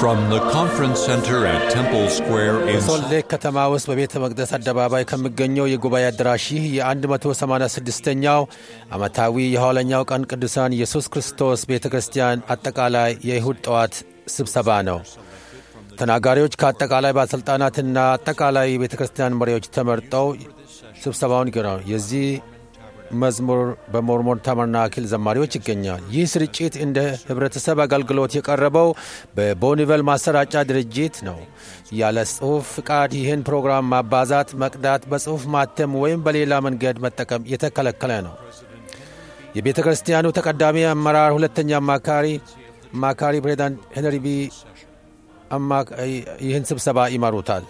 From the conference center at Temple Square in በሶልት ሌክ ከተማ ውስጥ በቤተ መቅደስ አደባባይ ከሚገኘው የጉባኤ አዳራሽ ይህ የ186ኛው ዓመታዊ የኋለኛው ቀን ቅዱሳን ኢየሱስ ክርስቶስ ቤተ ክርስቲያን አጠቃላይ የይሁድ ጠዋት ስብሰባ ነው። ተናጋሪዎች ከአጠቃላይ ባለሥልጣናትና አጠቃላይ የቤተ ክርስቲያን መሪዎች ተመርጠው ስብሰባውን ይገራሉ። የዚህ መዝሙር በሞርሞን ታበርናክል ዘማሪዎች ይገኛል። ይህ ስርጭት እንደ ህብረተሰብ አገልግሎት የቀረበው በቦኒቨል ማሰራጫ ድርጅት ነው። ያለ ጽሑፍ ፍቃድ ይህን ፕሮግራም ማባዛት፣ መቅዳት፣ በጽሑፍ ማተም ወይም በሌላ መንገድ መጠቀም የተከለከለ ነው። የቤተ ክርስቲያኑ ተቀዳሚ አመራር ሁለተኛ አማካሪ አማካሪ ፕሬዚዳንት ሄንሪ ቢ ይህን ስብሰባ ይመሩታል።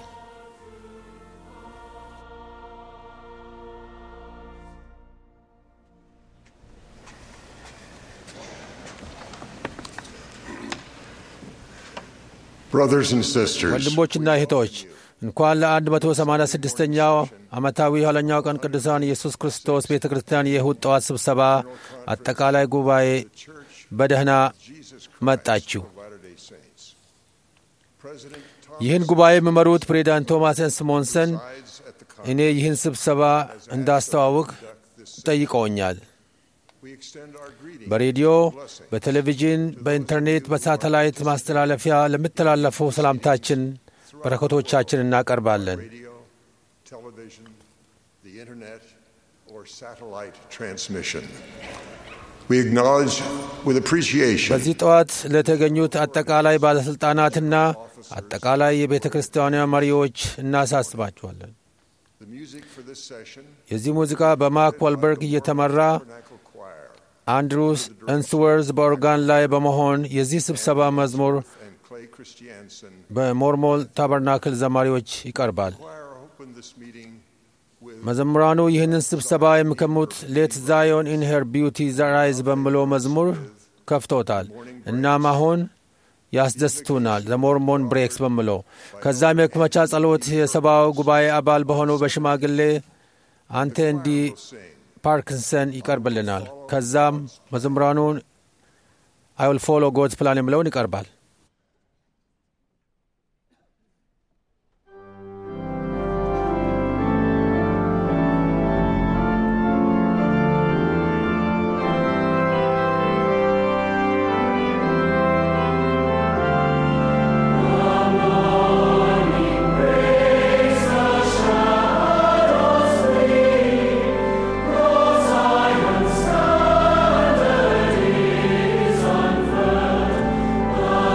Brothers and sisters, ወንድሞችና እህቶች እንኳን ለ186ኛው ዓመታዊ የኋለኛው ቀን ቅዱሳን ኢየሱስ ክርስቶስ ቤተ ክርስቲያን የእሁድ ጠዋት ስብሰባ አጠቃላይ ጉባኤ በደህና መጣችሁ። Latter-day Saints. President ይህን ጉባኤ የሚመሩት ፕሬዚዳንት ቶማስ ስሞንሰን Tides at the እኔ ይህን ስብሰባ እንዳስተዋውቅ ጠይቀውኛል። we extend our greeting በሬዲዮ፣ በቴሌቪዥን፣ በኢንተርኔት፣ በሳተላይት ማስተላለፊያ ለሚተላለፉ ሰላምታችን በረከቶቻችን እናቀርባለን። radio, television, the internet, or satellite transmission. We acknowledge with appreciation በዚህ ጠዋት ለተገኙት አጠቃላይ ባለሥልጣናትና አጠቃላይ የቤተ ክርስቲያኗ መሪዎች እናሳስባችኋለን። the music for this session. የዚህ ሙዚቃ በማክ ዋልበርግ እየተመራ Tabernacle Choir አንድሩስ እንስወርዝ በኦርጋን ላይ በመሆን የዚህ ስብሰባ መዝሙር and Clay Christiansen. በሞርሞል ታበርናክል ዘማሪዎች ይቀርባል። Choir opened this meeting with መዘምራኑ ይህንን ስብሰባ የሚከሙት ሌት ዛዮን ኢን ሄር ቢዩቲ ራይዝ በሚለው መዝሙር ከፍቶታል። እናም አሁን ያስደስቱናል ዘሞርሞን ብሬክስ በሚለው ከዛም የመክፈቻ ጸሎት የሰብአዊ ጉባኤ አባል በሆነው በሽማግሌ አንተ እንዲ ፓርኪንሰን ይቀርብልናል። ከዛም መዘምራኑን አይል ፎሎ ጎድስ ፕላን የሚለውን ይቀርባል። Zion standard is unfurled.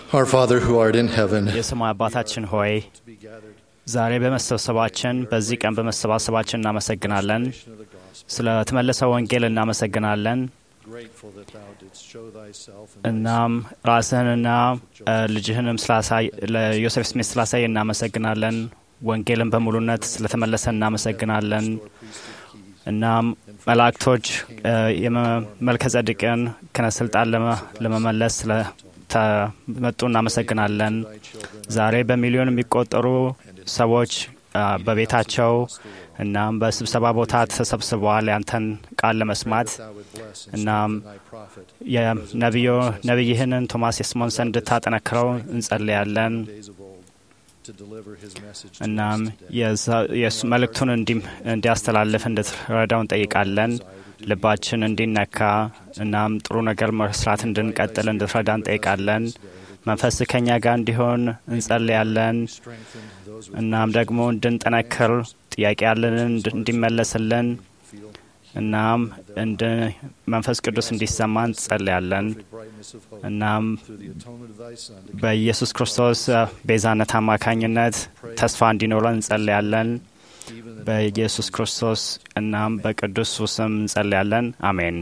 Our Father who art in heaven, የሰማይ አባታችን ሆይ ዛሬ በመሰብሰባችን በዚህ ቀን በመሰባሰባችን እናመሰግናለን። ስለ ተመለሰ ወንጌል እናመሰግናለን። grateful that thou didst show thyself and እናም ራስህንና እ፣ ልጅህንም ስላሳይ ለዮሴፍ ስሜት ስላሳይ እናመሰግናለን። ወንጌልን በሙሉነት ስለተመለሰ እናመሰግናለን። እናም መላእክቶች እ፣ የመልከ ጸድቅን ክህነት ስልጣን ለመ- ለመመለስ ስለተመጡ እናመሰግናለን። ዛሬ በሚሊዮን የሚቆጠሩ ሰዎች አ፣ በቤታቸው እናም በስብሰባ ቦታ ተሰብስበዋል ያንተን ቃል ለመስማት thou would bless and እናም strengthen thy prophet የነቢዮ ነቢይህንን ቶማስ የስሞንሰን እንድታጠነክረው እንጸልያለን። days of old to deliver his message to እናም us today. የዛ- የእሱ መልእክቱን እንዲ- እንዲያስተላልፍ እንድትረዳው እንጠይቃለን። ልባችን እንዲነካ እናም ጥሩ ነገር መስራት እንድንቀጥል እንድትረዳ እንጠይቃለን። መንፈስ ከኛ ጋር እንዲሆን እንጸልያለን። Strengthen those with እናም ደግሞ እንድንጠነክር ጥያቄ ያለንን እንድ- እንዲመለስልን feel እናም እንድ መንፈስ ቅዱስ እንዲሰማ እንጸልያለን። the brightness of hope እናም through the atonement of thy Son to በኢየሱስ ክርስቶስ እ፣ ቤዛነት አማካኝነት ተስፋ እንዲኖረን እንጸልያለን። even in በኢየሱስ ክርስቶስ እናም በቅዱስ ስም እንጸልያለን። አሜን።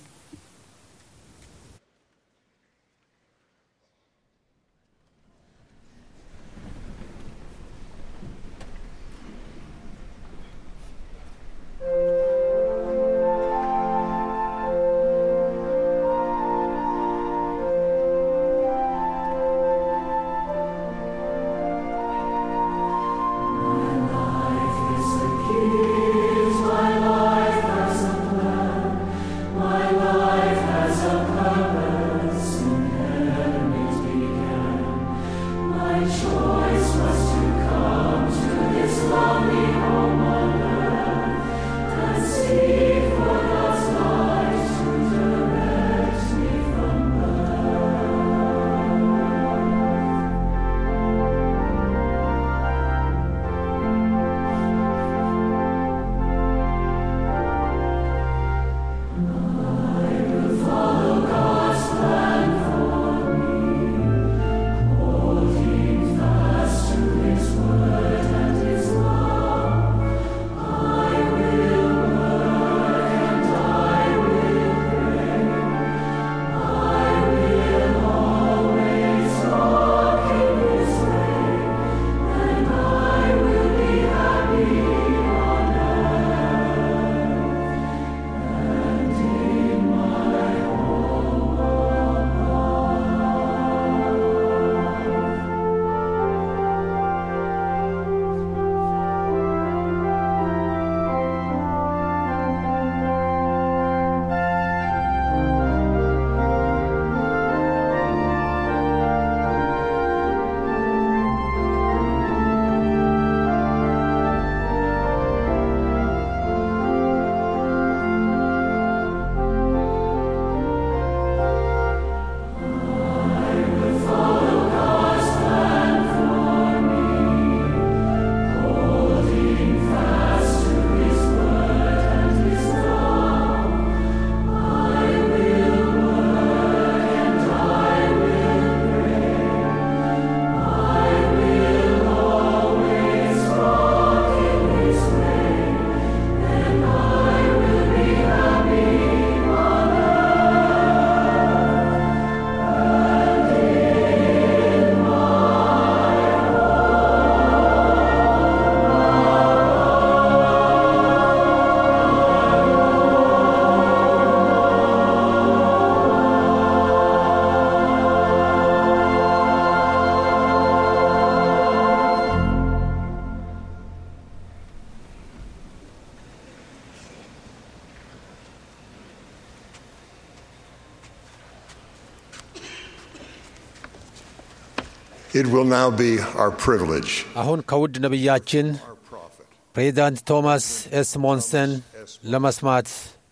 It will now be our privilege, አሁን ከውድ ነቢያችን our prophet, ፕሬዚዳንት ቶማስ ኤስ ሞንሰን ለመስማት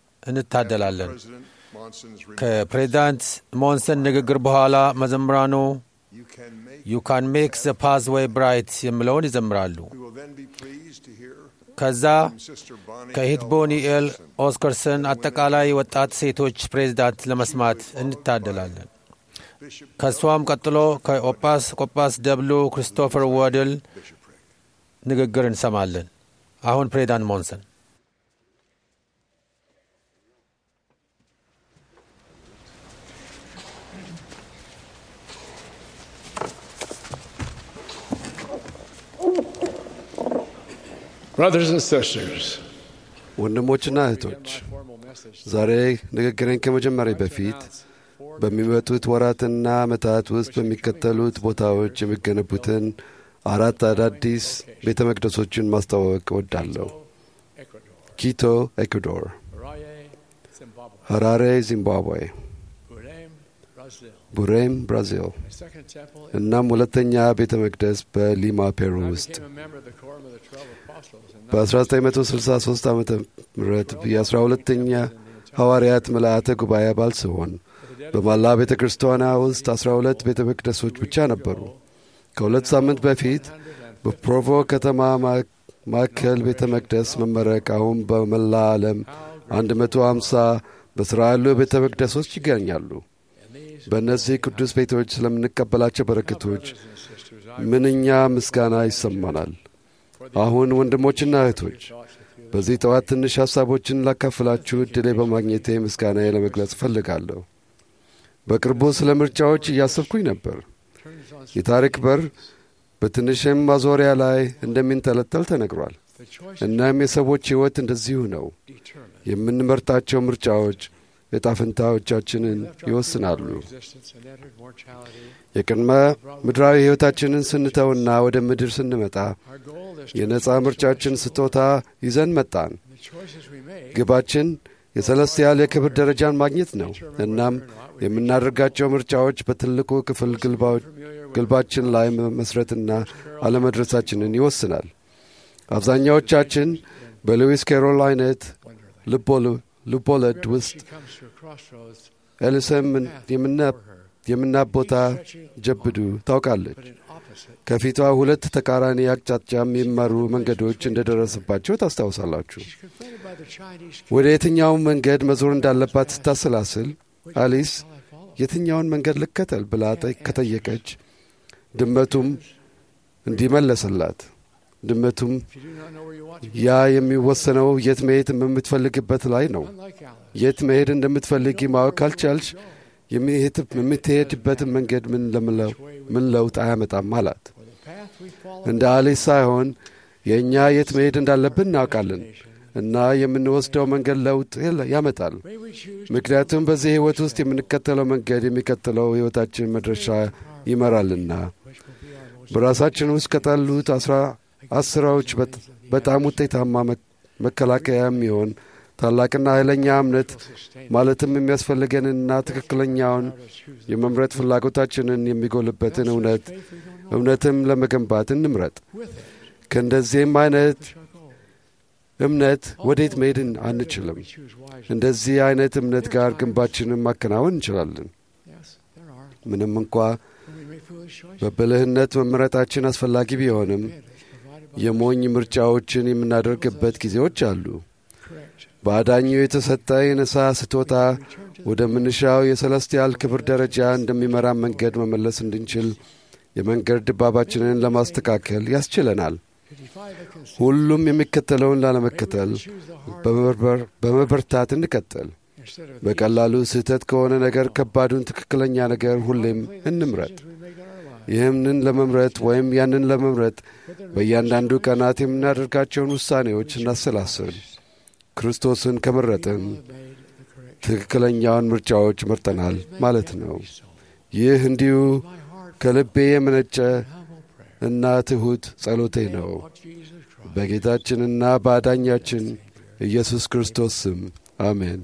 እንታደላለን። President Monson's remarks. ከፕሬዚዳንት ሞንሰን ንግግር በኋላ መዘምራኑ You can make. ዩ ካን ሜክ ዘ ፓዝዌይ ብራይት የሚለውን ይዘምራሉ። We will then be pleased to hear ከዛ from Sister Bonnie ከሂት L. ቦኒ ኤል Oscarson, ኦስከርሰን አጠቃላይ ወጣት ሴቶች ፕሬዚዳንት ለመስማት እንታደላለን። ከእሷም ቀጥሎ ከኦጳስ ቆጳስ ደብሉ ክሪስቶፈር ወድል ንግግር እንሰማለን። አሁን ፕሬዚዳንት ሞንሰን Brothers and sisters, ወንድሞችና እህቶች ዛሬ ንግግሬን ከመጀመሪያ በፊት በሚመጡት ወራትና ዓመታት ውስጥ በሚከተሉት ቦታዎች የሚገነቡትን አራት አዳዲስ ቤተ መቅደሶችን ማስተዋወቅ እወዳለሁ። ኪቶ ኤኩዶር፣ ሐራሬ ዚምባብዌ፣ ቡሬም ብራዚል እናም ሁለተኛ ቤተ መቅደስ በሊማ ፔሩ ውስጥ በ1963 ዓ ም የአስራ ሁለተኛ ሐዋርያት ምልአተ ጉባኤ አባል ሲሆን በማላ ቤተ ክርስቲያኗ ውስጥ አስራ ሁለት ቤተ መቅደሶች ብቻ ነበሩ። ከሁለት ሳምንት በፊት በፕሮቮ ከተማ ማዕከል ቤተ መቅደስ መመረቅ አሁን በመላ ዓለም 150 በሥራ ያሉ ቤተ መቅደሶች ይገኛሉ። በእነዚህ ቅዱስ ቤቶች ስለምንቀበላቸው በረከቶች ምንኛ ምስጋና ይሰማናል። አሁን ወንድሞችና እህቶች በዚህ ጠዋት ትንሽ ሐሳቦችን ላካፍላችሁ ዕድሌ በማግኘቴ ምስጋና ለመግለጽ እፈልጋለሁ። በቅርቡ ስለ ምርጫዎች እያሰብኩኝ ነበር። የታሪክ በር በትንሽም ማዞሪያ ላይ እንደሚንጠለጠል ተነግሯል። እናም የሰዎች ሕይወት እንደዚሁ ነው። የምንመርጣቸው ምርጫዎች ዕጣ ፈንታዎቻችንን ይወስናሉ። የቅድመ ምድራዊ ሕይወታችንን ስንተውና ወደ ምድር ስንመጣ የነፃ ምርጫችን ስጦታ ይዘን መጣን። ግባችን የሰለስቲያል የክብር ደረጃን ማግኘት ነው። እናም የምናደርጋቸው ምርጫዎች በትልቁ ክፍል ግልባችን ላይ መመስረትና አለመድረሳችንን ይወስናል። አብዛኛዎቻችን በሉዊስ ኬሮል አይነት ልቦለድ ውስጥ ኤልሰም የምናብ ቦታ ጀብዱ ታውቃለች። ከፊቷ ሁለት ተቃራኒ አቅጣጫ የሚመሩ መንገዶች እንደደረሰባቸው ታስታውሳላችሁ። ወደ የትኛውን መንገድ መዞር እንዳለባት ስታሰላስል አሊስ የትኛውን መንገድ ልከተል ብላ ከጠየቀች ድመቱም እንዲመለሰላት ድመቱም ያ የሚወሰነው የት መሄድ የምትፈልግበት ላይ ነው። የት መሄድ እንደምትፈልጊ ማወቅ ካልቻልሽ የምትሄድበትን መንገድ ምን ለውጥ አያመጣም አላት። እንደ አሊስ ሳይሆን የእኛ የት መሄድ እንዳለብን እናውቃለን እና የምንወስደው መንገድ ለውጥ ያመጣል። ምክንያቱም በዚህ ሕይወት ውስጥ የምንከተለው መንገድ የሚቀጥለው ሕይወታችን መድረሻ ይመራልና። በራሳችን ውስጥ ከጠሉት አስራ አስራዎች በጣም ውጤታማ መከላከያ የሚሆን ታላቅና ኃይለኛ እምነት ማለትም የሚያስፈልገንና ትክክለኛውን የመምረጥ ፍላጎታችንን የሚጎልበትን እውነት እውነትም ለመገንባት እንምረጥ። ከእንደዚህም አይነት እምነት ወዴት መሄድ አንችልም። እንደዚህ አይነት እምነት ጋር ግንባችንን ማከናወን እንችላለን። ምንም እንኳ በብልህነት መምረጣችን አስፈላጊ ቢሆንም የሞኝ ምርጫዎችን የምናደርግበት ጊዜዎች አሉ። በአዳኙ የተሰጠ የነሳ ስጦታ ወደምንሻው የሰለስቲያል ክብር ደረጃ እንደሚመራ መንገድ መመለስ እንድንችል የመንገድ ድባባችንን ለማስተካከል ያስችለናል። ሁሉም የሚከተለውን ላለመከተል በመበርታት እንቀጥል። በቀላሉ ስህተት ከሆነ ነገር ከባዱን ትክክለኛ ነገር ሁሌም እንምረጥ። ይህንን ለመምረጥ ወይም ያንን ለመምረጥ በእያንዳንዱ ቀናት የምናደርጋቸውን ውሳኔዎች እናሰላስል። ክርስቶስን ከመረጥን ትክክለኛውን ምርጫዎች መርጠናል ማለት ነው። ይህ እንዲሁ ከልቤ የመነጨ እና ትሑት ጸሎቴ ነው። በጌታችንና በአዳኛችን ኢየሱስ ክርስቶስ ስም አሜን።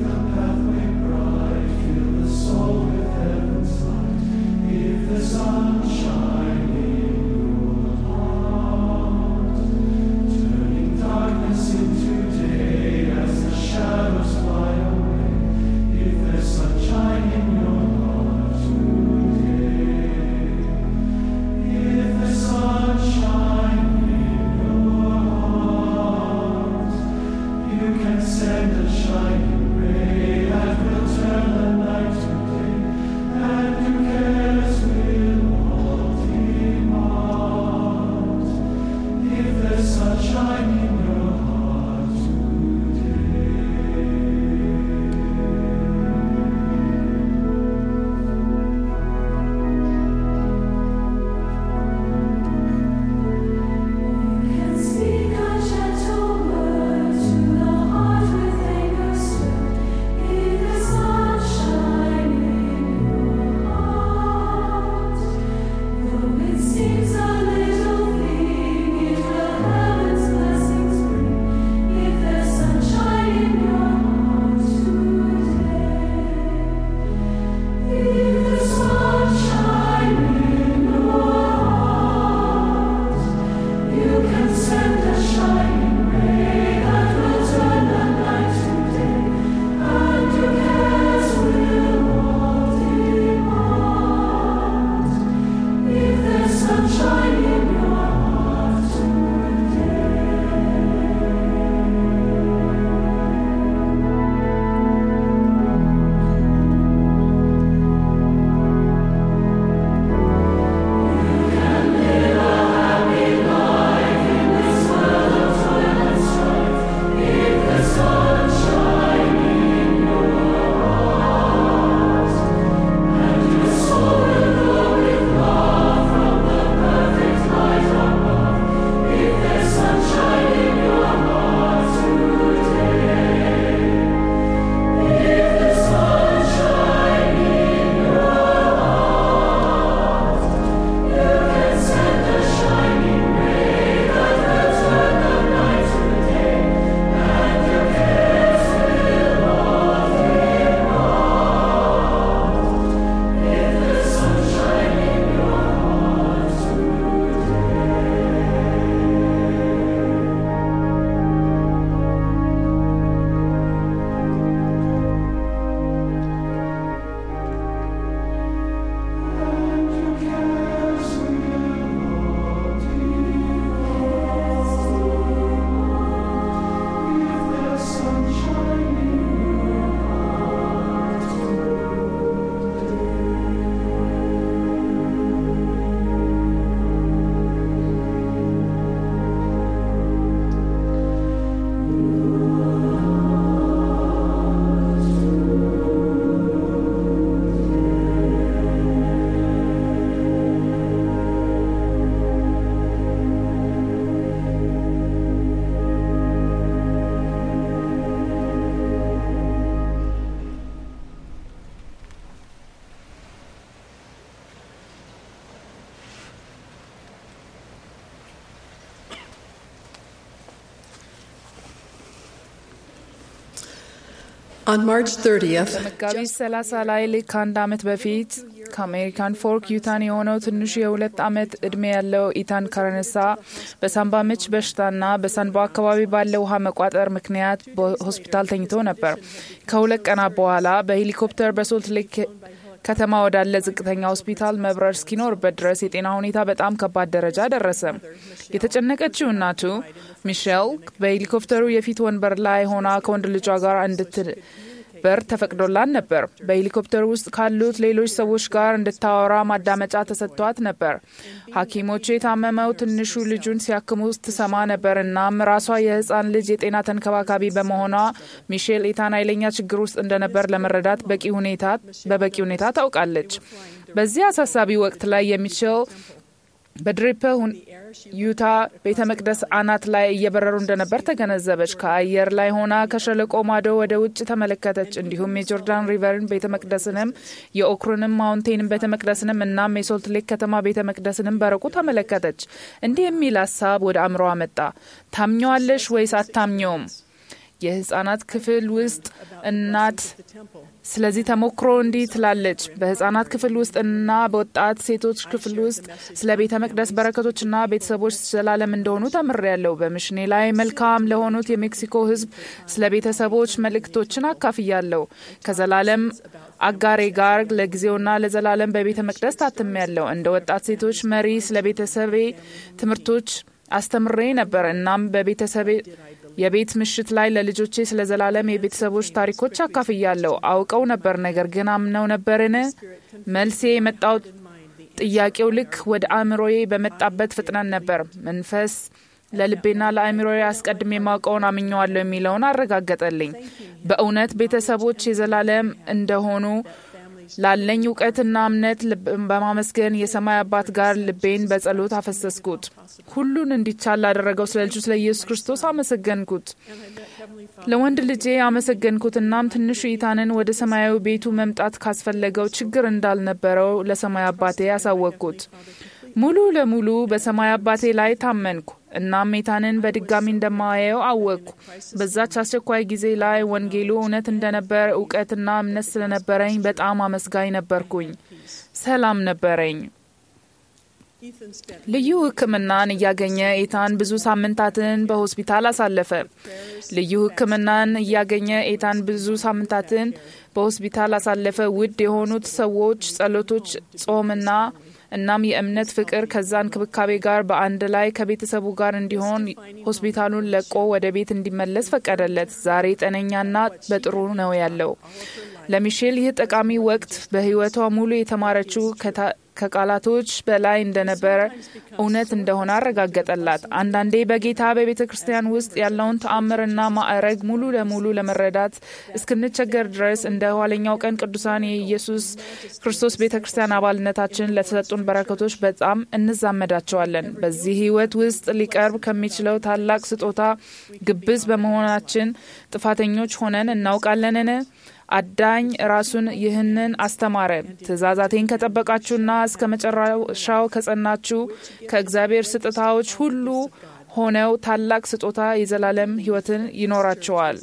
the sun On March 30th, መጋቢት 30 ላይ ልክ ከአንድ ዓመት በፊት ከአሜሪካን ፎርክ ዩታን የሆነው ትንሹ የሁለት ዓመት ዕድሜ ያለው ኢታን ከረነሳ በሳምባ ምች በሽታና በሳንባ አካባቢ ባለ ውሃ መቋጠር ምክንያት በሆስፒታል ተኝቶ ነበር። ከሁለት ቀናት በኋላ በሄሊኮፕተር በሶልት ሌክ ከተማ ወዳለ ዝቅተኛ ሆስፒታል መብረር እስኪኖርበት ድረስ የጤና ሁኔታ በጣም ከባድ ደረጃ ደረሰ። የተጨነቀችው እናቱ ሚሼል በሄሊኮፕተሩ የፊት ወንበር ላይ ሆና ከወንድ ልጇ ጋር እንድትበር ተፈቅዶላት ነበር። በሄሊኮፕተሩ ውስጥ ካሉት ሌሎች ሰዎች ጋር እንድታወራ ማዳመጫ ተሰጥቷት ነበር። ሐኪሞቹ የታመመው ትንሹ ልጁን ሲያክሙ ትሰማ ነበር። እናም ራሷ የህፃን ልጅ የጤና ተንከባካቢ በመሆኗ ሚሼል ኢታን ኃይለኛ ችግር ውስጥ እንደነበር ለመረዳት በቂ ሁኔታ በበቂ ሁኔታ ታውቃለች። በዚህ አሳሳቢ ወቅት ላይ የሚችል በድሪፐ ዩታ ቤተ መቅደስ አናት ላይ እየበረሩ እንደነበር ተገነዘበች። ከአየር ላይ ሆና ከሸለቆ ማዶ ወደ ውጭ ተመለከተች። እንዲሁም የጆርዳን ሪቨርን ቤተ መቅደስንም የኦክሩንም ማውንቴንን ቤተ መቅደስንም እናም የሶልት ሌክ ከተማ ቤተ መቅደስንም በረቁ ተመለከተች። እንዲህ የሚል ሀሳብ ወደ አእምሮ መጣ። ታምኘዋለሽ ወይስ አታምኘውም? የህጻናት ክፍል ውስጥ እናት ስለዚህ ተሞክሮ እንዲህ ትላለች። በህጻናት ክፍል ውስጥ እና በወጣት ሴቶች ክፍል ውስጥ ስለ ቤተ መቅደስ በረከቶችና ቤተሰቦች ዘላለም እንደሆኑ ተምሬያለሁ። በምሽኔ ላይ መልካም ለሆኑት የሜክሲኮ ህዝብ ስለ ቤተሰቦች መልእክቶችን አካፍያለሁ። ከዘላለም አጋሬ ጋር ለጊዜውና ለዘላለም በቤተ መቅደስ ታትሜያለሁ። እንደ ወጣት ሴቶች መሪ ስለ ቤተሰቤ ትምህርቶች አስተምሬ ነበር። እናም በቤተሰቤ የቤት ምሽት ላይ ለልጆቼ ስለ ዘላለም የቤተሰቦች ታሪኮች አካፍያለሁ። አውቀው ነበር፣ ነገር ግን አምነው ነበርን? መልሴ የመጣው ጥያቄው ልክ ወደ አእምሮዬ በመጣበት ፍጥነት ነበር። መንፈስ ለልቤና ለአእምሮዬ አስቀድሜ የማውቀውን አምኘዋለሁ የሚለውን አረጋገጠልኝ። በእውነት ቤተሰቦች የዘላለም እንደሆኑ ላለኝ እውቀትና እምነት በማመስገን የሰማይ አባት ጋር ልቤን በጸሎት አፈሰስኩት። ሁሉን እንዲቻል ላደረገው ስለ ልጁ ስለ ኢየሱስ ክርስቶስ አመሰገንኩት። ለወንድ ልጄ አመሰገንኩት። እናም ትንሹ ኢታንን ወደ ሰማያዊ ቤቱ መምጣት ካስፈለገው ችግር እንዳልነበረው ለሰማይ አባቴ ያሳወቅኩት። ሙሉ ለሙሉ በሰማይ አባቴ ላይ ታመንኩ። እናም ሜታንን በድጋሚ እንደማየው አወቅኩ። በዛች አስቸኳይ ጊዜ ላይ ወንጌሉ እውነት እንደነበር እውቀትና እምነት ስለነበረኝ በጣም አመስጋኝ ነበርኩኝ። ሰላም ነበረኝ። ልዩ ሕክምናን እያገኘ ኤታን ብዙ ሳምንታትን በሆስፒታል አሳለፈ። ልዩ ሕክምናን እያገኘ ኤታን ብዙ ሳምንታትን በሆስፒታል አሳለፈ። ውድ የሆኑት ሰዎች ጸሎቶች፣ ጾምና እናም የእምነት ፍቅር ከዛ እንክብካቤ ጋር በአንድ ላይ ከቤተሰቡ ጋር እንዲሆን ሆስፒታሉን ለቆ ወደ ቤት እንዲመለስ ፈቀደለት። ዛሬ ጤነኛና በጥሩ ነው ያለው። ለሚሼል ይህ ጠቃሚ ወቅት በህይወቷ ሙሉ የተማረችው ከቃላቶች በላይ እንደነበረ እውነት እንደሆነ አረጋገጠላት። አንዳንዴ በጌታ በቤተ ክርስቲያን ውስጥ ያለውን ተአምርና ማዕረግ ሙሉ ለሙሉ ለመረዳት እስክንቸገር ድረስ እንደ ኋለኛው ቀን ቅዱሳን የኢየሱስ ክርስቶስ ቤተ ክርስቲያን አባልነታችን ለተሰጡን በረከቶች በጣም እንዛመዳቸዋለን። በዚህ ህይወት ውስጥ ሊቀርብ ከሚችለው ታላቅ ስጦታ ግብዝ በመሆናችን ጥፋተኞች ሆነን እናውቃለንን? አዳኝ ራሱን ይህንን አስተማረ። ትእዛዛቴን ከጠበቃችሁና እስከ መጨረሻው ከጸናችሁ ከእግዚአብሔር ስጦታዎች ሁሉ ሆነው ታላቅ ስጦታ የዘላለም ህይወትን ይኖራቸዋል።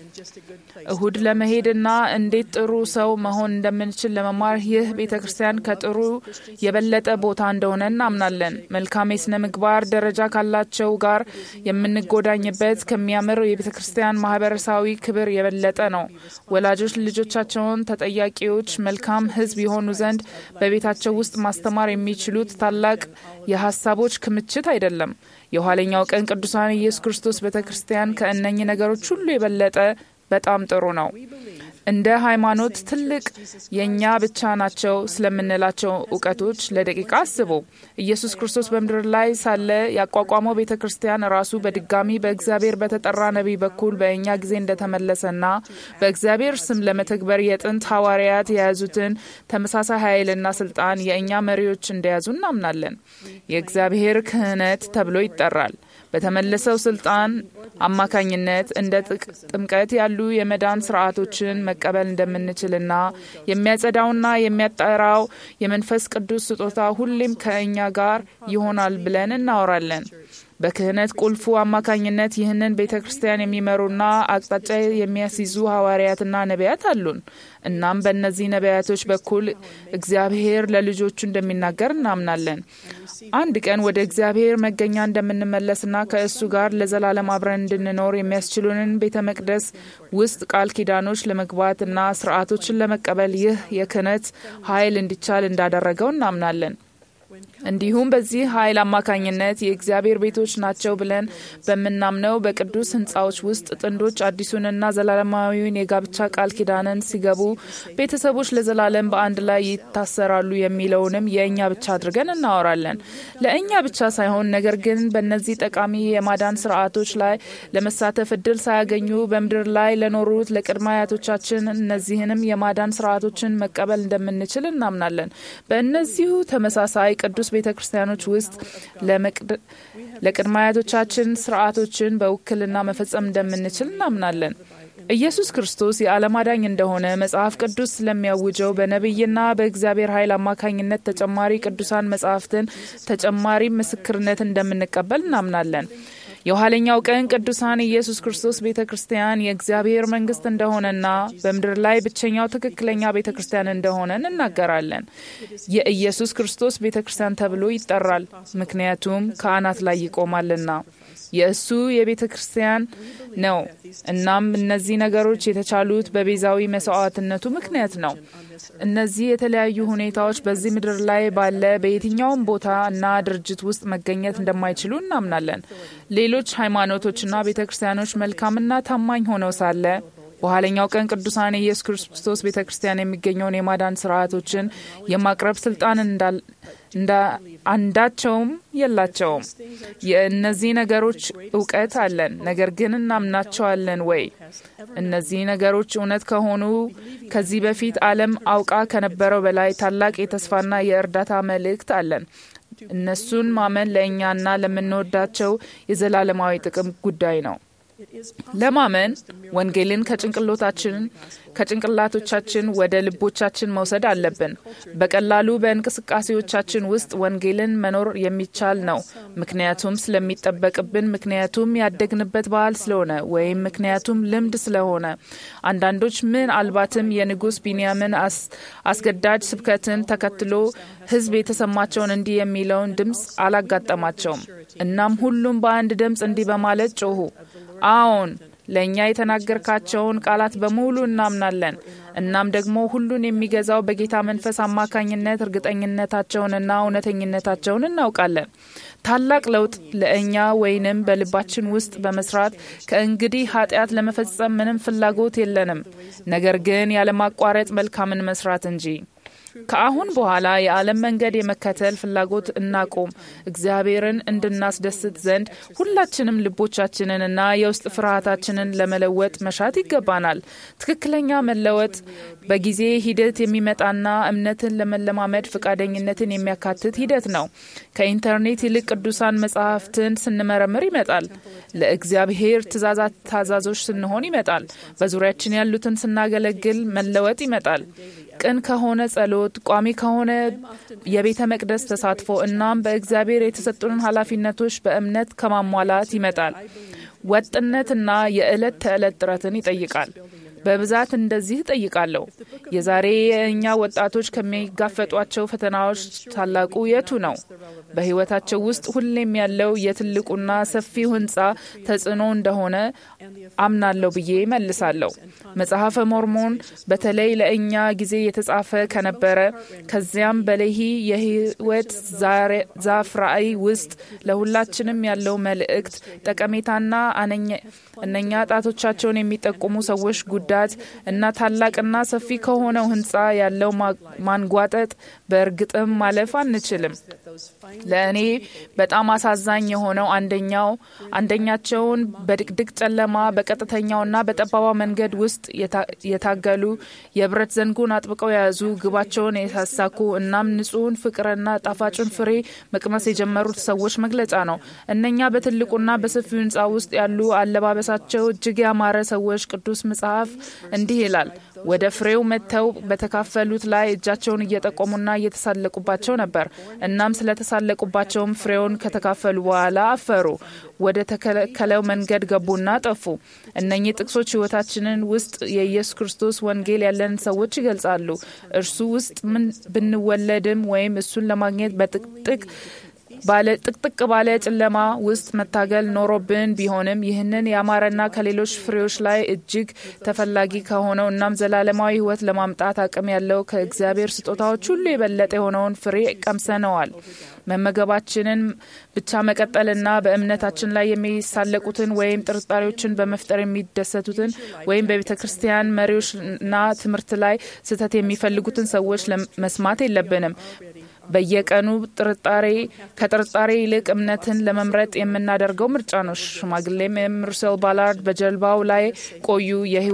እሁድ ለመሄድና እንዴት ጥሩ ሰው መሆን እንደምንችል ለመማር ይህ ቤተ ክርስቲያን ከጥሩ የበለጠ ቦታ እንደሆነ እናምናለን። መልካም የስነ ምግባር ደረጃ ካላቸው ጋር የምንጎዳኝበት ከሚያምር የቤተ ክርስቲያን ማህበረሰባዊ ክብር የበለጠ ነው። ወላጆች ልጆቻቸውን ተጠያቂዎች፣ መልካም ህዝብ የሆኑ ዘንድ በቤታቸው ውስጥ ማስተማር የሚችሉት ታላቅ የሀሳቦች ክምችት አይደለም። የኋለኛው ቀን ቅዱሳን ኢየሱስ ክርስቶስ ቤተ ክርስቲያን ከእነኚህ ነገሮች ሁሉ የበለጠ በጣም ጥሩ ነው። እንደ ሃይማኖት ትልቅ የእኛ ብቻ ናቸው ስለምንላቸው እውቀቶች ለደቂቃ አስቡ። ኢየሱስ ክርስቶስ በምድር ላይ ሳለ ያቋቋመው ቤተ ክርስቲያን ራሱ በድጋሚ በእግዚአብሔር በተጠራ ነቢይ በኩል በእኛ ጊዜ እንደተመለሰና በእግዚአብሔር ስም ለመተግበር የጥንት ሐዋርያት የያዙትን ተመሳሳይ ኃይልና ስልጣን የእኛ መሪዎች እንደያዙ እናምናለን። የእግዚአብሔር ክህነት ተብሎ ይጠራል። በተመለሰው ስልጣን አማካኝነት እንደ ጥምቀት ያሉ የመዳን ስርዓቶችን መቀበል እንደምንችልና የሚያጸዳውና የሚያጠራው የመንፈስ ቅዱስ ስጦታ ሁሌም ከእኛ ጋር ይሆናል ብለን እናወራለን። በክህነት ቁልፉ አማካኝነት ይህንን ቤተ ክርስቲያን የሚመሩና አቅጣጫ የሚያስይዙ ሐዋርያትና ነቢያት አሉን። እናም በእነዚህ ነቢያቶች በኩል እግዚአብሔር ለልጆቹ እንደሚናገር እናምናለን። አንድ ቀን ወደ እግዚአብሔር መገኛ እንደምንመለስና ከእሱ ጋር ለዘላለም አብረን እንድንኖር የሚያስችሉንን ቤተ መቅደስ ውስጥ ቃል ኪዳኖች ለመግባትና ስርዓቶችን ለመቀበል ይህ የክህነት ኃይል እንዲቻል እንዳደረገው እናምናለን። እንዲሁም በዚህ ኃይል አማካኝነት የእግዚአብሔር ቤቶች ናቸው ብለን በምናምነው በቅዱስ ሕንፃዎች ውስጥ ጥንዶች አዲሱንና ዘላለማዊውን የጋብቻ ቃል ኪዳንን ሲገቡ ቤተሰቦች ለዘላለም በአንድ ላይ ይታሰራሉ የሚለውንም የእኛ ብቻ አድርገን እናወራለን። ለእኛ ብቻ ሳይሆን ነገር ግን በእነዚህ ጠቃሚ የማዳን ስርዓቶች ላይ ለመሳተፍ እድል ሳያገኙ በምድር ላይ ለኖሩት ለቅድመ አያቶቻችን እነዚህንም የማዳን ስርዓቶችን መቀበል እንደምንችል እናምናለን። በእነዚሁ ተመሳሳይ ቅዱስ ቤተ ክርስቲያኖች ውስጥ ለቅድመ አያቶቻችን ስርዓቶችን በውክልና መፈጸም እንደምንችል እናምናለን። ኢየሱስ ክርስቶስ የዓለም አዳኝ እንደሆነ መጽሐፍ ቅዱስ ስለሚያውጀው በነቢይና በእግዚአብሔር ኃይል አማካኝነት ተጨማሪ ቅዱሳን መጽሐፍትን ተጨማሪ ምስክርነት እንደምንቀበል እናምናለን። የኋለኛው ቀን ቅዱሳን ኢየሱስ ክርስቶስ ቤተ ክርስቲያን የእግዚአብሔር መንግስት እንደሆነና በምድር ላይ ብቸኛው ትክክለኛ ቤተ ክርስቲያን እንደሆነ እንናገራለን። የኢየሱስ ክርስቶስ ቤተ ክርስቲያን ተብሎ ይጠራል፣ ምክንያቱም ከአናት ላይ ይቆማልና የእሱ የቤተ ክርስቲያን ነው። እናም እነዚህ ነገሮች የተቻሉት በቤዛዊ መስዋዕትነቱ ምክንያት ነው። እነዚህ የተለያዩ ሁኔታዎች በዚህ ምድር ላይ ባለ በየትኛውም ቦታ እና ድርጅት ውስጥ መገኘት እንደማይችሉ እናምናለን። ሌሎች ሃይማኖቶችና ቤተ ክርስቲያኖች መልካምና ታማኝ ሆነው ሳለ በኋለኛው ቀን ቅዱሳን ኢየሱስ ክርስቶስ ቤተ ክርስቲያን የሚገኘውን የማዳን ስርዓቶችን የማቅረብ ስልጣን እንዳ አንዳቸውም የላቸውም። የእነዚህ ነገሮች እውቀት አለን፣ ነገር ግን እናምናቸዋለን ወይ? እነዚህ ነገሮች እውነት ከሆኑ ከዚህ በፊት ዓለም አውቃ ከነበረው በላይ ታላቅ የተስፋና የእርዳታ መልእክት አለን። እነሱን ማመን ለእኛና ለምንወዳቸው የዘላለማዊ ጥቅም ጉዳይ ነው። ለማመን ወንጌልን ከጭንቅሎታችን ከጭንቅላቶቻችን ወደ ልቦቻችን መውሰድ አለብን። በቀላሉ በእንቅስቃሴዎቻችን ውስጥ ወንጌልን መኖር የሚቻል ነው። ምክንያቱም ስለሚጠበቅብን፣ ምክንያቱም ያደግንበት ባህል ስለሆነ ወይም ምክንያቱም ልምድ ስለሆነ። አንዳንዶች ምናልባትም የንጉሥ ቢንያምን አስገዳጅ ስብከትን ተከትሎ ሕዝብ የተሰማቸውን እንዲህ የሚለውን ድምፅ አላጋጠማቸውም። እናም ሁሉም በአንድ ድምፅ እንዲህ በማለት ጮኹ፣ አዎን ለእኛ የተናገርካቸውን ቃላት በሙሉ እናምናለን። እናም ደግሞ ሁሉን የሚገዛው በጌታ መንፈስ አማካኝነት እርግጠኝነታቸውንና እውነተኝነታቸውን እናውቃለን። ታላቅ ለውጥ ለእኛ ወይንም በልባችን ውስጥ በመስራት ከእንግዲህ ኃጢአት ለመፈጸም ምንም ፍላጎት የለንም፣ ነገር ግን ያለማቋረጥ መልካምን መስራት እንጂ። ከአሁን በኋላ የዓለም መንገድ የመከተል ፍላጎት እናቆም። እግዚአብሔርን እንድናስደስት ዘንድ ሁላችንም ልቦቻችንንና የውስጥ ፍርሃታችንን ለመለወጥ መሻት ይገባናል። ትክክለኛ መለወጥ በጊዜ ሂደት የሚመጣና እምነትን ለመለማመድ ፈቃደኝነትን የሚያካትት ሂደት ነው። ከኢንተርኔት ይልቅ ቅዱሳን መጽሐፍትን ስንመረምር ይመጣል። ለእግዚአብሔር ትእዛዛት ታዛዞች ስንሆን ይመጣል። በዙሪያችን ያሉትን ስናገለግል መለወጥ ይመጣል። ቅን ከሆነ ጸሎት፣ ቋሚ ከሆነ የቤተ መቅደስ ተሳትፎ እናም በእግዚአብሔር የተሰጡንን ኃላፊነቶች በእምነት ከማሟላት ይመጣል። ወጥነትና የዕለት ተዕለት ጥረትን ይጠይቃል። በብዛት እንደዚህ እጠይቃለሁ። የዛሬ የእኛ ወጣቶች ከሚጋፈጧቸው ፈተናዎች ታላቁ የቱ ነው? በሕይወታቸው ውስጥ ሁሌም ያለው የትልቁና ሰፊው ሕንፃ ተጽዕኖ እንደሆነ አምናለሁ ብዬ መልሳለሁ። መጽሐፈ ሞርሞን በተለይ ለእኛ ጊዜ የተጻፈ ከነበረ ከዚያም በሌሂ የሕይወት ዛፍ ራእይ ውስጥ ለሁላችንም ያለው መልእክት ጠቀሜታና እነኛ ጣቶቻቸውን የሚጠቁሙ ሰዎች ጉዳት እና ታላቅና ሰፊ ከሆነው ህንፃ ያለው ማንጓጠጥ በእርግጥም ማለፍ አንችልም። ለእኔ በጣም አሳዛኝ የሆነው አንደኛው አንደኛቸውን በድቅድቅ ጨለማ በቀጥተኛውና በጠባባ መንገድ ውስጥ የታገሉ የብረት ዘንጉን አጥብቀው የያዙ ግባቸውን የሳሳኩ እናም ንጹሕን ፍቅርና ጣፋጩን ፍሬ መቅመስ የጀመሩት ሰዎች መግለጫ ነው። እነኛ በትልቁና በሰፊው ህንፃ ውስጥ ያሉ አለባበሳቸው እጅግ ያማረ ሰዎች ቅዱስ መጽሐፍ እንዲህ ይላል ወደ ፍሬው መጥተው በተካፈሉት ላይ እጃቸውን እየጠቆሙና እየተሳለቁባቸው ነበር። እናም ስለተሳለቁባቸውም ፍሬውን ከተካፈሉ በኋላ አፈሩ፣ ወደ ተከለከለው መንገድ ገቡና ጠፉ። እነኚህ ጥቅሶች ህይወታችንን ውስጥ የኢየሱስ ክርስቶስ ወንጌል ያለን ሰዎች ይገልጻሉ። እርሱ ውስጥ ምን ብንወለድም ወይም እሱን ለማግኘት በጥቅጥቅ ባለ ጥቅጥቅ ባለ ጨለማ ውስጥ መታገል ኖሮብን ቢሆንም ይህንን ያማረና ከሌሎች ፍሬዎች ላይ እጅግ ተፈላጊ ከሆነው እናም ዘላለማዊ ህይወት ለማምጣት አቅም ያለው ከእግዚአብሔር ስጦታዎች ሁሉ የበለጠ የሆነውን ፍሬ ቀምሰነዋል። መመገባችንን ብቻ መቀጠልና በእምነታችን ላይ የሚሳለቁትን ወይም ጥርጣሬዎችን በመፍጠር የሚደሰቱትን ወይም በቤተ ክርስቲያን መሪዎችና ትምህርት ላይ ስህተት የሚፈልጉትን ሰዎች መስማት የለብንም። በየቀኑ ጥርጣሬ ከጥርጣሬ ይልቅ እምነትን ለመምረጥ የምናደርገው ምርጫ ነው። ሽማግሌም ሩሰል ባላርድ በጀልባው ላይ ቆዩ፣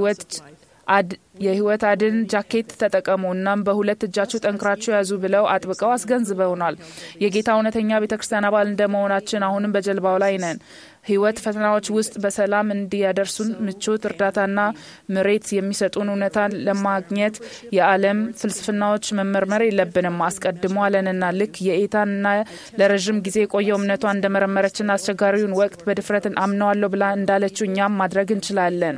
የህይወት አድን ጃኬት ተጠቀሙ፣ እናም በሁለት እጃችሁ ጠንክራችሁ ያዙ ብለው አጥብቀው አስገንዝበውናል። የጌታ እውነተኛ ቤተ ክርስቲያን አባል እንደመሆናችን አሁንም በጀልባው ላይ ነን። ህይወት ፈተናዎች ውስጥ በሰላም እንዲያደርሱን ምቾት፣ እርዳታና ምሬት የሚሰጡን እውነታን ለማግኘት የዓለም ፍልስፍናዎች መመርመር የለብንም። አስቀድሞ አለንና ልክ የኤታንና ለረዥም ጊዜ የቆየው እምነቷ እንደመረመረችና አስቸጋሪውን ወቅት በድፍረትን አምነዋለሁ ብላ እንዳለችው እኛም ማድረግ እንችላለን።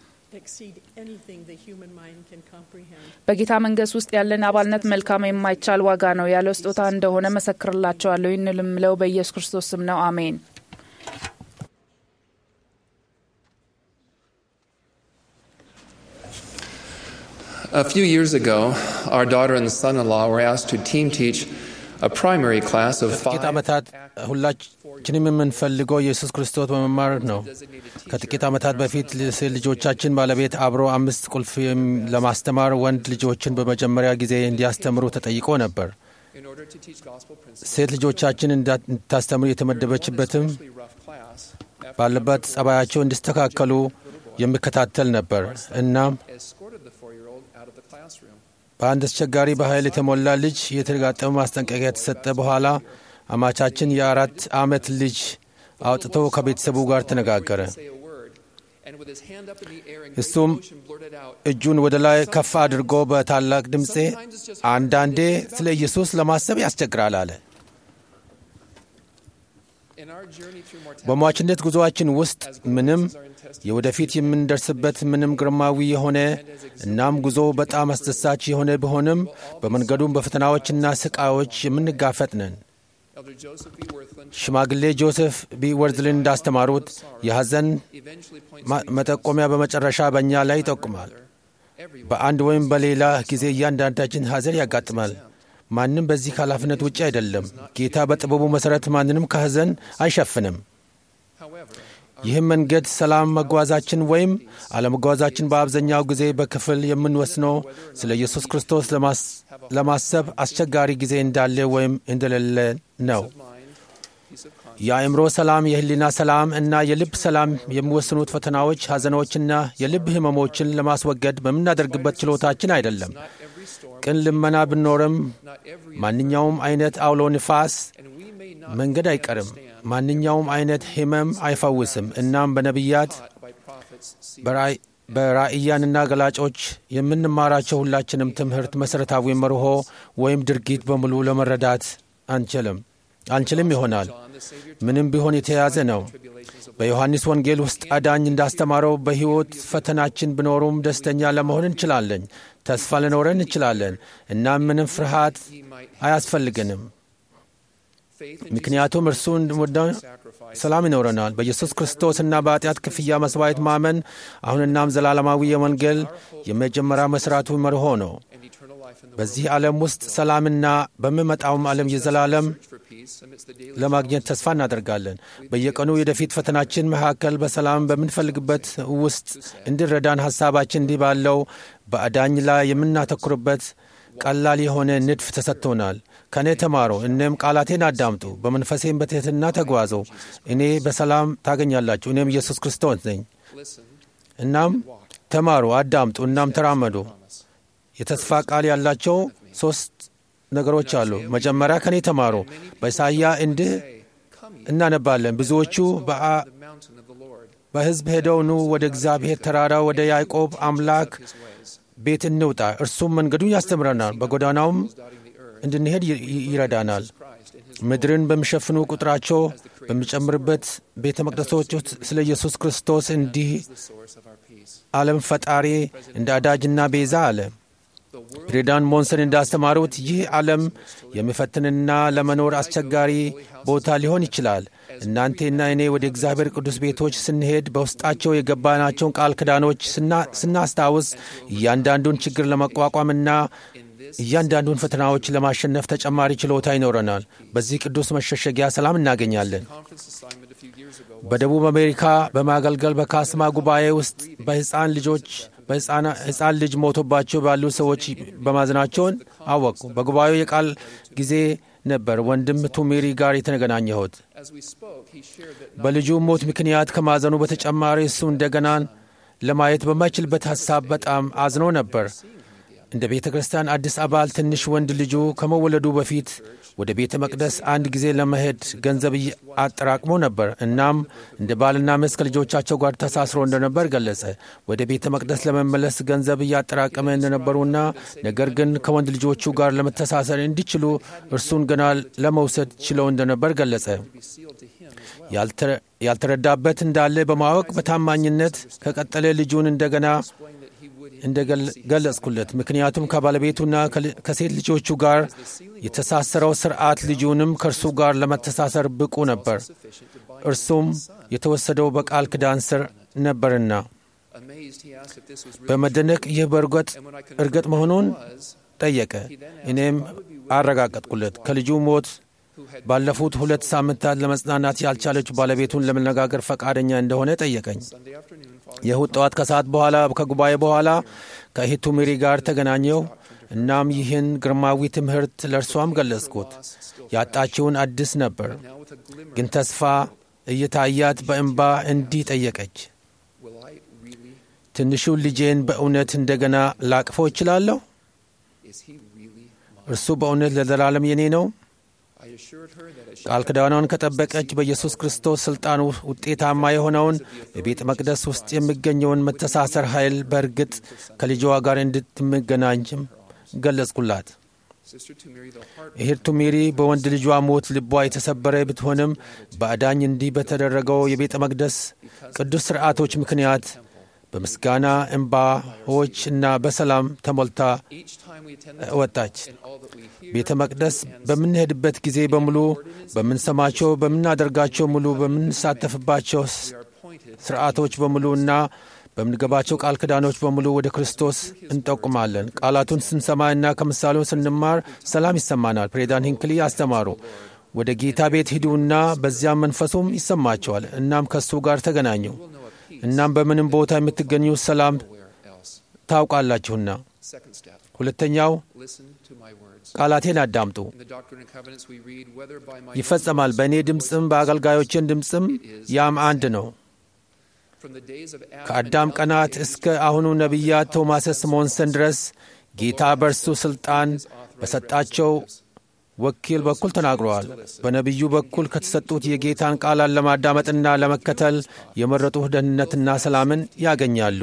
በጌታ መንግስት ውስጥ ያለን አባልነት መልካም የማይቻል ዋጋ ነው ያለው ስጦታ እንደሆነ መሰክርላቸዋለሁ። ይህን ልምለው በኢየሱስ ክርስቶስ ስም ነው። አሜን። A few years ago, our daughter and son in law were asked to team teach a primary class of ከጥቂት five. ዓመታት ሁላችንም የምንፈልገው ኢየሱስ ክርስቶስ በመማር ነው። ከጥቂት ዓመታት በፊት ሴት ልጆቻችን ባለቤት አብሮ አምስት ቁልፍ የም- ለማስተማር ወንድ ልጆችን በመጀመሪያ ጊዜ እንዲያስተምሩ ተጠይቆ ነበር። In order to teach gospel principles, ሴት ልጆቻችን እንዳ- እንድታስተምሩ የተመደበችበትም a rough class. ባለበት ጸባያቸው እንዲስተካከሉ የሚከታተል ነበር። እናም Escorted the four-year-old out of the classroom. በአንድ አስቸጋሪ በኃይል የተሞላ ልጅ የተጋጠመ ማስጠንቀቂያ የተሰጠ በኋላ አማቻችን የአራት ዓመት ልጅ አውጥቶ ከቤተሰቡ ጋር ተነጋገረ። Say a word, and እሱም እጁን ወደ ላይ ከፍ አድርጎ በታላቅ ድምፄ አንዳንዴ ስለ ኢየሱስ ለማሰብ ያስቸግራል አለ። በሟችነት ጉዞአችን ውስጥ ምንም የወደፊት የምንደርስበት ምንም ግርማዊ የሆነ እናም ጉዞ በጣም አስደሳች የሆነ ቢሆንም በመንገዱም በፈተናዎችና ስቃዮች የምንጋፈጥ ነን። ሽማግሌ ጆሴፍ ቢ ወርዝልን እንዳስተማሩት የሐዘን መጠቆሚያ በመጨረሻ በእኛ ላይ ይጠቁማል። በአንድ ወይም በሌላ ጊዜ እያንዳንዳችን ሐዘን ያጋጥማል። ማንም በዚህ ኃላፊነት ውጭ አይደለም። ጌታ በጥበቡ መሠረት ማንንም ከሐዘን አይሸፍንም። ይህም መንገድ ሰላም መጓዛችን ወይም አለመጓዛችን በአብዛኛው ጊዜ በክፍል የምንወስነው ስለ ኢየሱስ ክርስቶስ ለማሰብ አስቸጋሪ ጊዜ እንዳለ ወይም እንደሌለ ነው። የአእምሮ ሰላም፣ የህሊና ሰላም እና የልብ ሰላም የሚወስኑት ፈተናዎች፣ ሐዘኖችና የልብ ህመሞችን ለማስወገድ በምናደርግበት ችሎታችን አይደለም። ቅን ልመና ብኖርም ማንኛውም አይነት አውሎ ንፋስ መንገድ አይቀርም። ማንኛውም አይነት ህመም አይፈውስም። እናም በነቢያት በራእያንና ገላጮች የምንማራቸው ሁላችንም ትምህርት መሠረታዊ መርሆ ወይም ድርጊት በሙሉ ለመረዳት አንችልም አንችልም ይሆናል። ምንም ቢሆን የተያዘ ነው። በዮሐንስ ወንጌል ውስጥ አዳኝ እንዳስተማረው በሕይወት ፈተናችን ቢኖሩም ደስተኛ ለመሆን እንችላለን። ተስፋ ልኖረን እንችላለን። እናም ምንም ፍርሃት አያስፈልግንም። ምክንያቱም እርሱ እንድወደ ሰላም ይኖረናል። በኢየሱስ ክርስቶስና በኃጢአት ክፍያ መሥዋዕት ማመን አሁንናም ዘላለማዊ የወንጌል የመጀመሪያ መሥራቱ መርሆ ነው። በዚህ ዓለም ውስጥ ሰላምና በሚመጣውም ዓለም የዘላለም ለማግኘት ተስፋ እናደርጋለን። በየቀኑ የወደፊት ፈተናችን መካከል በሰላም በምንፈልግበት ውስጥ እንዲረዳን ሐሳባችን እንዲህ ባለው በአዳኝ ላይ የምናተኩርበት ቀላል የሆነ ንድፍ ተሰጥቶናል። ከእኔ ተማሩ፣ እኔም ቃላቴን አዳምጡ፣ በመንፈሴም በትሕትና ተጓዙ፣ እኔ በሰላም ታገኛላችሁ። እኔም ኢየሱስ ክርስቶስ ነኝ። እናም ተማሩ፣ አዳምጡ፣ እናም ተራመዱ። የተስፋ ቃል ያላቸው ሦስት ነገሮች አሉ። መጀመሪያ ከእኔ ተማሩ። በኢሳይያ እንዲህ እናነባለን፣ ብዙዎቹ በሕዝብ ሄደው ኑ ወደ እግዚአብሔር ተራራ ወደ ያዕቆብ አምላክ ቤት እንውጣ፣ እርሱም መንገዱን ያስተምረናል፣ በጎዳናውም እንድንሄድ ይረዳናል። ምድርን በሚሸፍኑ ቁጥራቸው በሚጨምርበት ቤተ መቅደሶች ውስጥ ስለ ኢየሱስ ክርስቶስ እንዲህ ዓለም ፈጣሪ እንደ አዳጅና ቤዛ አለ። ፕሬዳን ሞንሰን እንዳስተማሩት ይህ ዓለም የሚፈትንና ለመኖር አስቸጋሪ ቦታ ሊሆን ይችላል። እናንቴና እኔ ወደ እግዚአብሔር ቅዱስ ቤቶች ስንሄድ በውስጣቸው የገባናቸውን ቃል ኪዳኖች ስናስታውስ እያንዳንዱን ችግር ለመቋቋምና እያንዳንዱን ፈተናዎች ለማሸነፍ ተጨማሪ ችሎታ ይኖረናል። በዚህ ቅዱስ መሸሸጊያ ሰላም እናገኛለን። በደቡብ አሜሪካ በማገልገል በካስማ ጉባኤ ውስጥ በሕፃን ልጆች በሕፃን ልጅ ሞቶባቸው ባሉ ሰዎች በማዘናቸውን አወቁ። በጉባኤው የቃል ጊዜ ነበር ወንድም ቱሜሪ ጋር የተገናኘሁት። በልጁ ሞት ምክንያት ከማዘኑ በተጨማሪ እሱ እንደገናን ለማየት በማይችልበት ሐሳብ በጣም አዝኖ ነበር። እንደ ቤተ ክርስቲያን አዲስ አባል ትንሽ ወንድ ልጁ ከመወለዱ በፊት ወደ ቤተ መቅደስ አንድ ጊዜ ለመሄድ ገንዘብ አጠራቅሞ ነበር። እናም እንደ ባልና ሚስት ከልጆቻቸው ጋር ተሳስሮ እንደነበር ገለጸ። ወደ ቤተ መቅደስ ለመመለስ ገንዘብ እያጠራቀመ እንደነበሩና ነገር ግን ከወንድ ልጆቹ ጋር ለመተሳሰር እንዲችሉ እርሱን ገና ለመውሰድ ችለው እንደነበር ገለጸ። ያልተረዳበት እንዳለ በማወቅ በታማኝነት ከቀጠለ ልጁን እንደገና እንደገለጽኩለት ምክንያቱም ከባለቤቱና ከሴት ልጆቹ ጋር የተሳሰረው ስርዓት ልጁንም ከእርሱ ጋር ለመተሳሰር ብቁ ነበር። እርሱም የተወሰደው በቃል ኪዳን ስር ነበርና በመደነቅ ይህ በእርግጥ እርግጥ መሆኑን ጠየቀ። እኔም አረጋገጥኩለት። ከልጁ ሞት ባለፉት ሁለት ሳምንታት ለመጽናናት ያልቻለችው ባለቤቱን ለመነጋገር ፈቃደኛ እንደሆነ ጠየቀኝ። የእሁድ ጠዋት ከሰዓት በኋላ ከጉባኤ በኋላ ከእህቱ ሜሪ ጋር ተገናኘው። እናም ይህን ግርማዊ ትምህርት ለእርሷም ገለጽኩት። ያጣችውን አዲስ ነበር፣ ግን ተስፋ እየታያት በእንባ እንዲህ ጠየቀች፣ ትንሹን ልጄን በእውነት እንደገና ላቅፈው እችላለሁ? እርሱ በእውነት ለዘላለም የኔ ነው? ቃል ኪዳኗን ከጠበቀች በኢየሱስ ክርስቶስ ሥልጣን ውጤታማ የሆነውን በቤተ መቅደስ ውስጥ የሚገኘውን መተሳሰር ኃይል በእርግጥ ከልጇ ጋር እንድትመገናኝም ገለጽኩላት። እህት ቱሚሪ በወንድ ልጇ ሞት ልቧ የተሰበረ ብትሆንም በአዳኝ እንዲህ በተደረገው የቤተ መቅደስ ቅዱስ ሥርዓቶች ምክንያት በምስጋና እንባዎች እና በሰላም ተሞልታ ወጣች። ቤተ መቅደስ በምንሄድበት ጊዜ በሙሉ በምንሰማቸው፣ በምናደርጋቸው ሙሉ በምንሳተፍባቸው ስርዓቶች በሙሉ እና በምንገባቸው ቃል ኪዳኖች በሙሉ ወደ ክርስቶስ እንጠቁማለን። ቃላቱን ስንሰማ እና ከምሳሌውን ስንማር ሰላም ይሰማናል። ፕሬዚዳንት ሂንክሊ አስተማሩ። ወደ ጌታ ቤት ሂዱና በዚያም መንፈሱም ይሰማቸዋል። እናም ከእሱ ጋር ተገናኙ። እናም በምንም ቦታ የምትገኙ ሰላም ታውቃላችሁና። ሁለተኛው ቃላቴን አዳምጡ፣ ይፈጸማል። በእኔ ድምፅም በአገልጋዮችን ድምፅም ያም አንድ ነው። ከአዳም ቀናት እስከ አሁኑ ነቢያት ቶማስ ስሞንሰን ድረስ ጌታ በእርሱ ሥልጣን በሰጣቸው ወኪል በኩል ተናግረዋል። በነቢዩ በኩል ከተሰጡት የጌታን ቃላት ለማዳመጥና ለመከተል የመረጡት ደህንነትና ሰላምን ያገኛሉ።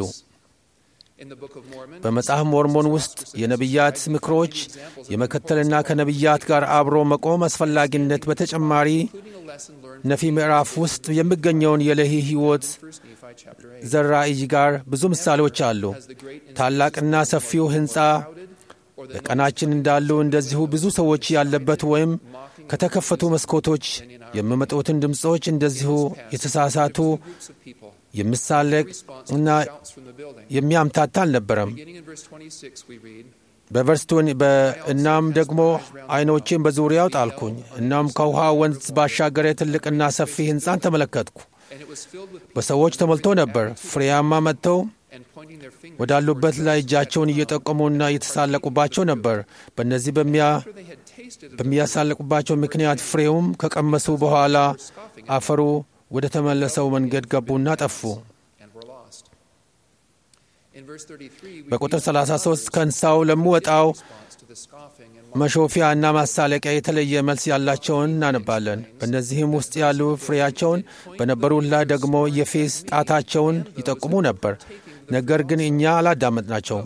በመጽሐፍ ሞርሞን ውስጥ የነቢያት ምክሮች የመከተልና ከነቢያት ጋር አብሮ መቆም አስፈላጊነት በተጨማሪ ነፊ ምዕራፍ ውስጥ የሚገኘውን የለሂ ሕይወት ዘራእይ ጋር ብዙ ምሳሌዎች አሉ። ታላቅና ሰፊው ሕንፃ በቀናችን እንዳሉ እንደዚሁ ብዙ ሰዎች ያለበት ወይም ከተከፈቱ መስኮቶች የሚመጡትን ድምፆች እንደዚሁ የተሳሳቱ የሚሳለቅ እና የሚያምታታ አልነበረም። በቨርስቶን እናም ደግሞ ዓይኖቼን በዙሪያው ጣልኩኝ። እናም ከውሃ ወንዝ ባሻገረ ትልቅና ሰፊ ሕንፃን ተመለከትኩ። በሰዎች ተሞልቶ ነበር። ፍሬያማ መጥተው ወዳሉበት ላይ እጃቸውን እየጠቆሙና እየተሳለቁባቸው ነበር። በእነዚህ በሚያሳለቁባቸው ምክንያት ፍሬውም ከቀመሱ በኋላ አፈሩ ወደ ተመለሰው መንገድ ገቡና ጠፉ። በቁጥር 33 ከእንስሳው ለሚወጣው መሾፊያ እና ማሳለቂያ የተለየ መልስ ያላቸውን እናነባለን። በእነዚህም ውስጥ ያሉ ፍሬያቸውን በነበሩት ላይ ደግሞ የፌስ ጣታቸውን ይጠቁሙ ነበር። ነገር ግን እኛ አላዳመጥናቸውም።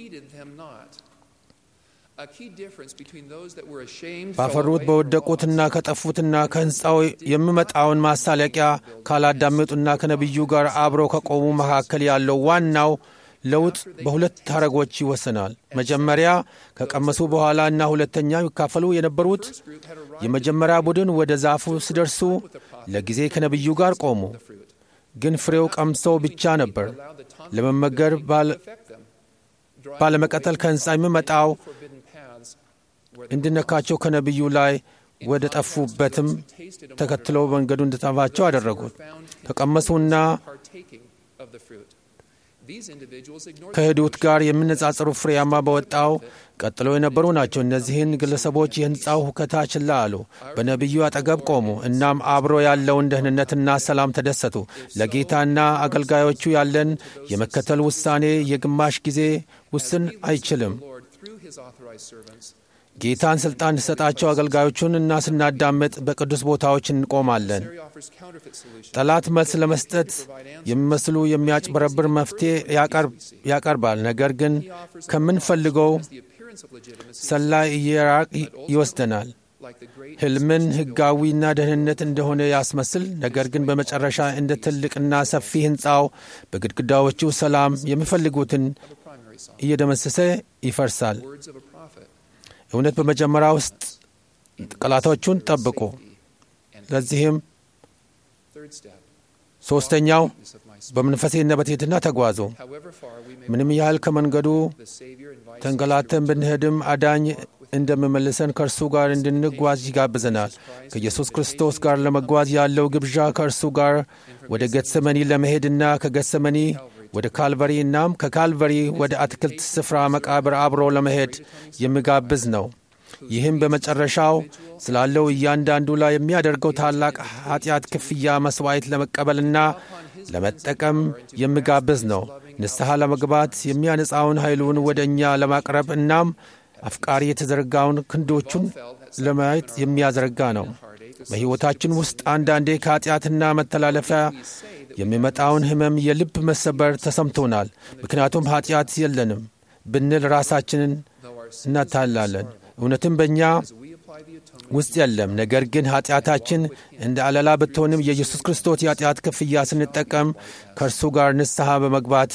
ባፈሩት በወደቁትና ከጠፉትና ከሕንፃው የሚመጣውን ማሳለቂያ ካላዳመጡና ከነቢዩ ጋር አብረው ከቆሙ መካከል ያለው ዋናው ለውጥ በሁለት ሐረጎች ይወሰናል። መጀመሪያ ከቀመሱ በኋላ እና ሁለተኛ ይካፈሉ የነበሩት የመጀመሪያ ቡድን ወደ ዛፉ ሲደርሱ ለጊዜ ከነቢዩ ጋር ቆሙ። ግን ፍሬው ቀምሰው ብቻ ነበር ለመመገር ባለመቀጠል ከሕንፃ የሚመጣው እንድነካቸው ከነቢዩ ላይ ወደ ጠፉበትም ተከትለው መንገዱ እንድጠፋቸው አደረጉት። ከቀመሱና ከሄዱት ጋር የሚነጻጸሩ ፍሬያማ በወጣው ቀጥሎ የነበሩ ናቸው። እነዚህን ግለሰቦች የሕንፃው ሁከታ ችላ አሉ። በነቢዩ አጠገብ ቆሙ። እናም አብሮ ያለውን ደህንነትና ሰላም ተደሰቱ። ለጌታና አገልጋዮቹ ያለን የመከተል ውሳኔ የግማሽ ጊዜ ውስን አይችልም። ጌታን ሥልጣን እንዲሰጣቸው አገልጋዮቹን እና ስናዳምጥ በቅዱስ ቦታዎች እንቆማለን። ጠላት መልስ ለመስጠት የሚመስሉ የሚያጭበረብር መፍትሔ ያቀርባል። ነገር ግን ከምንፈልገው ሰላይ እየራቅ ይወስደናል። ሕልምን ሕጋዊና ደህንነት እንደሆነ ያስመስል፣ ነገር ግን በመጨረሻ እንደ ትልቅና ሰፊ ሕንፃው በግድግዳዎቹ ሰላም የሚፈልጉትን እየደመሰሰ ይፈርሳል። እውነት በመጀመሪያ ውስጥ ቃላቶቹን ጠብቁ። ለዚህም ሦስተኛው በመንፈሴና በትሕትና ተጓዙ። ምንም ያህል ከመንገዱ ተንገላተን ብንሄድም አዳኝ እንደሚመልሰን ከእርሱ ጋር እንድንጓዝ ይጋብዘናል። ከኢየሱስ ክርስቶስ ጋር ለመጓዝ ያለው ግብዣ ከእርሱ ጋር ወደ ገትሰመኒ ለመሄድና ከገትሰመኒ ወደ ካልቨሪ እናም ከካልቨሪ ወደ አትክልት ስፍራ መቃብር አብሮ ለመሄድ የሚጋብዝ ነው። ይህም በመጨረሻው ስላለው እያንዳንዱ ላይ የሚያደርገው ታላቅ ኃጢአት ክፍያ መሥዋዕት ለመቀበልና ለመጠቀም የሚጋብዝ ነው። ንስሐ ለመግባት የሚያነጻውን ኃይሉን ወደ እኛ ለማቅረብ እናም አፍቃሪ የተዘረጋውን ክንዶቹን ለማየት የሚያዘረጋ ነው። በሕይወታችን ውስጥ አንዳንዴ ከኃጢአትና መተላለፊያ የሚመጣውን ሕመም፣ የልብ መሰበር ተሰምቶናል። ምክንያቱም ኃጢአት የለንም ብንል ራሳችንን እናታላለን። እውነትም በእኛ ውስጥ የለም። ነገር ግን ኃጢአታችን እንደ አለላ ብትሆንም የኢየሱስ ክርስቶስ የኃጢአት ክፍያ ስንጠቀም ከእርሱ ጋር ንስሐ በመግባት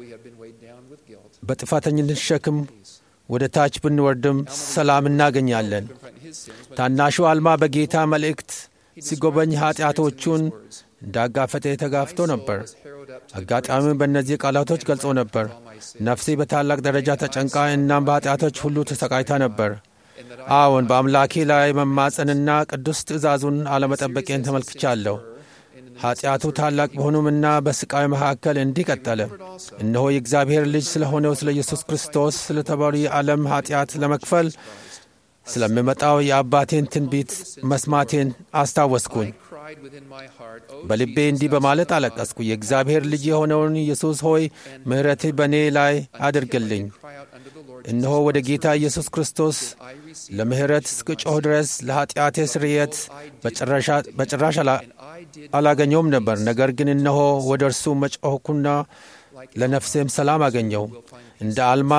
በጥፋተኝነት ሸክም ወደ ታች ብንወርድም ሰላም እናገኛለን። ታናሹ አልማ በጌታ መልእክት ሲጎበኝ ኃጢአቶቹን እንዳጋፈጠ ተጋፍቶ ነበር። አጋጣሚውን በእነዚህ ቃላቶች ገልጾ ነበር። ነፍሴ በታላቅ ደረጃ ተጨንቃ እናም በኃጢአቶች ሁሉ ተሰቃይታ ነበር። አዎን በአምላኬ ላይ መማፀንና ቅዱስ ትእዛዙን አለመጠበቄን ተመልክቻለሁ። ኃጢአቱ ታላቅ በሆኑምና በስቃይ መካከል እንዲህ ቀጠለ። እነሆ የእግዚአብሔር ልጅ ስለሆነው ስለ ኢየሱስ ክርስቶስ ስለተባሉ የዓለም ኃጢአት ለመክፈል ስለሚመጣው የአባቴን ትንቢት መስማቴን አስታወስኩኝ። በልቤ እንዲህ በማለት አለቀስኩ። የእግዚአብሔር ልጅ የሆነውን ኢየሱስ ሆይ ምሕረትህ በእኔ ላይ አድርግልኝ። እነሆ ወደ ጌታ ኢየሱስ ክርስቶስ ለምሕረት እስክጮህ ድረስ ለኃጢአቴ ስርየት በጭራሽ አላገኘውም ነበር። ነገር ግን እነሆ ወደ እርሱ መጮኽኩና ለነፍሴም ሰላም አገኘው። እንደ አልማ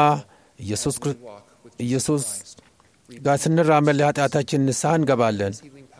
ኢየሱስ ጋር ስንራመድ ለኃጢአታችን ንስሐ እንገባለን።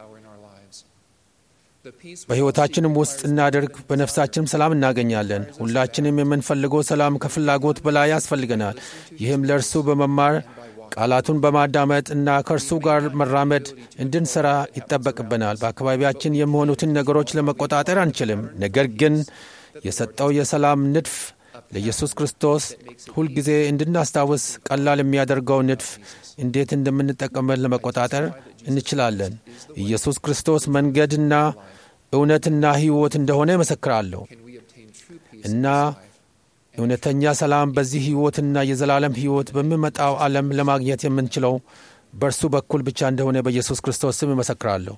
በሕይወታችንም ውስጥ እናደርግ፣ በነፍሳችንም ሰላም እናገኛለን። ሁላችንም የምንፈልገው ሰላም ከፍላጎት በላይ ያስፈልገናል። ይህም ለእርሱ በመማር ቃላቱን በማዳመጥ እና ከእርሱ ጋር መራመድ እንድንሠራ ይጠበቅብናል። በአካባቢያችን የሚሆኑትን ነገሮች ለመቆጣጠር አንችልም። ነገር ግን የሰጠው የሰላም ንድፍ ለኢየሱስ ክርስቶስ ሁልጊዜ እንድናስታውስ ቀላል የሚያደርገው ንድፍ እንዴት እንደምንጠቀመት ለመቆጣጠር እንችላለን። ኢየሱስ ክርስቶስ መንገድና እውነትና ሕይወት እንደሆነ ይመሰክራለሁ እና እውነተኛ ሰላም በዚህ ሕይወትና የዘላለም ሕይወት በሚመጣው ዓለም ለማግኘት የምንችለው በእርሱ በኩል ብቻ እንደሆነ በኢየሱስ ክርስቶስ ስም ይመሰክራለሁ።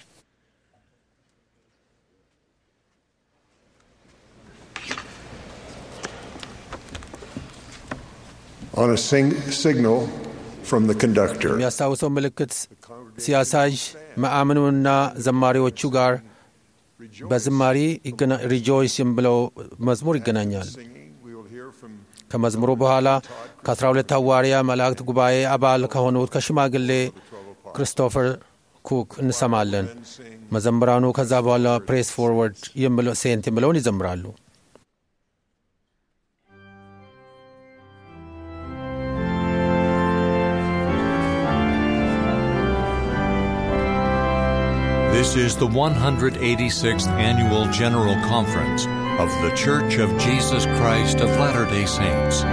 On a sing- signal from the conductor, የሚያስታውሰው ምልክት ሲያሳይ መአምኑና ዘማሪዎቹ ጋር በዝማሪ ሪጆይስ የሚለው መዝሙር ይገናኛል። ከመዝሙሩ በኋላ ከአስራ ሁለት ሐዋርያ መላእክት ጉባኤ አባል ከሆኑት ከሽማግሌ ክሪስቶፈር ኩክ እንሰማለን። መዘምራኑ ከዛ በኋላ ፕሬስ ፎርወርድ ሴንት የሚለውን ይዘምራሉ። This is the 186th Annual General Conference of The Church of Jesus Christ of Latter day Saints.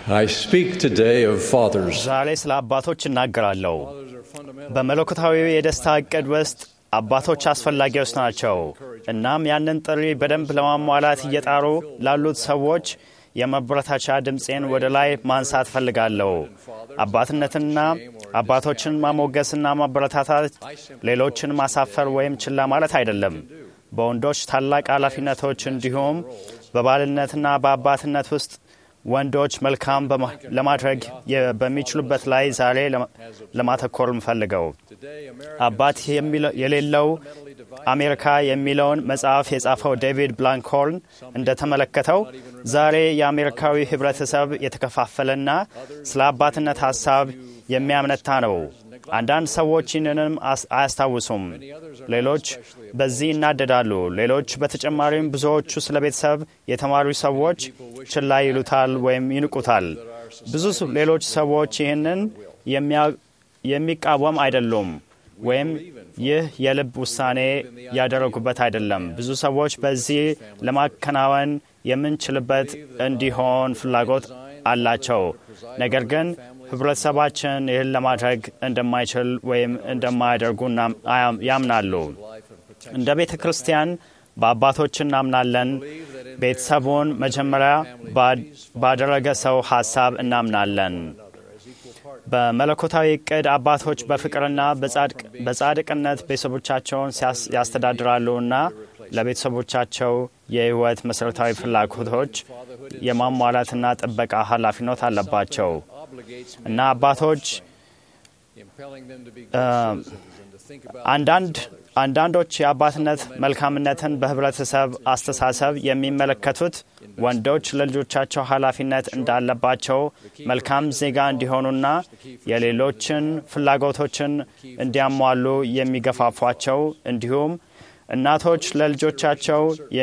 I speak today of fathers. ዛሬ ስለ አባቶች እናገራለሁ። በመለኮታዊ የደስታ እቅድ ውስጥ አባቶች አስፈላጊዎች ናቸው። እናም ያንን ጥሪ በደንብ ለማሟላት እየጣሩ ላሉት ሰዎች የመበረታቻ ድምፄን ወደ ላይ ማንሳት ፈልጋለሁ። አባትነትና አባቶችን ማሞገስና ማበረታታት ሌሎችን ማሳፈር ወይም ችላ ማለት አይደለም። በወንዶች ታላቅ ኃላፊነቶች እንዲሁም በባልነትና በአባትነት ውስጥ ወንዶች መልካም ለማድረግ በሚችሉበት ላይ ዛሬ ለማተኮር ምፈልገው አባት የሌለው አሜሪካ የሚለውን መጽሐፍ የጻፈው ዴቪድ ብላንክሆርን እንደተመለከተው ዛሬ የአሜሪካዊ ህብረተሰብ የተከፋፈለና ስለ አባትነት ሀሳብ የሚያምነታ ነው። አንዳንድ ሰዎች ይህንንም አያስታውሱም። ሌሎች በዚህ ይናደዳሉ። ሌሎች በተጨማሪም ብዙዎቹ ስለ ቤተሰብ የተማሩ ሰዎች ችላ ይሉታል ወይም ይንቁታል። ብዙ ሌሎች ሰዎች ይህንን የሚቃወም አይደሉም ወይም ይህ የልብ ውሳኔ ያደረጉበት አይደለም። ብዙ ሰዎች በዚህ ለማከናወን የምንችልበት እንዲሆን ፍላጎት አላቸው። ነገር ግን ህብረተሰባችን ይህን ለማድረግ እንደማይችል ወይም እንደማያደርጉ ያምናሉ። እንደ ቤተ ክርስቲያን በአባቶች እናምናለን። ቤተሰቡን መጀመሪያ ባደረገ ሰው ሀሳብ እናምናለን። በመለኮታዊ እቅድ አባቶች በፍቅርና በጻድቅነት ቤተሰቦቻቸውን ያስተዳድራሉና ለቤተሰቦቻቸው የህይወት መሠረታዊ ፍላጎቶች የማሟላትና ጥበቃ ኃላፊነት አለባቸው እና አባቶች አንዳንድ አንዳንዶች የአባትነት መልካምነትን በህብረተሰብ አስተሳሰብ የሚመለከቱት ወንዶች ለልጆቻቸው ኃላፊነት እንዳለባቸው መልካም ዜጋ እንዲሆኑና የሌሎችን ፍላጎቶችን እንዲያሟሉ የሚገፋፏቸው እንዲሁም እናቶች ለልጆቻቸው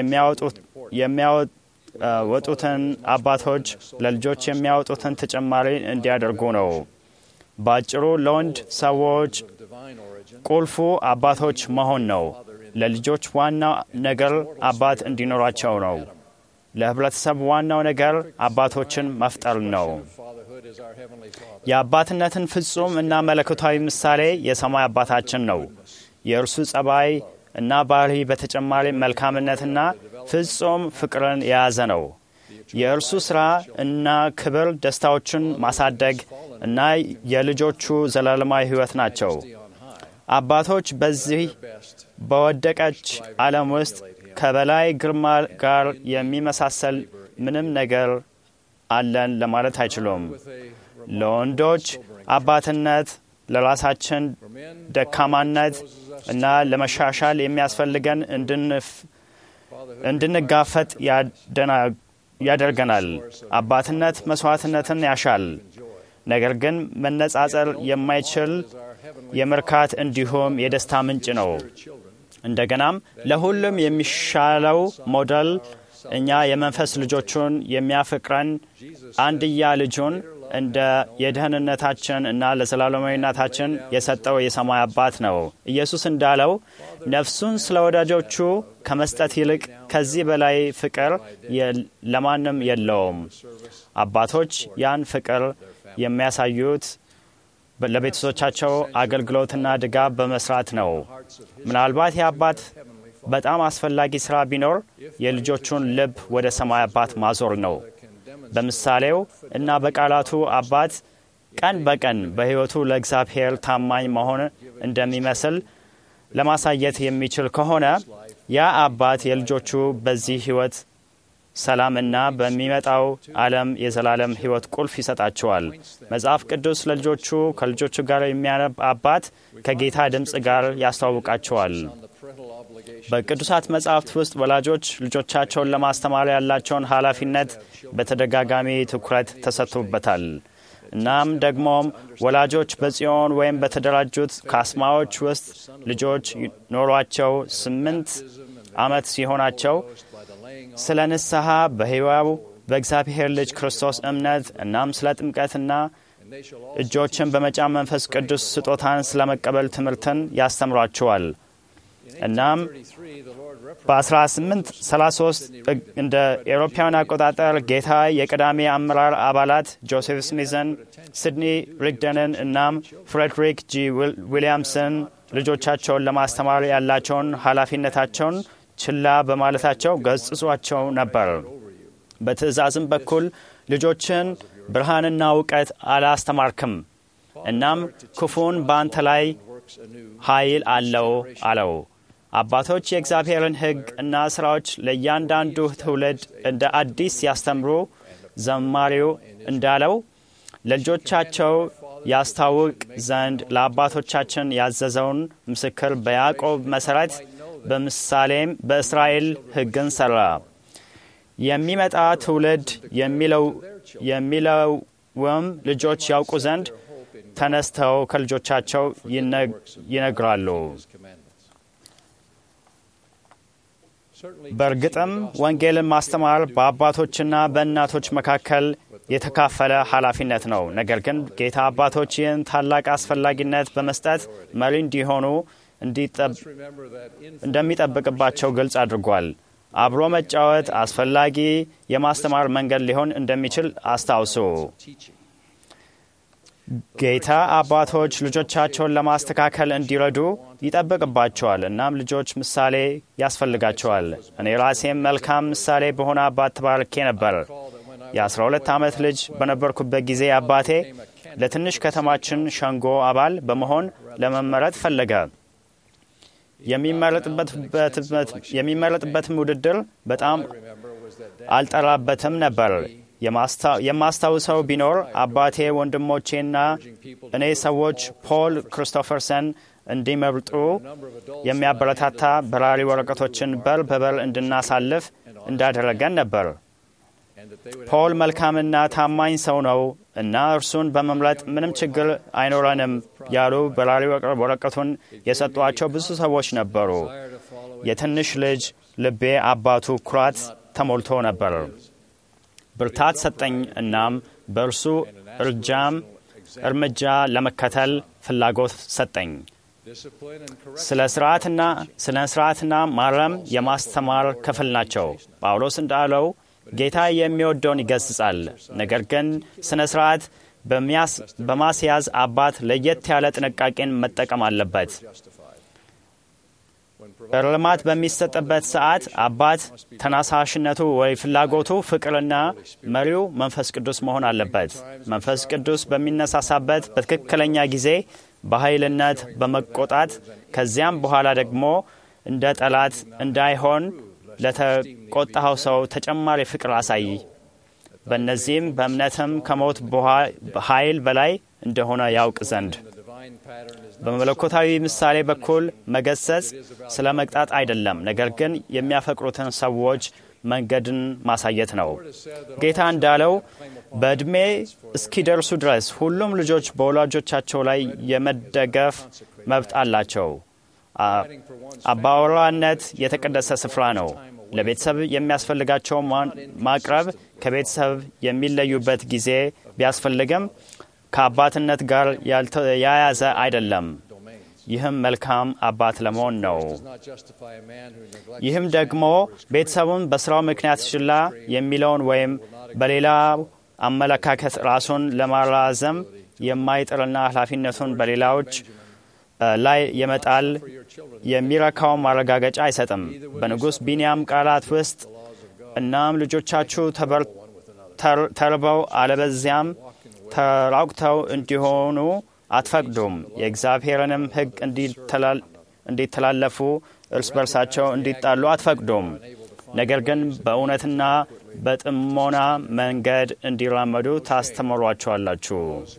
የሚያወጡትን አባቶች ለልጆች የሚያወጡትን ተጨማሪ እንዲያደርጉ ነው። በአጭሩ ለወንድ ሰዎች ቁልፉ አባቶች መሆን ነው። ለልጆች ዋናው ነገር አባት እንዲኖራቸው ነው። ለህብረተሰብ ዋናው ነገር አባቶችን መፍጠር ነው። የአባትነትን ፍጹም እና መለኮታዊ ምሳሌ የሰማይ አባታችን ነው። የእርሱ ጸባይ እና ባህሪ በተጨማሪ መልካምነትና ፍጹም ፍቅርን የያዘ ነው። የእርሱ ሥራ እና ክብር ደስታዎችን ማሳደግ እና የልጆቹ ዘላለማዊ ሕይወት ናቸው። አባቶች በዚህ በወደቀች ዓለም ውስጥ ከበላይ ግርማ ጋር የሚመሳሰል ምንም ነገር አለን ለማለት አይችሉም። ለወንዶች አባትነት ለራሳችን ደካማነት እና ለመሻሻል የሚያስፈልገን እንድንጋፈጥ ያደርገናል። አባትነት መስዋዕትነትን ያሻል። ነገር ግን መነጻጸር የማይችል የምርካት እንዲሁም የደስታ ምንጭ ነው። እንደገናም ለሁሉም የሚሻለው ሞዴል እኛ የመንፈስ ልጆቹን የሚያፈቅረን አንድያ ልጁን እንደ የደህንነታችን እና ለዘላለማዊነታችን የሰጠው የሰማይ አባት ነው። ኢየሱስ እንዳለው ነፍሱን ስለ ወዳጆቹ ከመስጠት ይልቅ ከዚህ በላይ ፍቅር ለማንም የለውም። አባቶች ያን ፍቅር የሚያሳዩት ለቤተሰቦቻቸው አገልግሎትና ድጋፍ በመስራት ነው። ምናልባት የአባት በጣም አስፈላጊ ስራ ቢኖር የልጆቹን ልብ ወደ ሰማይ አባት ማዞር ነው። በምሳሌው እና በቃላቱ አባት ቀን በቀን በሕይወቱ ለእግዚአብሔር ታማኝ መሆን እንደሚመስል ለማሳየት የሚችል ከሆነ ያ አባት የልጆቹ በዚህ ሕይወት ሰላም እና በሚመጣው ዓለም የዘላለም ሕይወት ቁልፍ ይሰጣቸዋል። መጽሐፍ ቅዱስ ለልጆቹ ከልጆቹ ጋር የሚያነብ አባት ከጌታ ድምፅ ጋር ያስተዋውቃቸዋል። በቅዱሳት መጻሕፍት ውስጥ ወላጆች ልጆቻቸውን ለማስተማር ያላቸውን ኃላፊነት በተደጋጋሚ ትኩረት ተሰጥቶበታል። እናም ደግሞም ወላጆች በጽዮን ወይም በተደራጁት ካስማዎች ውስጥ ልጆች ኖሯቸው ስምንት ዓመት ሲሆናቸው ስለ ንስሐ በሕያው በእግዚአብሔር ልጅ ክርስቶስ እምነት እናም ስለ ጥምቀትና እጆችን በመጫን መንፈስ ቅዱስ ስጦታን ስለ መቀበል ትምህርትን ያስተምሯቸዋል። እናም በ1833 እንደ ኤሮፓውያን አቆጣጠር ጌታ የቀዳሚ አመራር አባላት ጆሴፍ ስሚዝን፣ ሲድኒ ሪግደንን እናም ፍሬድሪክ ጂ ዊሊያምስን ልጆቻቸውን ለማስተማር ያላቸውን ኃላፊነታቸውን ችላ በማለታቸው ገጽጿቸው ነበር። በትእዛዝም በኩል ልጆችን ብርሃንና እውቀት አላስተማርክም፣ እናም ክፉን በአንተ ላይ ኃይል አለው አለው። አባቶች የእግዚአብሔርን ሕግ እና ሥራዎች ለእያንዳንዱ ትውልድ እንደ አዲስ ያስተምሩ፣ ዘማሪው እንዳለው ለልጆቻቸው ያስታውቅ ዘንድ ለአባቶቻችን ያዘዘውን ምስክር በያዕቆብ መሠረት በምሳሌም በእስራኤል ሕግን ሠራ። የሚመጣ ትውልድ የሚለውም ልጆች ያውቁ ዘንድ ተነስተው ከልጆቻቸው ይነግራሉ። በእርግጥም ወንጌልን ማስተማር በአባቶችና በእናቶች መካከል የተካፈለ ኃላፊነት ነው። ነገር ግን ጌታ አባቶች ይህን ታላቅ አስፈላጊነት በመስጠት መሪ እንዲሆኑ እንደሚጠብቅባቸው ግልጽ አድርጓል። አብሮ መጫወት አስፈላጊ የማስተማር መንገድ ሊሆን እንደሚችል አስታውሱ። ጌታ አባቶች ልጆቻቸውን ለማስተካከል እንዲረዱ ይጠብቅባቸዋል። እናም ልጆች ምሳሌ ያስፈልጋቸዋል። እኔ ራሴም መልካም ምሳሌ በሆነ አባት ተባርኬ ነበር። የ12 ዓመት ልጅ በነበርኩበት ጊዜ አባቴ ለትንሽ ከተማችን ሸንጎ አባል በመሆን ለመመረጥ ፈለገ። የሚመረጥበትም ውድድር በጣም አልጠራበትም ነበር። የማስታውሰው ቢኖር አባቴ ወንድሞቼና እኔ ሰዎች ፖል ክሪስቶፈርሰን እንዲመርጡ የሚያበረታታ በራሪ ወረቀቶችን በር በበር እንድናሳልፍ እንዳደረገን ነበር። ፖል መልካምና ታማኝ ሰው ነው እና እርሱን በመምረጥ ምንም ችግር አይኖረንም ያሉ በራሪ ወረቀቱን የሰጧቸው ብዙ ሰዎች ነበሩ። የትንሽ ልጅ ልቤ አባቱ ኩራት ተሞልቶ ነበር። ብርታት ሰጠኝ። እናም በእርሱ እርጃም እርምጃ ለመከተል ፍላጎት ሰጠኝ። ስለ ስርዓትና ስለ ስርዓትና ማረም የማስተማር ክፍል ናቸው። ጳውሎስ እንዳለው ጌታ የሚወደውን ይገስጻል። ነገር ግን ስነ ስርዓት በማስያዝ አባት ለየት ያለ ጥንቃቄን መጠቀም አለበት። እርማት በሚሰጥበት ሰዓት አባት ተነሳሽነቱ ወይ ፍላጎቱ ፍቅርና መሪው መንፈስ ቅዱስ መሆን አለበት። መንፈስ ቅዱስ በሚነሳሳበት በትክክለኛ ጊዜ በኃይልነት በመቆጣት ከዚያም በኋላ ደግሞ እንደ ጠላት እንዳይሆን ለተቆጣኸው ሰው ተጨማሪ ፍቅር አሳይ። በእነዚህም በእምነትም ከሞት ኃይል በላይ እንደሆነ ያውቅ ዘንድ በመለኮታዊ ምሳሌ በኩል መገሰጽ ስለ መቅጣት አይደለም፣ ነገር ግን የሚያፈቅሩትን ሰዎች መንገድን ማሳየት ነው። ጌታ እንዳለው በዕድሜ እስኪደርሱ ድረስ ሁሉም ልጆች በወላጆቻቸው ላይ የመደገፍ መብት አላቸው። አባወራነት የተቀደሰ ስፍራ ነው። ለቤተሰብ የሚያስፈልጋቸው ማቅረብ ከቤተሰብ የሚለዩበት ጊዜ ቢያስፈልግም ከአባትነት ጋር ያያዘ አይደለም። ይህም መልካም አባት ለመሆን ነው። ይህም ደግሞ ቤተሰቡን በስራው ምክንያት ችላ የሚለውን ወይም በሌላ አመለካከት ራሱን ለማራዘም የማይጥርና ኃላፊነቱን በሌላዎች ላይ የመጣል የሚረካውን ማረጋገጫ አይሰጥም። በንጉሥ ቢንያም ቃላት ውስጥ እናም ልጆቻችሁ ተርበው አለበዚያም ተራቁተው እንዲሆኑ አትፈቅዱም፣ የእግዚአብሔርንም ሕግ እንዲተላለፉ እርስ በርሳቸው እንዲጣሉ አትፈቅዱም። ነገር ግን በእውነትና በጥሞና መንገድ እንዲራመዱ ታስተምሯቸዋላችሁ።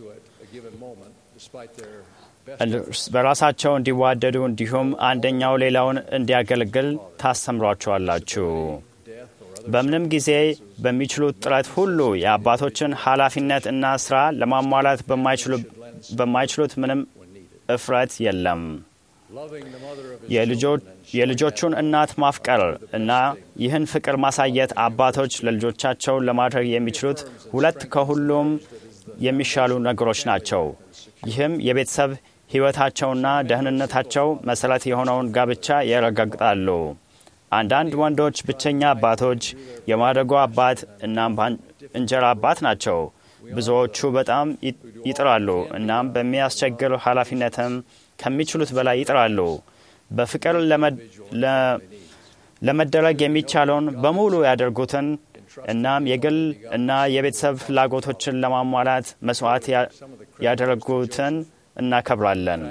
በራሳቸው እንዲዋደዱ እንዲሁም አንደኛው ሌላውን እንዲያገለግል ታስተምሯቸዋላችሁ። በምንም ጊዜ በሚችሉት ጥረት ሁሉ የአባቶችን ኃላፊነት እና ስራ ለማሟላት በማይችሉት ምንም እፍረት የለም። የልጆቹን እናት ማፍቀር እና ይህን ፍቅር ማሳየት አባቶች ለልጆቻቸው ለማድረግ የሚችሉት ሁለት ከሁሉም የሚሻሉ ነገሮች ናቸው። ይህም የቤተሰብ ሕይወታቸውና ደህንነታቸው መሠረት የሆነውን ጋብቻ ያረጋግጣሉ። አንዳንድ ወንዶች ብቸኛ አባቶች፣ የማደጎ አባት እናም እንጀራ አባት ናቸው። ብዙዎቹ በጣም ይጥራሉ እናም በሚያስቸግር ኃላፊነትም ከሚችሉት በላይ ይጥራሉ። በፍቅር ለመደረግ የሚቻለውን በሙሉ ያደርጉትን እናም የግል እና የቤተሰብ ፍላጎቶችን ለማሟላት መስዋዕት ያደረጉትን እናከብራለን።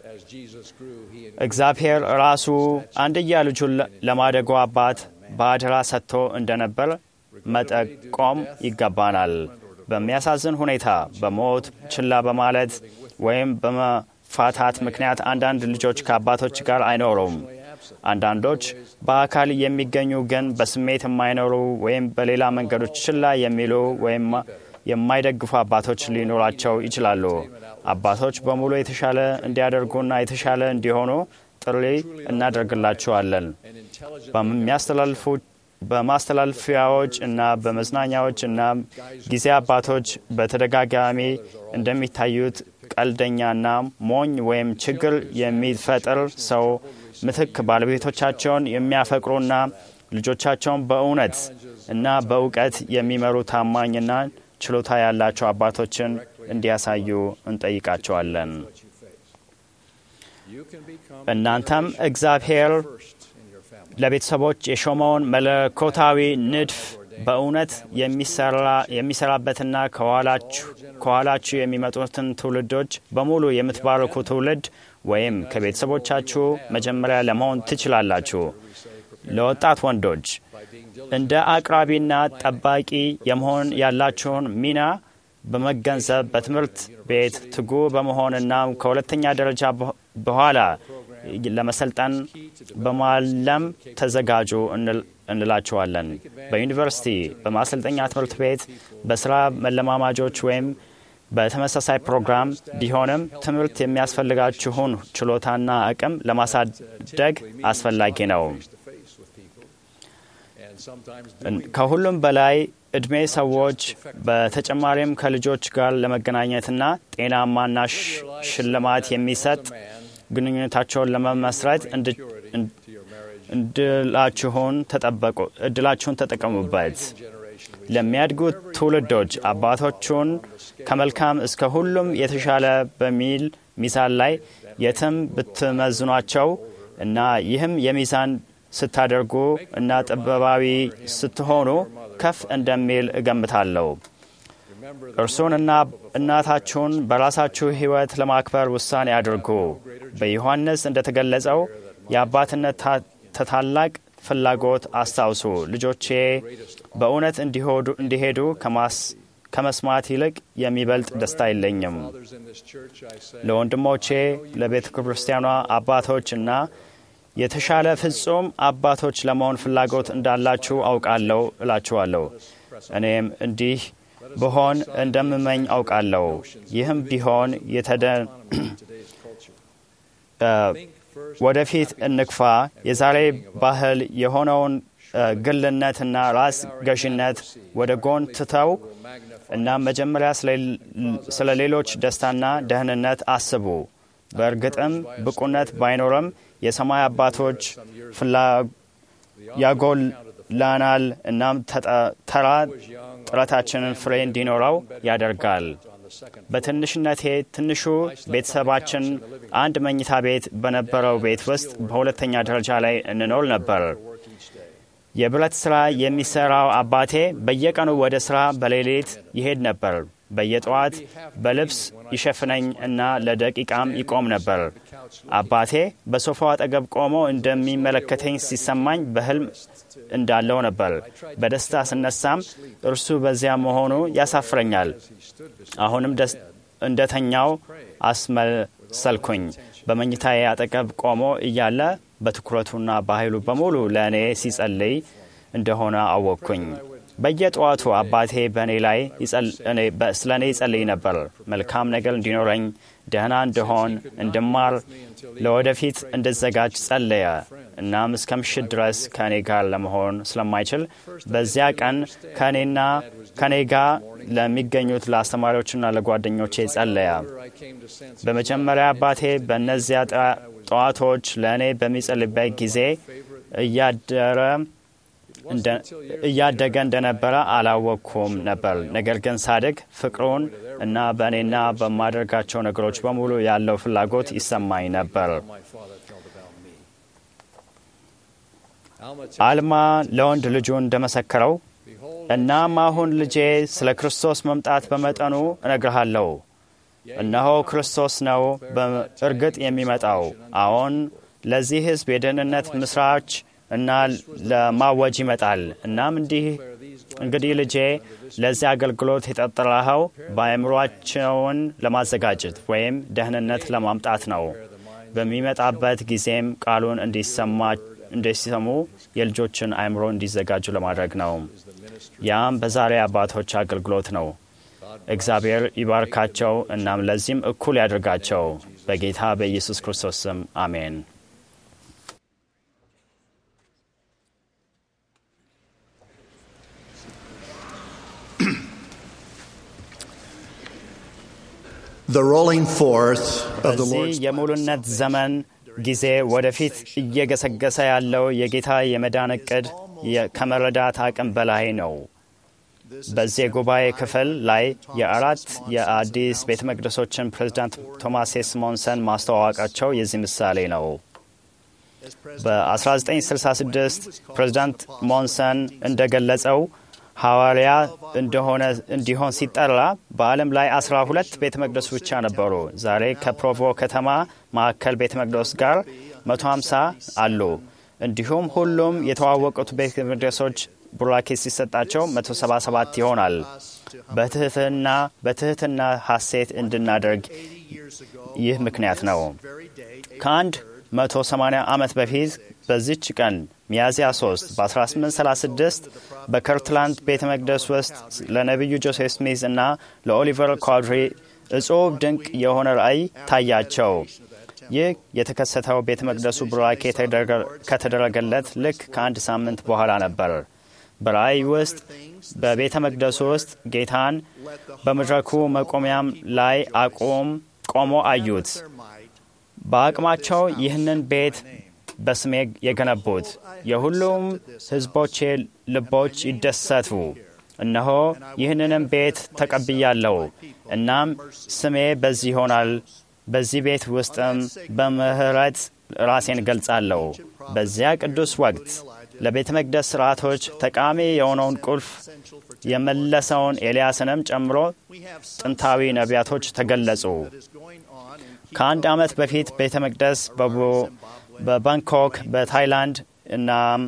እግዚአብሔር ራሱ አንድያ ልጁን ለማደጎ አባት በአደራ ሰጥቶ እንደነበር መጠቆም ይገባናል። በሚያሳዝን ሁኔታ በሞት ችላ በማለት ወይም በመፋታት ምክንያት አንዳንድ ልጆች ከአባቶች ጋር አይኖሩም። አንዳንዶች በአካል የሚገኙ ግን በስሜት የማይኖሩ ወይም በሌላ መንገዶች ችላ የሚሉ ወይም የማይደግፉ አባቶች ሊኖራቸው ይችላሉ። አባቶች በሙሉ የተሻለ እንዲያደርጉና የተሻለ እንዲሆኑ ጥሪ እናደርግላቸዋለን። በሚያስተላልፉ በማስተላለፊያዎች እና በመዝናኛዎች እና ጊዜ አባቶች በተደጋጋሚ እንደሚታዩት ቀልደኛና ሞኝ ወይም ችግር የሚፈጥር ሰው ምትክ ባለቤቶቻቸውን የሚያፈቅሩና ልጆቻቸውን በእውነት እና በእውቀት የሚመሩ ታማኝና ችሎታ ያላቸው አባቶችን እንዲያሳዩ እንጠይቃቸዋለን። እናንተም እግዚአብሔር ለቤተሰቦች የሾመውን መለኮታዊ ንድፍ በእውነት የሚሰራበትና ከኋላችሁ የሚመጡትን ትውልዶች በሙሉ የምትባርኩ ትውልድ ወይም ከቤተሰቦቻችሁ መጀመሪያ ለመሆን ትችላላችሁ። ለወጣት ወንዶች እንደ አቅራቢና ጠባቂ የመሆን ያላችሁን ሚና በመገንዘብ በትምህርት ቤት ትጉ በመሆንና ከሁለተኛ ደረጃ በኋላ ለመሰልጠን በማለም ተዘጋጁ እንላችኋለን። በዩኒቨርሲቲ፣ በማሰልጠኛ ትምህርት ቤት፣ በስራ መለማማጆች ወይም በተመሳሳይ ፕሮግራም ቢሆንም ትምህርት የሚያስፈልጋችሁን ችሎታና አቅም ለማሳደግ አስፈላጊ ነው። ከሁሉም በላይ እድሜ ሰዎች በተጨማሪም ከልጆች ጋር ለመገናኘትና ጤናማና ሽልማት የሚሰጥ ግንኙነታቸውን ለመመስረት እድላችሁን ተጠቀሙበት። ለሚያድጉት ትውልዶች አባቶቹን ከመልካም እስከ ሁሉም የተሻለ በሚል ሚዛን ላይ የትም ብትመዝኗቸው እና ይህም የሚዛን ስታደርጉ እና ጥበባዊ ስትሆኑ ከፍ እንደሚል እገምታለሁ። እርሱንና እናታችሁን በራሳችሁ ሕይወት ለማክበር ውሳኔ አድርጉ። በዮሐንስ እንደተገለጸው የአባትነት ታላቅ ፍላጎት አስታውሱ። ልጆቼ በእውነት እንዲሄዱ ከመስማት ይልቅ የሚበልጥ ደስታ የለኝም። ለወንድሞቼ ለቤተ ክርስቲያኗ አባቶች እና የተሻለ ፍጹም አባቶች ለመሆን ፍላጎት እንዳላችሁ አውቃለሁ እላችኋለሁ። እኔም እንዲህ ብሆን እንደምመኝ አውቃለሁ። ይህም ቢሆን የተደ ወደፊት እንግፋ። የዛሬ ባህል የሆነውን ግልነትና ራስ ገዥነት ወደ ጎን ትተው እና መጀመሪያ ስለ ሌሎች ደስታና ደህንነት አስቡ። በእርግጥም ብቁነት ባይኖርም የሰማይ አባቶች ያጎላናል እናም ተራ ጥረታችንን ፍሬ እንዲኖረው ያደርጋል። በትንሽነቴ ትንሹ ቤተሰባችን አንድ መኝታ ቤት በነበረው ቤት ውስጥ በሁለተኛ ደረጃ ላይ እንኖር ነበር። የብረት ሥራ የሚሠራው አባቴ በየቀኑ ወደ ሥራ በሌሊት ይሄድ ነበር። በየጠዋት በልብስ ይሸፍነኝ እና ለደቂቃም ይቆም ነበር። አባቴ በሶፋው አጠገብ ቆሞ እንደሚመለከተኝ ሲሰማኝ በሕልም እንዳለው ነበር። በደስታ ስነሳም እርሱ በዚያ መሆኑ ያሳፍረኛል። አሁንም እንደተኛው አስመሰልኩኝ። በመኝታዬ አጠገብ ቆሞ እያለ በትኩረቱና በኃይሉ በሙሉ ለእኔ ሲጸልይ እንደሆነ አወቅኩኝ። በየጠዋቱ አባቴ በእኔ ላይ ስለ እኔ ይጸልይ ነበር። መልካም ነገር እንዲኖረኝ፣ ደህና እንድሆን፣ እንድማር፣ ለወደፊት እንድዘጋጅ ጸለየ። እናም እስከ ምሽት ድረስ ከእኔ ጋር ለመሆን ስለማይችል በዚያ ቀን ከእኔና ከኔ ጋር ለሚገኙት ለአስተማሪዎችና ለጓደኞቼ ጸለያ። በመጀመሪያ አባቴ በእነዚያ ጠዋቶች ለእኔ በሚጸልይበት ጊዜ እያደገ እንደነበረ አላወቅኩም ነበር። ነገር ግን ሳድግ ፍቅሩን እና በእኔና በማደርጋቸው ነገሮች በሙሉ ያለው ፍላጎት ይሰማኝ ነበር። አልማ ለወንድ ልጁ እንደመሰከረው እናም አሁን ልጄ ስለ ክርስቶስ መምጣት በመጠኑ እነግርሃለሁ። እነሆ ክርስቶስ ነው በእርግጥ የሚመጣው። አዎን ለዚህ ሕዝብ የደህንነት ምስራች እና ለማወጅ ይመጣል። እናም እንዲህ እንግዲህ ልጄ ለዚህ አገልግሎት የጠጠራኸው በአእምሯቸውን ለማዘጋጀት ወይም ደህንነት ለማምጣት ነው። በሚመጣበት ጊዜም ቃሉን እንዲሰሙ የልጆችን አእምሮ እንዲዘጋጁ ለማድረግ ነው። ያም በዛሬ አባቶች አገልግሎት ነው። እግዚአብሔር ይባርካቸው፣ እናም ለዚህም እኩል ያድርጋቸው። በጌታ በኢየሱስ ክርስቶስ ስም አሜን። The rolling forth of the በዚህ Lord's የሙሉነት ዘመን ጊዜ ወደፊት እየገሰገሰ ያለው የጌታ የመዳን እቅድ ከመረዳት አቅም በላይ ነው። በዚህ የጉባኤ ክፍል ላይ የአራት የአዲስ ቤተ መቅደሶችን ፕሬዚዳንት ቶማስ ሲሞንሰን ማስተዋወቃቸው የዚህ ምሳሌ ነው። በ1966 ፕሬዚዳንት ሞንሰን እንደገለጸው ሐዋርያ እንደሆነ እንዲሆን ሲጠራ በዓለም ላይ አስራ ሁለት ቤተ መቅደስ ብቻ ነበሩ። ዛሬ ከፕሮቮ ከተማ ማዕከል ቤተ መቅደስ ጋር 150 አሉ። እንዲሁም ሁሉም የተዋወቁት ቤተ መቅደሶች ቡራኬ ሲሰጣቸው 177 ይሆናል። በትህትና በትህትና ሐሴት እንድናደርግ ይህ ምክንያት ነው። ከአንድ 180 ዓመት በፊት በዚች ቀን ሚያዝያ 3 በ1836 በከርትላንድ ቤተ መቅደስ ውስጥ ለነቢዩ ጆሴፍ ስሚዝ እና ለኦሊቨር ኳድሪ እጹብ ድንቅ የሆነ ራእይ ታያቸው። ይህ የተከሰተው ቤተ መቅደሱ ቡራኬ ከተደረገለት ልክ ከአንድ ሳምንት በኋላ ነበር። በራእይ ውስጥ በቤተ መቅደሱ ውስጥ ጌታን በመድረኩ መቆሚያም ላይ አቁም ቆሞ አዩት። በአቅማቸው ይህንን ቤት በስሜ የገነቡት የሁሉም ሕዝቦቼ ልቦች ይደሰቱ። እነሆ ይህንንም ቤት ተቀብያለሁ። እናም ስሜ በዚህ ይሆናል። በዚህ ቤት ውስጥም በምሕረት ራሴን ገልጻለሁ። በዚያ ቅዱስ ወቅት ለቤተ መቅደስ ሥርዓቶች ጠቃሚ የሆነውን ቁልፍ የመለሰውን ኤልያስንም ጨምሮ ጥንታዊ ነቢያቶች ተገለጹ። ከአንድ ዓመት በፊት ቤተ መቅደስ በባንኮክ በታይላንድ እና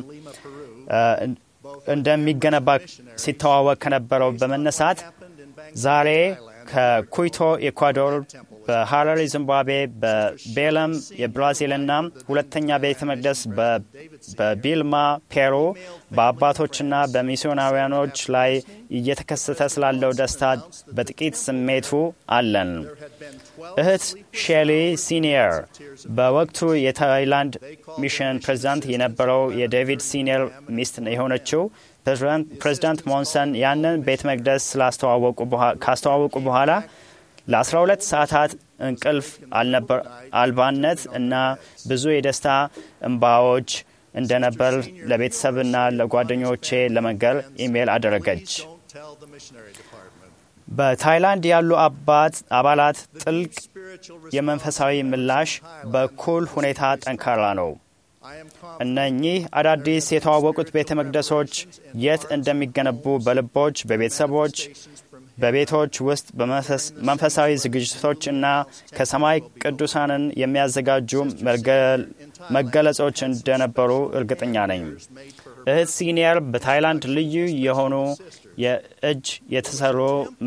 እንደሚገነባ ሲተዋወቅ ከነበረው በመነሳት ዛሬ ከኩይቶ ኢኳዶር፣ በሀረሪ ዚምባብዌ፣ በቤለም የብራዚልና ሁለተኛ ቤተ መቅደስ በቢልማ ፔሩ በአባቶችና በሚስዮናውያኖች ላይ እየተከሰተ ስላለው ደስታ በጥቂት ስሜቱ አለን። እህት ሼሊ ሲኒየር በወቅቱ የታይላንድ ሚሽን ፕሬዚዳንት የነበረው የዴቪድ ሲኒየር ሚስት የሆነችው ፕሬዚዳንት ሞንሰን ያንን ቤተ መቅደስ ካስተዋወቁ በኋላ ለ12 ሰዓታት እንቅልፍ አልባነት እና ብዙ የደስታ እንባዎች እንደነበር ለቤተሰብና ለጓደኞቼ ለመንገር ኢሜይል አደረገች። በታይላንድ ያሉ አባት አባላት ጥልቅ የመንፈሳዊ ምላሽ በኩል ሁኔታ ጠንካራ ነው። እነኚህ አዳዲስ የተዋወቁት ቤተ መቅደሶች የት እንደሚገነቡ በልቦች፣ በቤተሰቦች፣ በቤቶች ውስጥ በመንፈሳዊ ዝግጅቶች እና ከሰማይ ቅዱሳንን የሚያዘጋጁ መገለጾች እንደነበሩ እርግጠኛ ነኝ። እህት ሲኒየር በታይላንድ ልዩ የሆኑ የእጅ የተሰሩ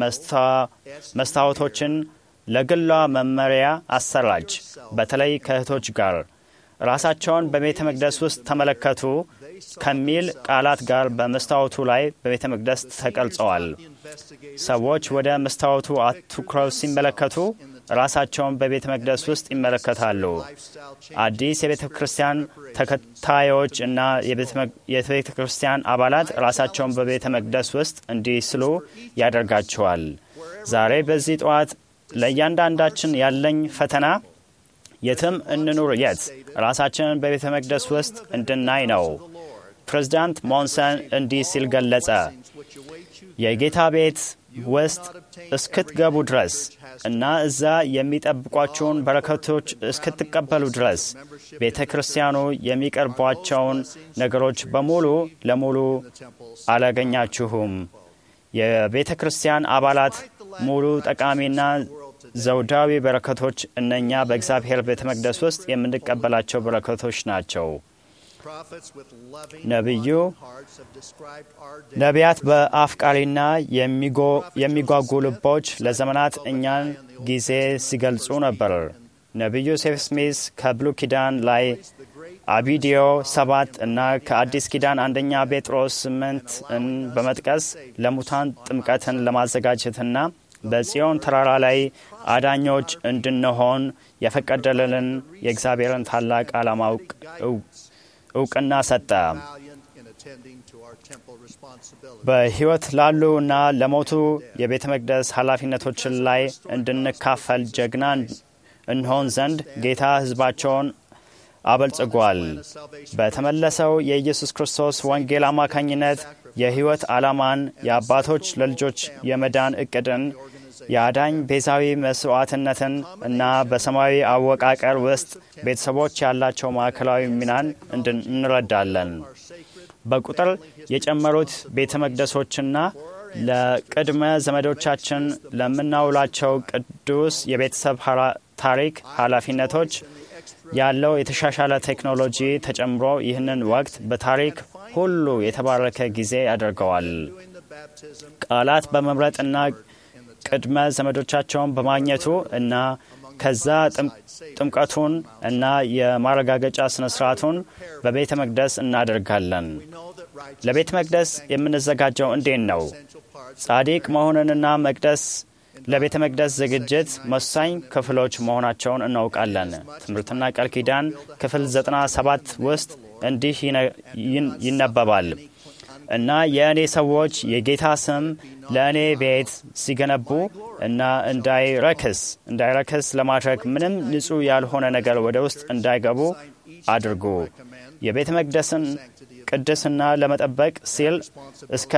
መስታወቶችን ለግሏ መመሪያ አሰራች። በተለይ ከእህቶች ጋር ራሳቸውን በቤተ መቅደስ ውስጥ ተመለከቱ ከሚል ቃላት ጋር በመስታወቱ ላይ በቤተ መቅደስ ተቀርጸዋል። ሰዎች ወደ መስታወቱ አትኩረው ሲመለከቱ ራሳቸውን በቤተ መቅደስ ውስጥ ይመለከታሉ። አዲስ የቤተ ክርስቲያን ተከታዮች እና የቤተ ክርስቲያን አባላት ራሳቸውን በቤተ መቅደስ ውስጥ እንዲስሉ ያደርጋቸዋል። ዛሬ በዚህ ጠዋት ለእያንዳንዳችን ያለኝ ፈተና የትም እንኑር የት ራሳችንን በቤተ መቅደስ ውስጥ እንድናይ ነው። ፕሬዚዳንት ሞንሰን እንዲህ ሲል ገለጸ። የጌታ ቤት ውስጥ እስክትገቡ ድረስ እና እዛ የሚጠብቋቸውን በረከቶች እስክትቀበሉ ድረስ ቤተ ክርስቲያኑ የሚቀርቧቸውን ነገሮች በሙሉ ለሙሉ አላገኛችሁም። የቤተ ክርስቲያን አባላት ሙሉ ጠቃሚና ዘውዳዊ በረከቶች እነኛ በእግዚአብሔር ቤተ መቅደስ ውስጥ የምንቀበላቸው በረከቶች ናቸው። ነቢዩ ነቢያት በአፍቃሪና የሚጓጉ ልቦች ለዘመናት እኛን ጊዜ ሲገልጹ ነበር። ነቢዩ ሴፍ ስሚስ ከብሉ ኪዳን ላይ አቢዲዮ ሰባት እና ከአዲስ ኪዳን አንደኛ ጴጥሮስ ስምንትን በመጥቀስ ለሙታን ጥምቀትን ለማዘጋጀትና በጽዮን ተራራ ላይ አዳኞች እንድንሆን የፈቀደልን የእግዚአብሔርን ታላቅ ዓላማ እውቅና ሰጠ። በሕይወት ላሉ እና ለሞቱ የቤተ መቅደስ ኃላፊነቶችን ላይ እንድንካፈል ጀግና እንሆን ዘንድ ጌታ ሕዝባቸውን አበልጽጓል። በተመለሰው የኢየሱስ ክርስቶስ ወንጌል አማካኝነት የሕይወት ዓላማን፣ የአባቶች ለልጆች የመዳን ዕቅድን፣ የአዳኝ ቤዛዊ መስዋዕትነትን እና በሰማያዊ አወቃቀር ውስጥ ቤተሰቦች ያላቸው ማዕከላዊ ሚናን እንረዳለን። በቁጥር የጨመሩት ቤተ መቅደሶችና ለቅድመ ዘመዶቻችን ለምናውላቸው ቅዱስ የቤተሰብ ታሪክ ኃላፊነቶች ያለው የተሻሻለ ቴክኖሎጂ ተጨምሮ ይህንን ወቅት በታሪክ ሁሉ የተባረከ ጊዜ ያደርገዋል። ቃላት በመምረጥና ቅድመ ዘመዶቻቸውን በማግኘቱ እና ከዛ ጥምቀቱን እና የማረጋገጫ ስነ ስርዓቱን በቤተ መቅደስ እናደርጋለን። ለቤተ መቅደስ የምንዘጋጀው እንዴት ነው? ጻዲቅ መሆንንና መቅደስ ለቤተ መቅደስ ዝግጅት ወሳኝ ክፍሎች መሆናቸውን እናውቃለን። ትምህርትና ቃል ኪዳን ክፍል 97 ውስጥ እንዲህ ይነበባል እና የእኔ ሰዎች የጌታ ስም ለእኔ ቤት ሲገነቡ እና እንዳይረክስ እንዳይረክስ ለማድረግ ምንም ንጹሕ ያልሆነ ነገር ወደ ውስጥ እንዳይገቡ አድርጉ። የቤተ መቅደስን ቅድስና ለመጠበቅ ሲል እስከ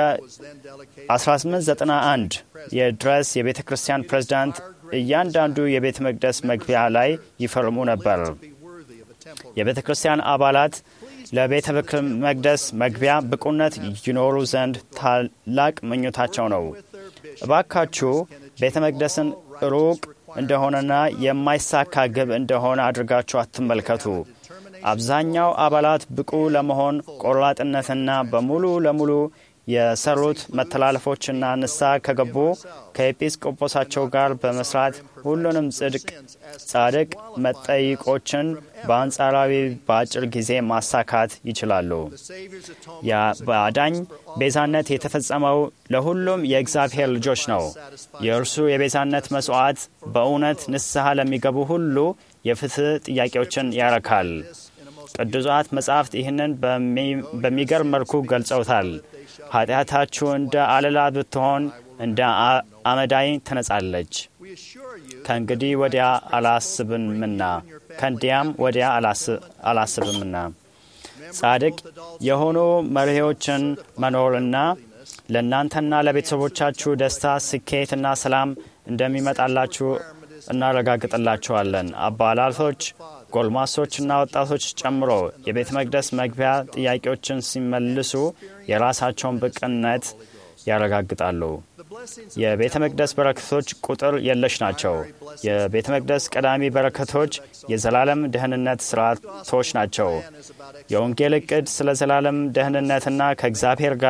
1891 የድረስ የቤተ ክርስቲያን ፕሬዝዳንት እያንዳንዱ የቤተ መቅደስ መግቢያ ላይ ይፈርሙ ነበር። የቤተ ክርስቲያን አባላት ለቤተ መቅደስ መግቢያ ብቁነት ይኖሩ ዘንድ ታላቅ ምኞታቸው ነው። እባካችሁ ቤተ መቅደስን ሩቅ እንደሆነና የማይሳካ ግብ እንደሆነ አድርጋችሁ አትመልከቱ። አብዛኛው አባላት ብቁ ለመሆን ቆራጥነትና በሙሉ ለሙሉ የሰሩት መተላለፎችና ንስሐ ከገቡ ከኤጲስቆጶሳቸው ጋር በመስራት ሁሉንም ጽድቅ ጻድቅ መጠይቆችን በአንጻራዊ በአጭር ጊዜ ማሳካት ይችላሉ። በአዳኝ ቤዛነት የተፈጸመው ለሁሉም የእግዚአብሔር ልጆች ነው። የእርሱ የቤዛነት መስዋዕት በእውነት ንስሐ ለሚገቡ ሁሉ የፍትህ ጥያቄዎችን ያረካል። ቅዱሳት መጻሕፍት ይህንን በሚገርም መልኩ ገልጸውታል። ኃጢአታችሁ እንደ አለላ ብትሆን እንደ አመዳይ ትነጻለች። ከእንግዲህ ወዲያ አላስብምና ከእንዲያም ወዲያ አላስብምና ጻድቅ የሆኑ መሪዎችን መኖርና ለእናንተና ለቤተሰቦቻችሁ ደስታ፣ ስኬትና ሰላም እንደሚመጣላችሁ እናረጋግጥላችኋለን። አባላቶች ጎልማሶችና ወጣቶች ጨምሮ የቤተ መቅደስ መግቢያ ጥያቄዎችን ሲመልሱ የራሳቸውን ብቅነት ያረጋግጣሉ። የቤተ መቅደስ በረከቶች ቁጥር የለሽ ናቸው። የቤተ መቅደስ ቀዳሚ በረከቶች የዘላለም ደህንነት ስርዓቶች ናቸው። የወንጌል እቅድ ስለ ዘላለም ደህንነትና ከእግዚአብሔር ጋር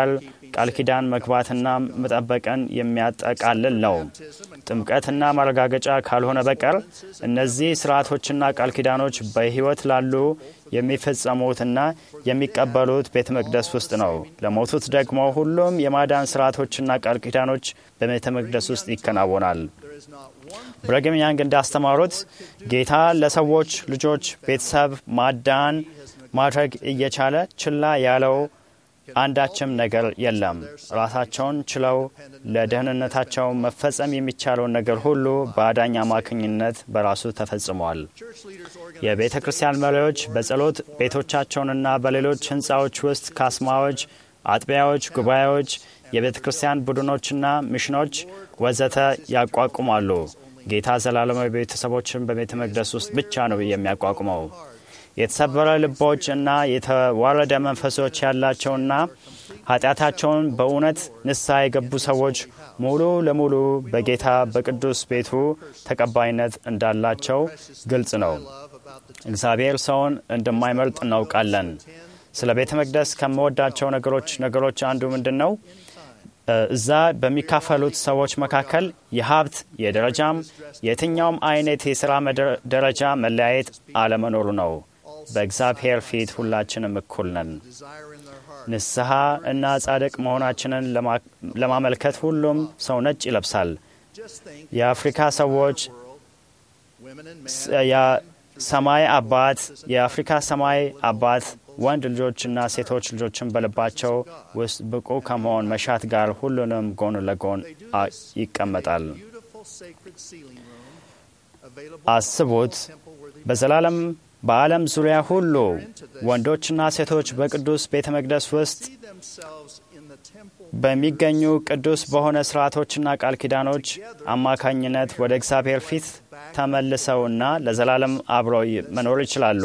ቃል ኪዳን መግባትና መጠበቅን የሚያጠቃልል ነው። ጥምቀትና ማረጋገጫ ካልሆነ በቀር እነዚህ ስርዓቶችና ቃል ኪዳኖች በሕይወት ላሉ የሚፈጸሙትና የሚቀበሉት ቤተ መቅደስ ውስጥ ነው። ለሞቱት ደግሞ ሁሉም የማዳን ስርዓቶችና ቃል ኪዳኖች በቤተ መቅደስ ውስጥ ይከናወናል። ብረግም ያንግ እንዳስተማሩት ጌታ ለሰዎች ልጆች ቤተሰብ ማዳን ማድረግ እየቻለ ችላ ያለው አንዳችም ነገር የለም። ራሳቸውን ችለው ለደህንነታቸው መፈጸም የሚቻለውን ነገር ሁሉ በአዳኝ አማካኝነት በራሱ ተፈጽሟል። የቤተ ክርስቲያን መሪዎች በጸሎት ቤቶቻቸውንና በሌሎች ህንፃዎች ውስጥ ካስማዎች፣ አጥቢያዎች፣ ጉባኤዎች፣ የቤተ ክርስቲያን ቡድኖችና ሚሽኖች ወዘተ ያቋቁማሉ። ጌታ ዘላለማዊ ቤተሰቦችን በቤተ መቅደስ ውስጥ ብቻ ነው የሚያቋቁመው። የተሰበረ ልቦች እና የተዋረደ መንፈሶች ያላቸውና ኃጢአታቸውን በእውነት ንስሐ የገቡ ሰዎች ሙሉ ለሙሉ በጌታ በቅዱስ ቤቱ ተቀባይነት እንዳላቸው ግልጽ ነው። እግዚአብሔር ሰውን እንደማይመርጥ እናውቃለን። ስለ ቤተ መቅደስ ከምወዳቸው ነገሮች ነገሮች አንዱ ምንድን ነው? እዛ በሚካፈሉት ሰዎች መካከል የሀብት የደረጃም የትኛውም አይነት የሥራ ደረጃ መለያየት አለመኖሩ ነው። በእግዚአብሔር ፊት ሁላችንም እኩል ነን። ንስሐ እና ጻድቅ መሆናችንን ለማመልከት ሁሉም ሰው ነጭ ይለብሳል። የአፍሪካ ሰዎች ሰማይ አባት የአፍሪካ ሰማይ አባት ወንድ ልጆችና ሴቶች ልጆችን በልባቸው ውስጥ ብቁ ከመሆን መሻት ጋር ሁሉንም ጎን ለጎን ይቀመጣል። አስቡት በዘላለም በዓለም ዙሪያ ሁሉ ወንዶችና ሴቶች በቅዱስ ቤተ መቅደስ ውስጥ በሚገኙ ቅዱስ በሆነ ስርዓቶችና ቃል ኪዳኖች አማካኝነት ወደ እግዚአብሔር ፊት ተመልሰውና ለዘላለም አብረው መኖር ይችላሉ።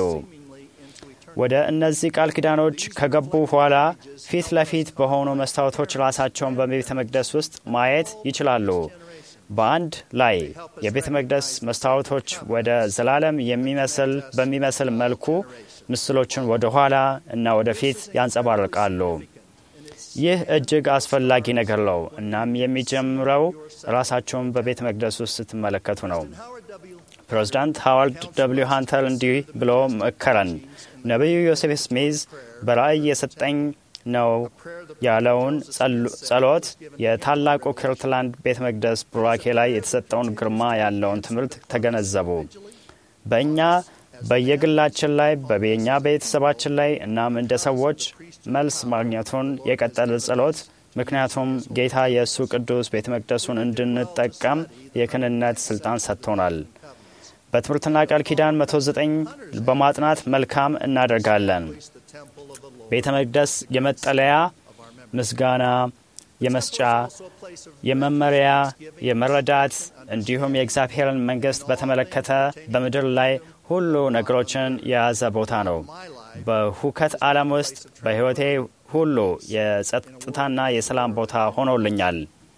ወደ እነዚህ ቃል ኪዳኖች ከገቡ በኋላ ፊት ለፊት በሆኑ መስታወቶች ራሳቸውን በቤተ መቅደስ ውስጥ ማየት ይችላሉ። በአንድ ላይ የቤተ መቅደስ መስታወቶች ወደ ዘላለም የሚመስል በሚመስል መልኩ ምስሎችን ወደ ኋላ እና ወደፊት ያንጸባርቃሉ። ይህ እጅግ አስፈላጊ ነገር ነው። እናም የሚጀምረው ራሳቸውን በቤተ መቅደስ ውስጥ ስትመለከቱ ነው። ፕሬዚዳንት ሃዋርድ ደብሊው ሃንተር እንዲህ ብሎ መከረን። ነቢዩ ዮሴፍ ስሚዝ በራእይ የሰጠኝ ነው ያለውን ጸሎት የታላቁ ክርትላንድ ቤተ መቅደስ ቡራኬ ላይ የተሰጠውን ግርማ ያለውን ትምህርት ተገነዘቡ። በእኛ በየግላችን ላይ በቤኛ ቤተሰባችን ላይ እናም እንደ ሰዎች መልስ ማግኘቱን የቀጠለ ጸሎት ምክንያቱም ጌታ የእሱ ቅዱስ ቤተ መቅደሱን እንድንጠቀም የክህንነት ስልጣን ሰጥቶናል። በትምህርትና ቃል ኪዳን 109 በማጥናት መልካም እናደርጋለን። ቤተ መቅደስ የመጠለያ፣ ምስጋና፣ የመስጫ፣ የመመሪያ፣ የመረዳት እንዲሁም የእግዚአብሔርን መንግሥት በተመለከተ በምድር ላይ ሁሉ ነገሮችን የያዘ ቦታ ነው። በሁከት ዓለም ውስጥ በሕይወቴ ሁሉ የጸጥታና የሰላም ቦታ ሆኖልኛል።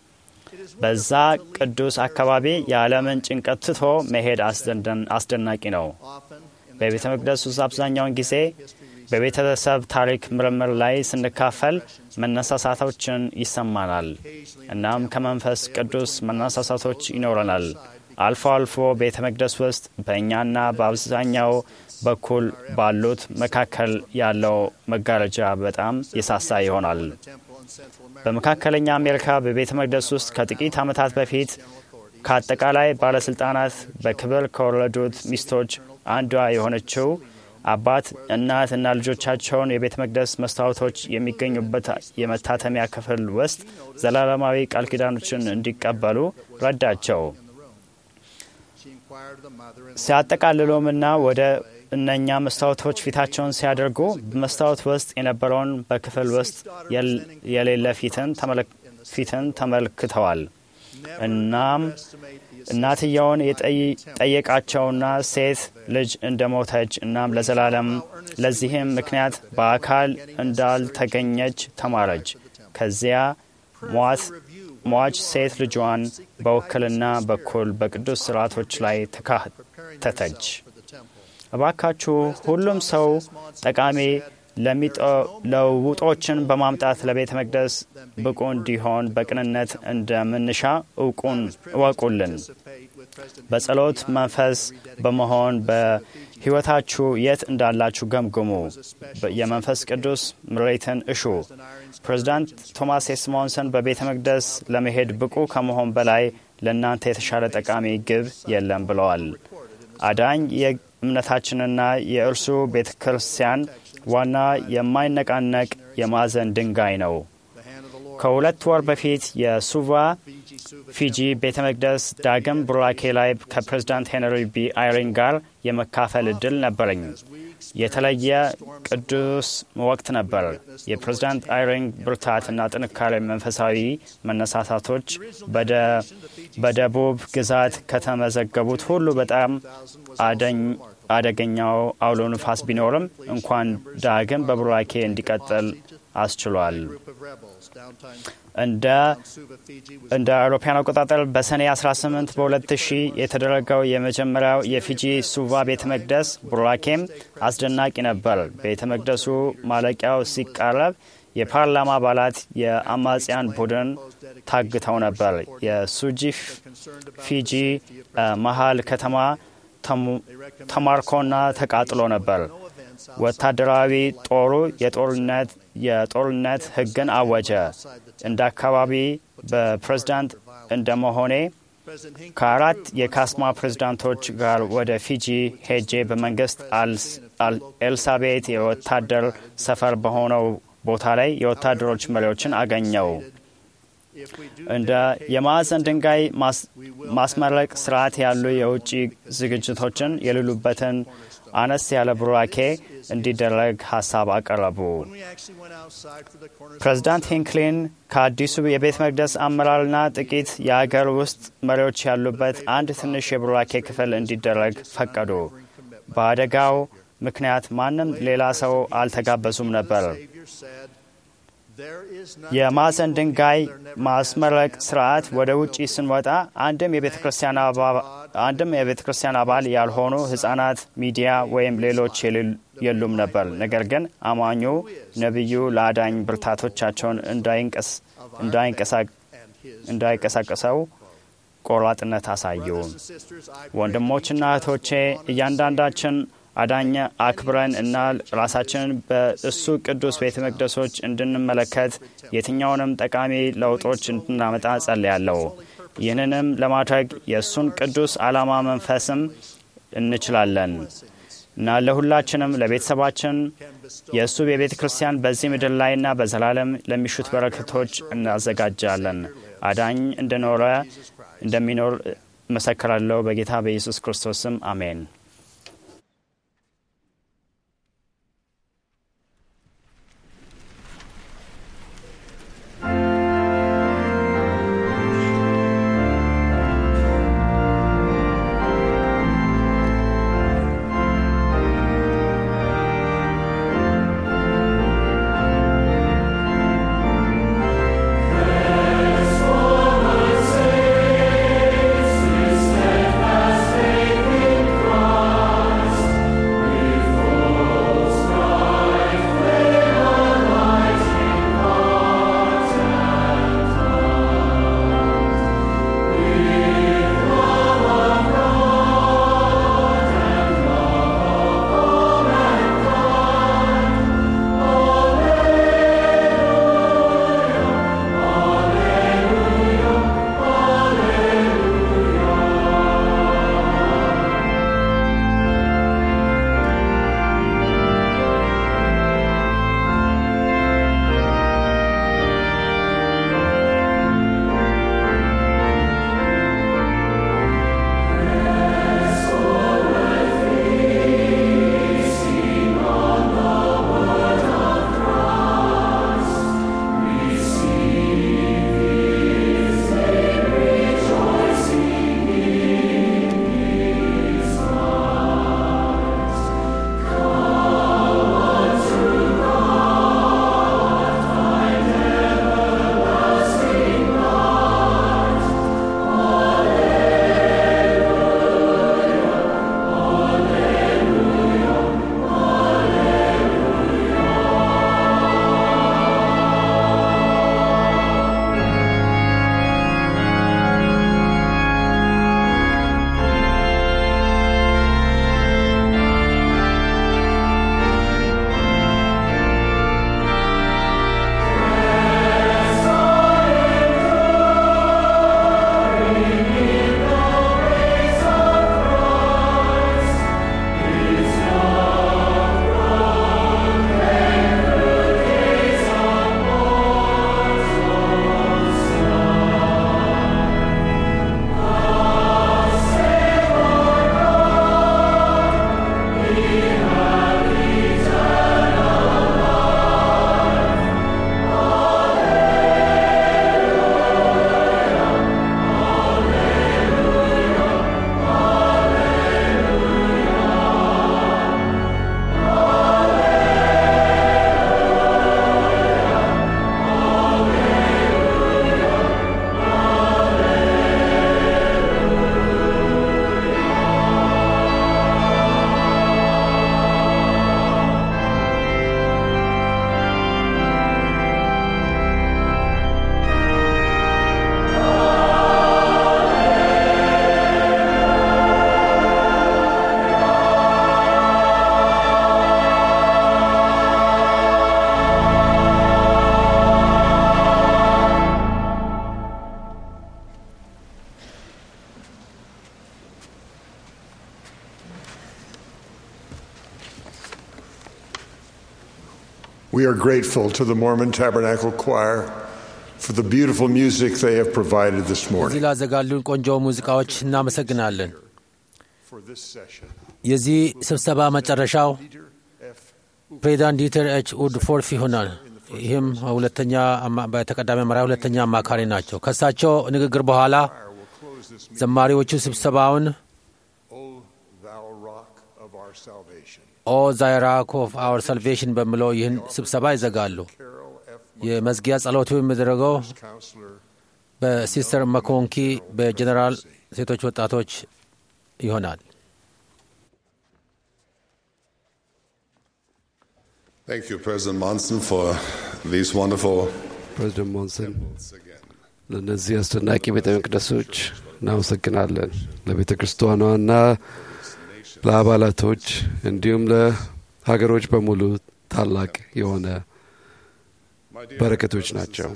በዛ ቅዱስ አካባቢ የዓለምን ጭንቀት ትቶ መሄድ አስደናቂ ነው። በቤተ መቅደስ ውስጥ አብዛኛውን ጊዜ በቤተሰብ ታሪክ ምርምር ላይ ስንካፈል መነሳሳቶችን ይሰማናል። እናም ከመንፈስ ቅዱስ መነሳሳቶች ይኖረናል። አልፎ አልፎ ቤተ መቅደስ ውስጥ በእኛና በአብዛኛው በኩል ባሉት መካከል ያለው መጋረጃ በጣም የሳሳ ይሆናል። በመካከለኛ አሜሪካ በቤተ መቅደስ ውስጥ ከጥቂት ዓመታት በፊት ከአጠቃላይ ባለሥልጣናት በክብር ከወለዱት ሚስቶች አንዷ የሆነችው አባት፣ እናት እና ልጆቻቸውን የቤተ መቅደስ መስታወቶች የሚገኙበት የመታተሚያ ክፍል ውስጥ ዘላለማዊ ቃል ኪዳኖችን እንዲቀበሉ ረዳቸው። ሲያጠቃልሉምና ወደ እነኛ መስታወቶች ፊታቸውን ሲያደርጉ በመስታወት ውስጥ የነበረውን በክፍል ውስጥ የሌለ ፊትን ተመልክተዋል። እናም እናትየውን የጠየቃቸውና ሴት ልጅ እንደሞተች እናም ለዘላለም ለዚህም ምክንያት በአካል እንዳልተገኘች ተማረች። ከዚያ ሟች ሴት ልጇን በውክልና በኩል በቅዱስ ስርዓቶች ላይ ተካተተች። እባካችሁ ሁሉም ሰው ጠቃሚ ለውጦችን በማምጣት ለቤተ መቅደስ ብቁ እንዲሆን በቅንነት እንደምንሻ እውቁን እወቁልን። በጸሎት መንፈስ በመሆን በሕይወታችሁ የት እንዳላችሁ ገምግሙ። የመንፈስ ቅዱስ ምሬትን እሹ። ፕሬዚዳንት ቶማስ ኤስሞንሰን በቤተ መቅደስ ለመሄድ ብቁ ከመሆን በላይ ለእናንተ የተሻለ ጠቃሚ ግብ የለም ብለዋል። አዳኝ የእምነታችንና የእርሱ ቤተ ክርስቲያን ዋና የማይነቃነቅ የማዕዘን ድንጋይ ነው። ከሁለት ወር በፊት የሱቫ ፊጂ ቤተ መቅደስ ዳግም ቡራኬ ላይ ከፕሬዝዳንት ሄንሪ ቢ አይሪን ጋር የመካፈል እድል ነበረኝ። የተለየ ቅዱስ ወቅት ነበር። የፕሬዝዳንት አይሪን ብርታትና ጥንካሬ መንፈሳዊ መነሳሳቶች በደቡብ ግዛት ከተመዘገቡት ሁሉ በጣም አደገኛው አውሎ ንፋስ ቢኖርም እንኳን ዳግም በቡራኬ እንዲቀጥል አስችሏል። እንደ አውሮፓውያን አቆጣጠር በሰኔ 18 በ2000 የተደረገው የመጀመሪያው የፊጂ ሱቫ ቤተ መቅደስ ቡራኬም አስደናቂ ነበር። ቤተ መቅደሱ ማለቂያው ሲቃረብ የፓርላማ አባላት የአማጽያን ቡድን ታግተው ነበር። የሱጂ ፊጂ መሀል ከተማ ተማርኮና ተቃጥሎ ነበር። ወታደራዊ ጦሩ የጦርነት የጦርነት ሕግን አወጀ። እንደ አካባቢ በፕሬዝዳንት እንደ መሆኔ ከአራት የካስማ ፕሬዝዳንቶች ጋር ወደ ፊጂ ሄጄ በመንግስት ኤልሳቤት የወታደር ሰፈር በሆነው ቦታ ላይ የወታደሮች መሪዎችን አገኘው። እንደ የማዕዘን ድንጋይ ማስመረቅ ስርዓት ያሉ የውጭ ዝግጅቶችን የሌሉበትን አነስ ያለ ቡራኬ እንዲደረግ ሀሳብ አቀረቡ። ፕሬዚዳንት ሂንክሊን ከአዲሱ የቤተ መቅደስ አመራርና ጥቂት የአገር ውስጥ መሪዎች ያሉበት አንድ ትንሽ የቡራኬ ክፍል እንዲደረግ ፈቀዱ። በአደጋው ምክንያት ማንም ሌላ ሰው አልተጋበዙም ነበር። የማዕዘን ድንጋይ ማስመረቅ ስርዓት ወደ ውጪ ስንወጣ አንድም የቤተ ክርስቲያን አባል ያልሆኑ ህጻናት፣ ሚዲያ ወይም ሌሎች የሉም ነበር። ነገር ግን አማኙ ነቢዩ ለአዳኝ ብርታቶቻቸውን እንዳይንቀሳቀሰው ቆራጥነት አሳዩ። ወንድሞችና እህቶቼ እያንዳንዳችን አዳኝ አክብረን እና ራሳችንን በእሱ ቅዱስ ቤተ መቅደሶች እንድንመለከት የትኛውንም ጠቃሚ ለውጦች እንድናመጣ ጸልያለሁ። ይህንንም ለማድረግ የእሱን ቅዱስ ዓላማ መንፈስም እንችላለን እና ለሁላችንም ለቤተሰባችን የእሱ የቤተ ክርስቲያን በዚህ ምድር ላይና በዘላለም ለሚሹት በረከቶች እናዘጋጃለን። አዳኝ እንደኖረ እንደሚኖር መሰክራለሁ። በጌታ በኢየሱስ ክርስቶስ ስም አሜን። Christ. are grateful to the Mormon Tabernacle Choir for the beautiful music they have provided this እዚህ morning. ላዘጋሉን ቆንጆ ሙዚቃዎች እናመሰግናለን። For this session, የዚህ ስብሰባ መጨረሻው ፕሬዚዳንት ዲተር ኤች ውድፎርፍ ይሆናል። ይህም ሁለተኛ አማ- በተቀዳሚ መሪያ ሁለተኛ አማካሪ ናቸው። ከእሳቸው ንግግር በኋላ ዘማሪዎቹ ስብሰባውን O thou rock of our salvation. ኦ ዛይራክ ኦፍ አወር ሳልቬሽን በሚለው ይህን ስብሰባ ይዘጋሉ። የመዝጊያ ጸሎቱ የሚደረገው Counselor, በሲስተር መኮንኪ በጀኔራል ሴቶች ወጣቶች ይሆናል። Thank you, President Monson, for these wonderful ፕሬዚደንት ሞንሰን ለእነዚህ አስደናቂ ቤተ መቅደሶች እናመሰግናለን። ለቤተ ክርስቲያኗና ለአባላቶች እንዲሁም ለሀገሮች በሙሉ ታላቅ የሆነ በረከቶች ናቸው።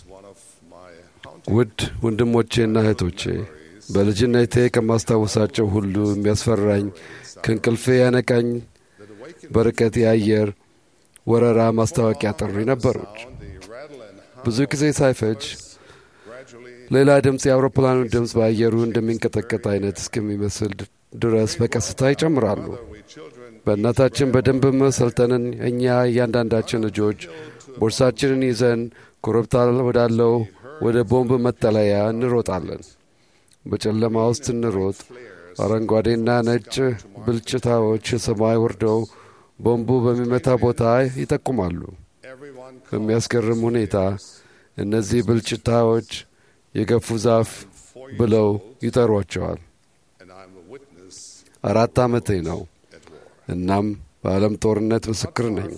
ውድ ወንድሞቼና እህቶቼ በልጅነቴ ከማስታወሳቸው ሁሉ የሚያስፈራኝ ከእንቅልፌ ያነቃኝ በርቀት የአየር ወረራ ማስታወቂያ ጥሪ ነበሩች። ብዙ ጊዜ ሳይፈጅ ሌላ ድምፅ የአውሮፕላኑ ድምፅ በአየሩ እንደሚንቀጠቀጥ አይነት እስከሚመስል ድረስ በቀስታ ይጨምራሉ። በእናታችን በደንብ መሰልጠንን እኛ እያንዳንዳችን ልጆች ቦርሳችንን ይዘን ኮረብታ ወዳለው ወደ ቦምብ መጠለያ እንሮጣለን። በጨለማ ውስጥ እንሮጥ። አረንጓዴና ነጭ ብልጭታዎች ሰማይ ወርደው ቦምቡ በሚመታ ቦታ ይጠቁማሉ። በሚያስገርም ሁኔታ እነዚህ ብልጭታዎች የገፉ ዛፍ ብለው ይጠሯቸዋል። አራት ዓመቴ ነው። እናም በዓለም ጦርነት ምስክር ነኝ።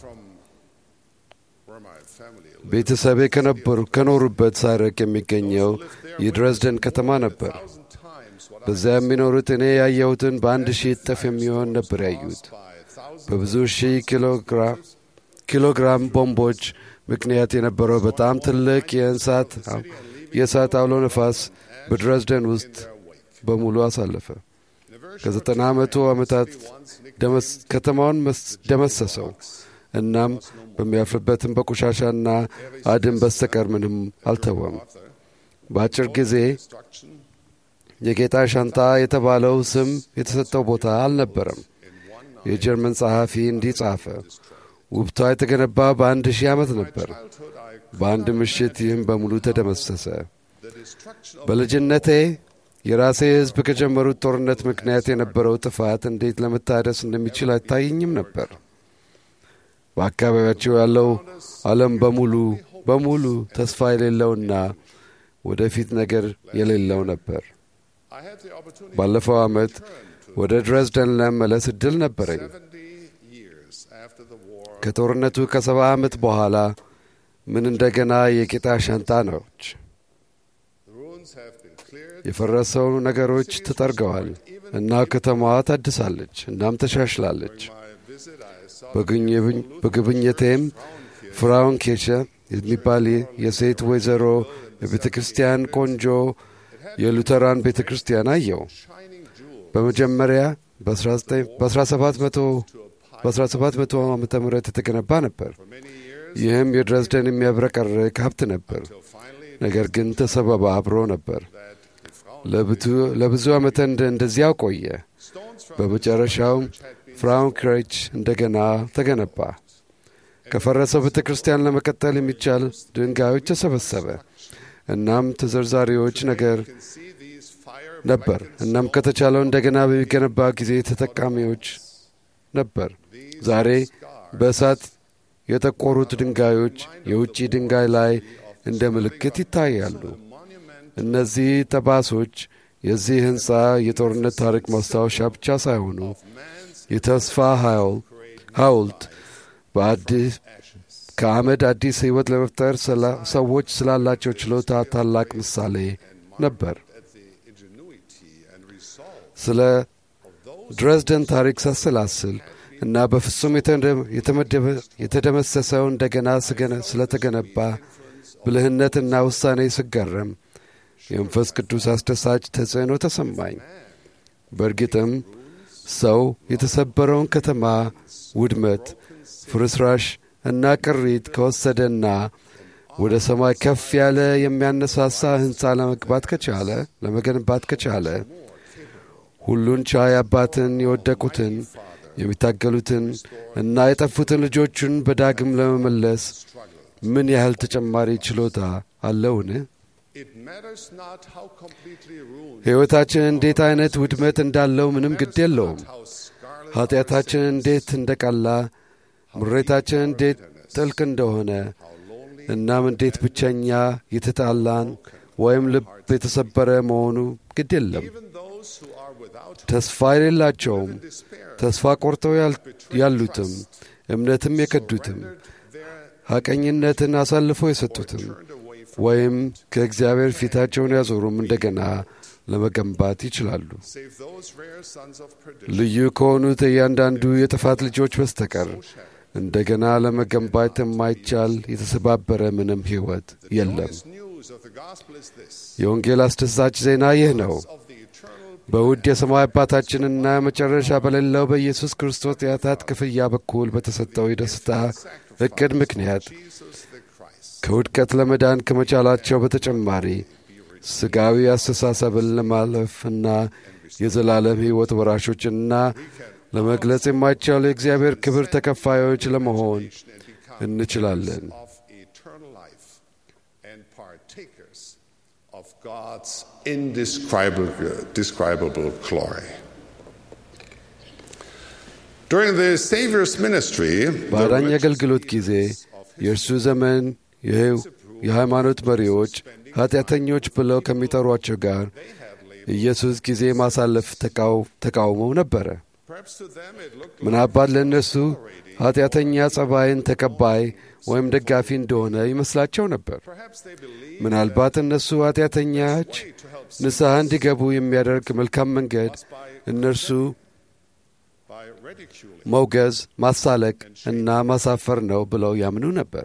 ቤተሰቤ ከነበሩ ከኖሩበት ሳይርቅ የሚገኘው የድረዝደን ከተማ ነበር። በዚያ የሚኖሩት እኔ ያየሁትን በአንድ ሺህ እጥፍ የሚሆን ነበር ያዩት። በብዙ ሺህ ኪሎግራም ቦምቦች ምክንያት የነበረው በጣም ትልቅ የእንሳት የእሳት አውሎ ነፋስ በድረዝደን ውስጥ በሙሉ አሳለፈ። ከዘጠና መቶ ዓመታት ከተማውን ደመሰሰው። እናም በሚያልፍበትም በቆሻሻና አድን በስተቀር ምንም አልተወም። በአጭር ጊዜ የጌታ ሻንጣ የተባለው ስም የተሰጠው ቦታ አልነበረም። የጀርመን ጸሐፊ እንዲህ ጻፈ። ውብቷ የተገነባ በአንድ ሺህ ዓመት ነበር። በአንድ ምሽት ይህም በሙሉ ተደመሰሰ። በልጅነቴ የራሴ ሕዝብ ከጀመሩት ጦርነት ምክንያት የነበረው ጥፋት እንዴት ለመታደስ እንደሚችል አይታየኝም ነበር። በአካባቢያቸው ያለው ዓለም በሙሉ በሙሉ ተስፋ የሌለውና ወደፊት ነገር የሌለው ነበር። ባለፈው ዓመት ወደ ድረዝደን ለመመለስ እድል ነበረኝ። ከጦርነቱ ከሰባ ዓመት በኋላ ምን እንደገና የጌታ ሻንጣ ነች። የፈረሰው ነገሮች ተጠርገዋል እና ከተማዋ ታድሳለች እናም ተሻሽላለች። በጉብኝቴም ፍራውን ኬሸ የሚባል የሴት ወይዘሮ የቤተ ክርስቲያን ቆንጆ የሉተራን ቤተ ክርስቲያን አየው። በመጀመሪያ በ1700 ዓመተ ምህረት የተገነባ ነበር። ይህም የድረዝደን የሚያብረቀርቅ ሀብት ነበር። ነገር ግን ተሰበባ አብሮ ነበር። ለብዙ ዓመት እንደዚያው ቆየ። በመጨረሻውም ፍራውን ክሬች እንደገና ተገነባ። ከፈረሰው ቤተ ክርስቲያን ለመቀጠል የሚቻል ድንጋዮች ተሰበሰበ። እናም ተዘርዛሪዎች ነገር ነበር። እናም ከተቻለው እንደገና በሚገነባ ጊዜ ተጠቃሚዎች ነበር። ዛሬ በእሳት የጠቆሩት ድንጋዮች የውጭ ድንጋይ ላይ እንደ ምልክት ይታያሉ። እነዚህ ጠባሶች የዚህ ሕንፃ የጦርነት ታሪክ ማስታወሻ ብቻ ሳይሆኑ የተስፋ ሐውልት በአዲስ ከአመድ አዲስ ሕይወት ለመፍጠር ሰዎች ስላላቸው ችሎታ ታላቅ ምሳሌ ነበር። ስለ ድረዝደን ታሪክ ሳሰላስል እና በፍጹም የተደመሰሰው እንደገና ስለተገነባ ብልህነትና ውሳኔ ስገረም የመንፈስ ቅዱስ አስደሳች ተጽዕኖ ተሰማኝ። በእርግጥም ሰው የተሰበረውን ከተማ ውድመት፣ ፍርስራሽ እና ቅሪት ከወሰደና ወደ ሰማይ ከፍ ያለ የሚያነሳሳ ሕንፃ ለመግባት ከቻለ ለመገንባት ከቻለ ሁሉን ቻይ አባትን የወደቁትን የሚታገሉትን እና የጠፉትን ልጆቹን በዳግም ለመመለስ ምን ያህል ተጨማሪ ችሎታ አለውን? ሕይወታችን እንዴት አይነት ውድመት እንዳለው ምንም ግድ የለውም። ኀጢአታችን እንዴት እንደቀላ፣ ምሬታችን እንዴት ጥልቅ እንደሆነ እናም እንዴት ብቸኛ የተጣላን ወይም ልብ የተሰበረ መሆኑ ግድ የለም። ተስፋ የሌላቸውም ተስፋ ቆርጠው ያሉትም እምነትም የከዱትም ሐቀኝነትን አሳልፈው የሰጡትም ወይም ከእግዚአብሔር ፊታቸውን ያዞሩም እንደገና ለመገንባት ይችላሉ። ልዩ ከሆኑት እያንዳንዱ የጥፋት ልጆች በስተቀር እንደገና ለመገንባት የማይቻል የተሰባበረ ምንም ሕይወት የለም። የወንጌል አስደሳች ዜና ይህ ነው። በውድ የሰማይ አባታችንና መጨረሻ በሌለው በኢየሱስ ክርስቶስ የኃጢአት ክፍያ በኩል በተሰጠው የደስታ ዕቅድ ምክንያት ከውድቀት ለመዳን ከመቻላቸው በተጨማሪ ሥጋዊ አስተሳሰብን ለማለፍና የዘላለም ሕይወት ወራሾችና ለመግለጽ የማይቻሉ የእግዚአብሔር ክብር ተከፋዮች ለመሆን እንችላለን። God's indescribable glory. During the Savior's ministry, በአዳኝ አገልግሎት ጊዜ የእርሱ ዘመን የሃይማኖት መሪዎች ኀጢአተኞች ብለው ከሚጠሯቸው ጋር ኢየሱስ ጊዜ ማሳለፍ ተቃውመው ነበረ። ምናልባት ለእነሱ ኀጢአተኛ ጸባይን ተቀባይ ወይም ደጋፊ እንደሆነ ይመስላቸው ነበር። ምናልባት እነሱ ኀጢአተኛች ንስሐ እንዲገቡ የሚያደርግ መልካም መንገድ እነርሱ መውገዝ፣ ማሳለቅ እና ማሳፈር ነው ብለው ያምኑ ነበር።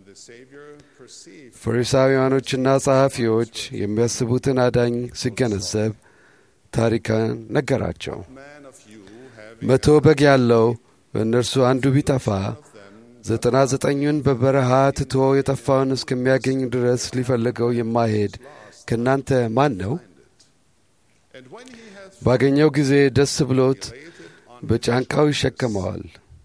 ፈሪሳውያኖችና ጸሐፊዎች የሚያስቡትን አዳኝ ሲገነዘብ ታሪካን ነገራቸው። መቶ በግ ያለው በእነርሱ አንዱ ቢጠፋ ዘጠና ዘጠኙን በበረሃ ትቶ የጠፋውን እስከሚያገኝ ድረስ ሊፈልገው የማይሄድ ከእናንተ ማን ነው? ባገኘው ጊዜ ደስ ብሎት በጫንቃው ይሸከመዋል።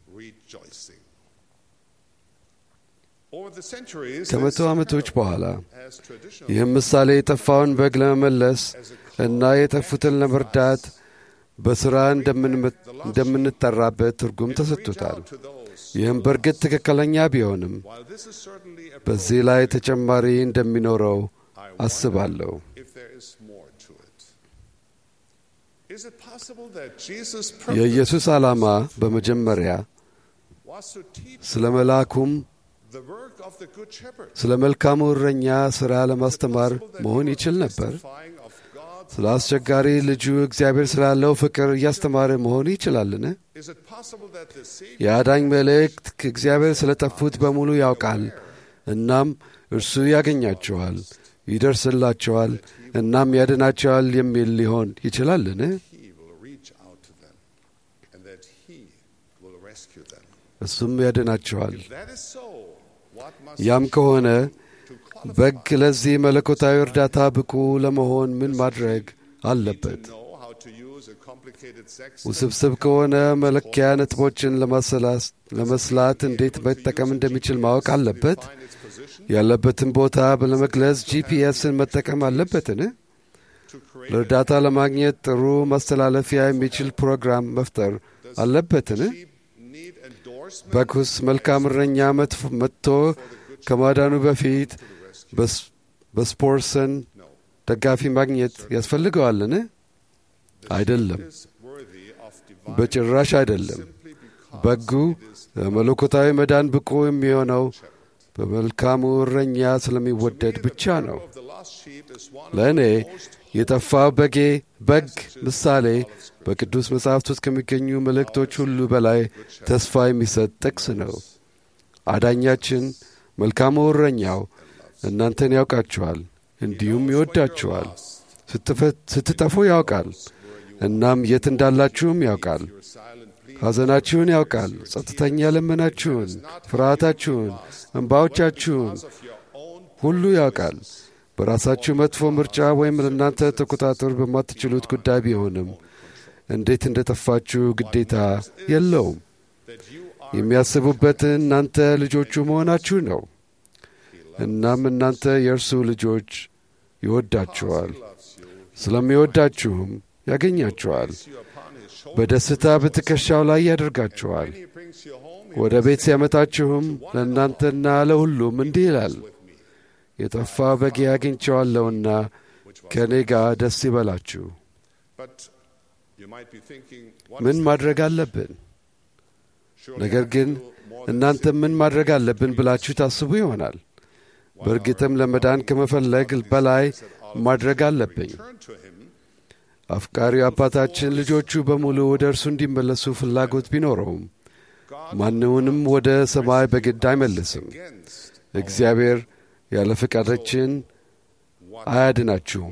ከመቶ ዓመቶች በኋላ ይህም ምሳሌ የጠፋውን በግ ለመመለስ እና የጠፉትን ለመርዳት በሥራ እንደምንጠራበት ትርጉም ተሰጥቶታል። ይህም በእርግጥ ትክክለኛ ቢሆንም በዚህ ላይ ተጨማሪ እንደሚኖረው አስባለሁ። የኢየሱስ ዓላማ በመጀመሪያ ስለ መልአኩም ስለ መልካሙ እረኛ ሥራ ለማስተማር መሆን ይችል ነበር። ስለ አስቸጋሪ ልጁ እግዚአብሔር ስላለው ፍቅር እያስተማረ መሆን ይችላልን? የአዳኝ መልእክት ከእግዚአብሔር ስለ ጠፉት በሙሉ ያውቃል። እናም እርሱ ያገኛቸዋል፣ ይደርስላቸዋል፣ እናም ያድናቸዋል የሚል ሊሆን ይችላልን? እሱም ያድናቸዋል። ያም ከሆነ በግ ለዚህ መለኮታዊ እርዳታ ብቁ ለመሆን ምን ማድረግ አለበት? ውስብስብ ከሆነ መለኪያ ነጥቦችን ለመስላት እንዴት መጠቀም እንደሚችል ማወቅ አለበት? ያለበትን ቦታ ለመግለጽ ጂፒኤስን መጠቀም አለበትን? ለእርዳታ ለማግኘት ጥሩ ማስተላለፊያ የሚችል ፕሮግራም መፍጠር አለበትን? በኩስ መልካም እረኛ መጥቶ ከማዳኑ በፊት በስፖርሰን ደጋፊ ማግኘት ያስፈልገዋልን? አይደለም፣ በጭራሽ አይደለም። በጉ ለመለኮታዊ መዳን ብቁ የሚሆነው በመልካሙ እረኛ ስለሚወደድ ብቻ ነው። ለእኔ የጠፋው በጌ በግ ምሳሌ በቅዱስ መጽሐፍት ውስጥ ከሚገኙ መልእክቶች ሁሉ በላይ ተስፋ የሚሰጥ ጥቅስ ነው። አዳኛችን መልካሙ እረኛው እናንተን ያውቃችኋል፣ እንዲሁም ይወዳችኋል። ስትጠፉ ያውቃል፣ እናም የት እንዳላችሁም ያውቃል። ሐዘናችሁን ያውቃል። ጸጥተኛ ልመናችሁን፣ ፍርሃታችሁን፣ እንባዎቻችሁን ሁሉ ያውቃል። በራሳችሁ መጥፎ ምርጫ ወይም ለእናንተ ተቆጣጠር በማትችሉት ጉዳይ ቢሆንም እንዴት እንደ ጠፋችሁ ግዴታ የለውም። የሚያስቡበትን እናንተ ልጆቹ መሆናችሁ ነው። እናም እናንተ የእርሱ ልጆች ይወዳችኋል። ስለሚወዳችሁም ያገኛችኋል። በደስታ በትከሻው ላይ ያደርጋችኋል። ወደ ቤት ሲያመጣችሁም ለእናንተና ለሁሉም እንዲህ ይላል፣ የጠፋ በጌ አግኝቼዋለሁና ከእኔ ጋር ደስ ይበላችሁ። ምን ማድረግ አለብን? ነገር ግን እናንተ ምን ማድረግ አለብን ብላችሁ ታስቡ ይሆናል። በእርግጥም ለመዳን ከመፈለግ በላይ ማድረግ አለብኝ። አፍቃሪው አባታችን ልጆቹ በሙሉ ወደ እርሱ እንዲመለሱ ፍላጎት ቢኖረውም ማንውንም ወደ ሰማይ በግድ አይመልስም። እግዚአብሔር ያለ ፈቃዳችን አያድናችሁም።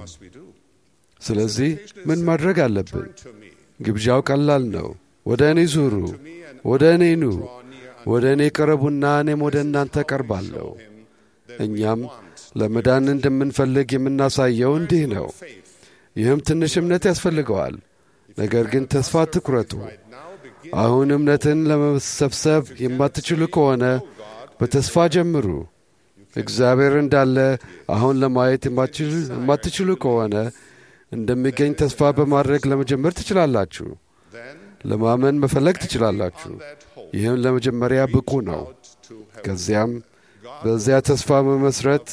ስለዚህ ምን ማድረግ አለብን? ግብዣው ቀላል ነው። ወደ እኔ ዙሩ፣ ወደ እኔ ኑ፣ ወደ እኔ ቅረቡና እኔም ወደ እናንተ ቀርባለሁ። እኛም ለመዳን እንደምንፈልግ የምናሳየው እንዲህ ነው። ይህም ትንሽ እምነት ያስፈልገዋል። ነገር ግን ተስፋ አትኩረቱ። አሁን እምነትን ለመሰብሰብ የማትችሉ ከሆነ በተስፋ ጀምሩ። እግዚአብሔር እንዳለ አሁን ለማየት የማትችሉ ከሆነ እንደሚገኝ ተስፋ በማድረግ ለመጀመር ትችላላችሁ። ለማመን መፈለግ ትችላላችሁ። ይህም ለመጀመሪያ ብቁ ነው። ከዚያም በዚያ ተስፋ መመስረት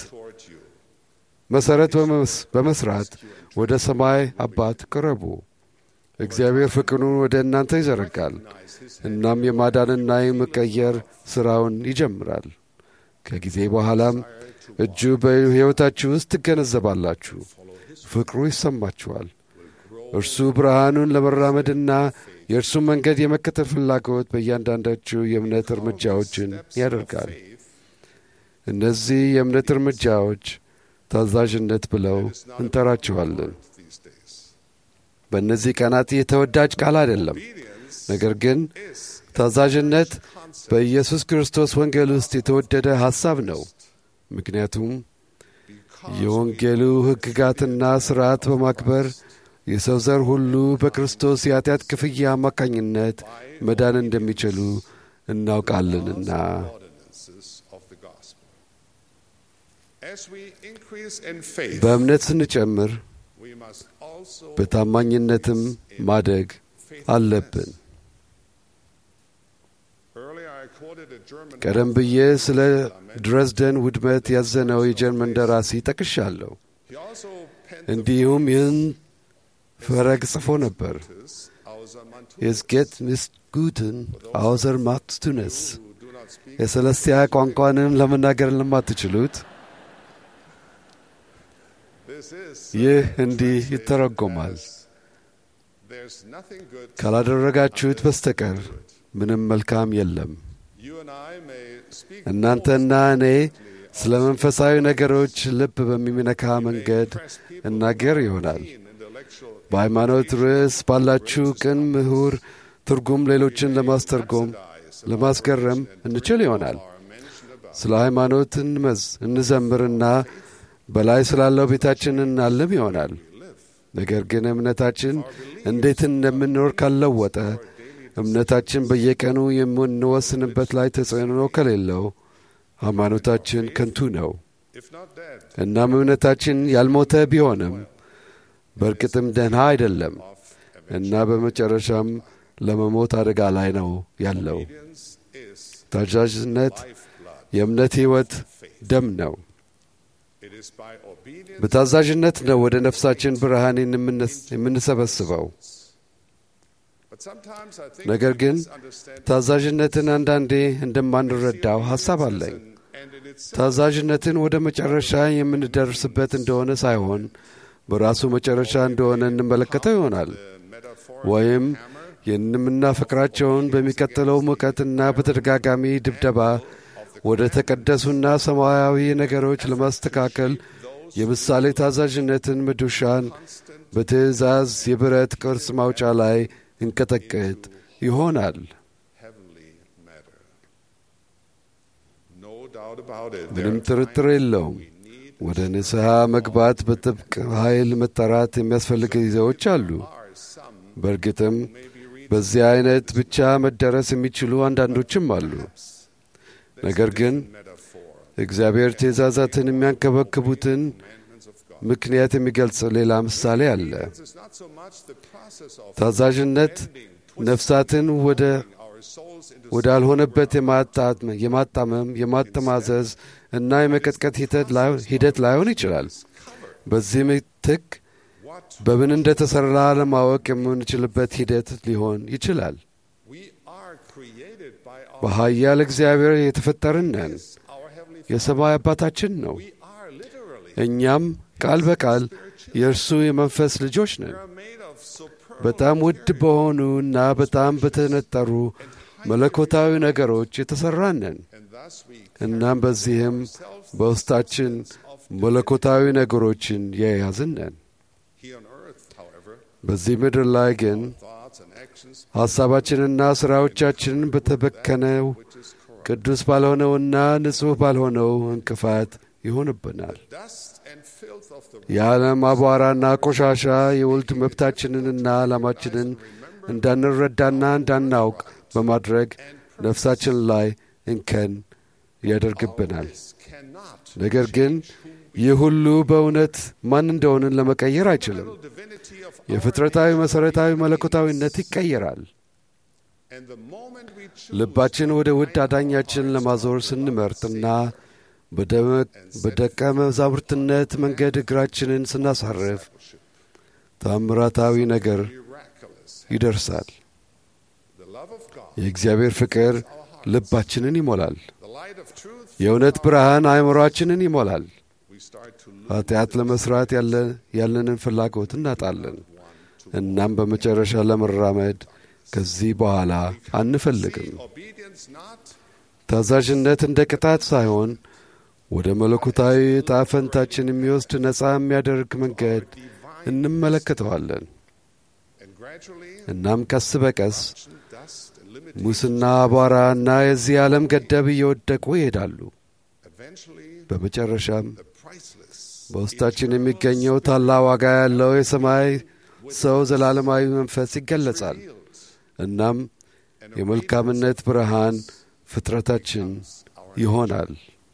መሠረት በመስራት ወደ ሰማይ አባት ቅረቡ። እግዚአብሔር ፍቅሩን ወደ እናንተ ይዘረጋል። እናም የማዳንና የመቀየር ሥራውን ይጀምራል። ከጊዜ በኋላም እጁ በሕይወታችሁ ውስጥ ትገነዘባላችሁ። ፍቅሩ ይሰማችኋል። እርሱ ብርሃኑን ለመራመድና የእርሱን መንገድ የመከተል ፍላጎት በእያንዳንዳችሁ የእምነት እርምጃዎችን ያደርጋል። እነዚህ የእምነት እርምጃዎች ታዛዥነት ብለው እንጠራቸዋለን። በእነዚህ ቀናት የተወዳጅ ቃል አይደለም። ነገር ግን ታዛዥነት በኢየሱስ ክርስቶስ ወንጌል ውስጥ የተወደደ ሐሳብ ነው። ምክንያቱም የወንጌሉ ሕግጋትና ሥርዓት በማክበር የሰው ዘር ሁሉ በክርስቶስ የኃጢአት ክፍያ አማካኝነት መዳን እንደሚችሉ እናውቃለንና። በእምነት ስንጨምር በታማኝነትም ማደግ አለብን። ቀደም ብዬ ስለ ድረዝደን ውድመት ያዘነው የጀርመን ደራሲ ጠቅሻለሁ። እንዲሁም ይህን ፈረግ ጽፎ ነበር። የስጌት ምስጉትን አውዘር ማክስቱነስ የሰለስቲያ ቋንቋንም ለመናገር ለማትችሉት ይህ እንዲህ ይተረጎማል። ካላደረጋችሁት በስተቀር ምንም መልካም የለም። እናንተና እኔ ስለ መንፈሳዊ ነገሮች ልብ በሚነካ መንገድ እናገር ይሆናል። በሃይማኖት ርዕስ ባላችሁ ቅን ምሁር ትርጉም ሌሎችን ለማስተርጎም ለማስገረም እንችል ይሆናል። ስለ ሃይማኖት እንመዝ እንዘምርና በላይ ስላለው ቤታችን እናልም ይሆናል። ነገር ግን እምነታችን እንዴት እንደምንኖር ካልለወጠ እምነታችን በየቀኑ የምንወስንበት ላይ ተጽዕኖ ከሌለው ሃይማኖታችን ከንቱ ነው። እናም እምነታችን ያልሞተ ቢሆንም በእርግጥም ደህና አይደለም እና በመጨረሻም ለመሞት አደጋ ላይ ነው ያለው። ታዛዥነት የእምነት ሕይወት ደም ነው። በታዛዥነት ነው ወደ ነፍሳችን ብርሃን የምንሰበስበው። ነገር ግን ታዛዥነትን አንዳንዴ እንደማንረዳው ሐሳብ አለኝ። ታዛዥነትን ወደ መጨረሻ የምንደርስበት እንደሆነ ሳይሆን በራሱ መጨረሻ እንደሆነ እንመለከተው ይሆናል። ወይም የምናፈቅራቸውን በሚቀጥለው ሙቀትና በተደጋጋሚ ድብደባ ወደ ተቀደሱና ሰማያዊ ነገሮች ለማስተካከል የምሳሌ ታዛዥነትን መዶሻን በትእዛዝ የብረት ቅርጽ ማውጫ ላይ እንቀጠቅጥ ይሆናል። heavenly matter. No doubt about it. ምንም ጥርጥር የለውም። ወደ ንስሐ መግባት በጥብቅ ኃይል መጠራት የሚያስፈልግ ጊዜዎች አሉ። በእርግጥም በዚህ አይነት ብቻ መደረስ የሚችሉ አንዳንዶችም አሉ። ነገር ግን እግዚአብሔር ትእዛዛትን የሚያንከበክቡትን ምክንያት የሚገልጽ ሌላ ምሳሌ አለ። It's not so much the process of ታዛዥነት ነፍሳትን ወደ ወዳልሆነበት የማጣት- የማጣመም የማጠማዘዝ እና የመቀጥቀጥ ሂደት ላይ- ሂደት ላይሆን ይችላል። በዚህ ምትክ በምን እንደተሠራ ለማወቅ የምንችልበት ሂደት ሊሆን ይችላል። we are created by our በኃያል እግዚአብሔር የተፈጠርን ነን። የሰማይ አባታችን ነው። እኛም ቃል በቃል የእርሱ የመንፈስ ልጆች ነን። በጣም ውድ በሆኑ እና በጣም በተነጠሩ መለኮታዊ ነገሮች የተሠራን ነን። እናም በዚህም በውስጣችን መለኮታዊ ነገሮችን የያዝን ነን። here on earth, however, በዚህ ምድር ላይ ግን thoughts and actions ሐሳባችንና ሥራዎቻችንን በተበከነው ቅዱስ ባልሆነውና ንጹሕ ባልሆነው እንቅፋት ይሆንብናል። dust and filth of the የዓለም አቧራና ቆሻሻ የውልድ መብታችንንና ዓላማችንን እንዳንረዳና እንዳናውቅ በማድረግ ነፍሳችን ላይ እንከን ያደርግብናል። ነገር ግን ይህ ሁሉ በእውነት ማን እንደሆንን ለመቀየር አይችልም። የፍጥረታዊ መሠረታዊ መለኮታዊነት ይቀየራል። and the moment we choose ልባችን ወደ ውድ አዳኛችን ለማዞር ስንመርጥና በደመ- በደቀ መዛሙርትነት መንገድ እግራችንን ስናሳርፍ ታምራታዊ ነገር ይደርሳል። the love of God, የእግዚአብሔር ፍቅር ልባችንን ይሞላል። the light of truth, የእውነት ብርሃን አእምሮአችንን ይሞላል። we start to ኃጢአት ለመሥራት ያለ- ያለንን ፍላጎት እናጣለን። እናም በመጨረሻ ለመራመድ ከዚህ በኋላ አንፈልግም። obedience not ታዛዥነት እንደ ቅጣት ሳይሆን ወደ መለኮታዊ ዕጣ ፈንታችን የሚወስድ ነፃ የሚያደርግ መንገድ እንመለከተዋለን። and gradually እናም ቀስ በቀስ dust and limit ሙስና፣ አቧራ እና የዚህ ዓለም ገደብ እየወደቁ ይሄዳሉ። eventually በመጨረሻም the priceless በውስጣችን የሚገኘው ታላቅ ዋጋ ያለው የሰማይ ሰው ዘላለማዊ መንፈስ ይገለጻል። እናም የመልካምነት ብርሃን ፍጥረታችን ይሆናል።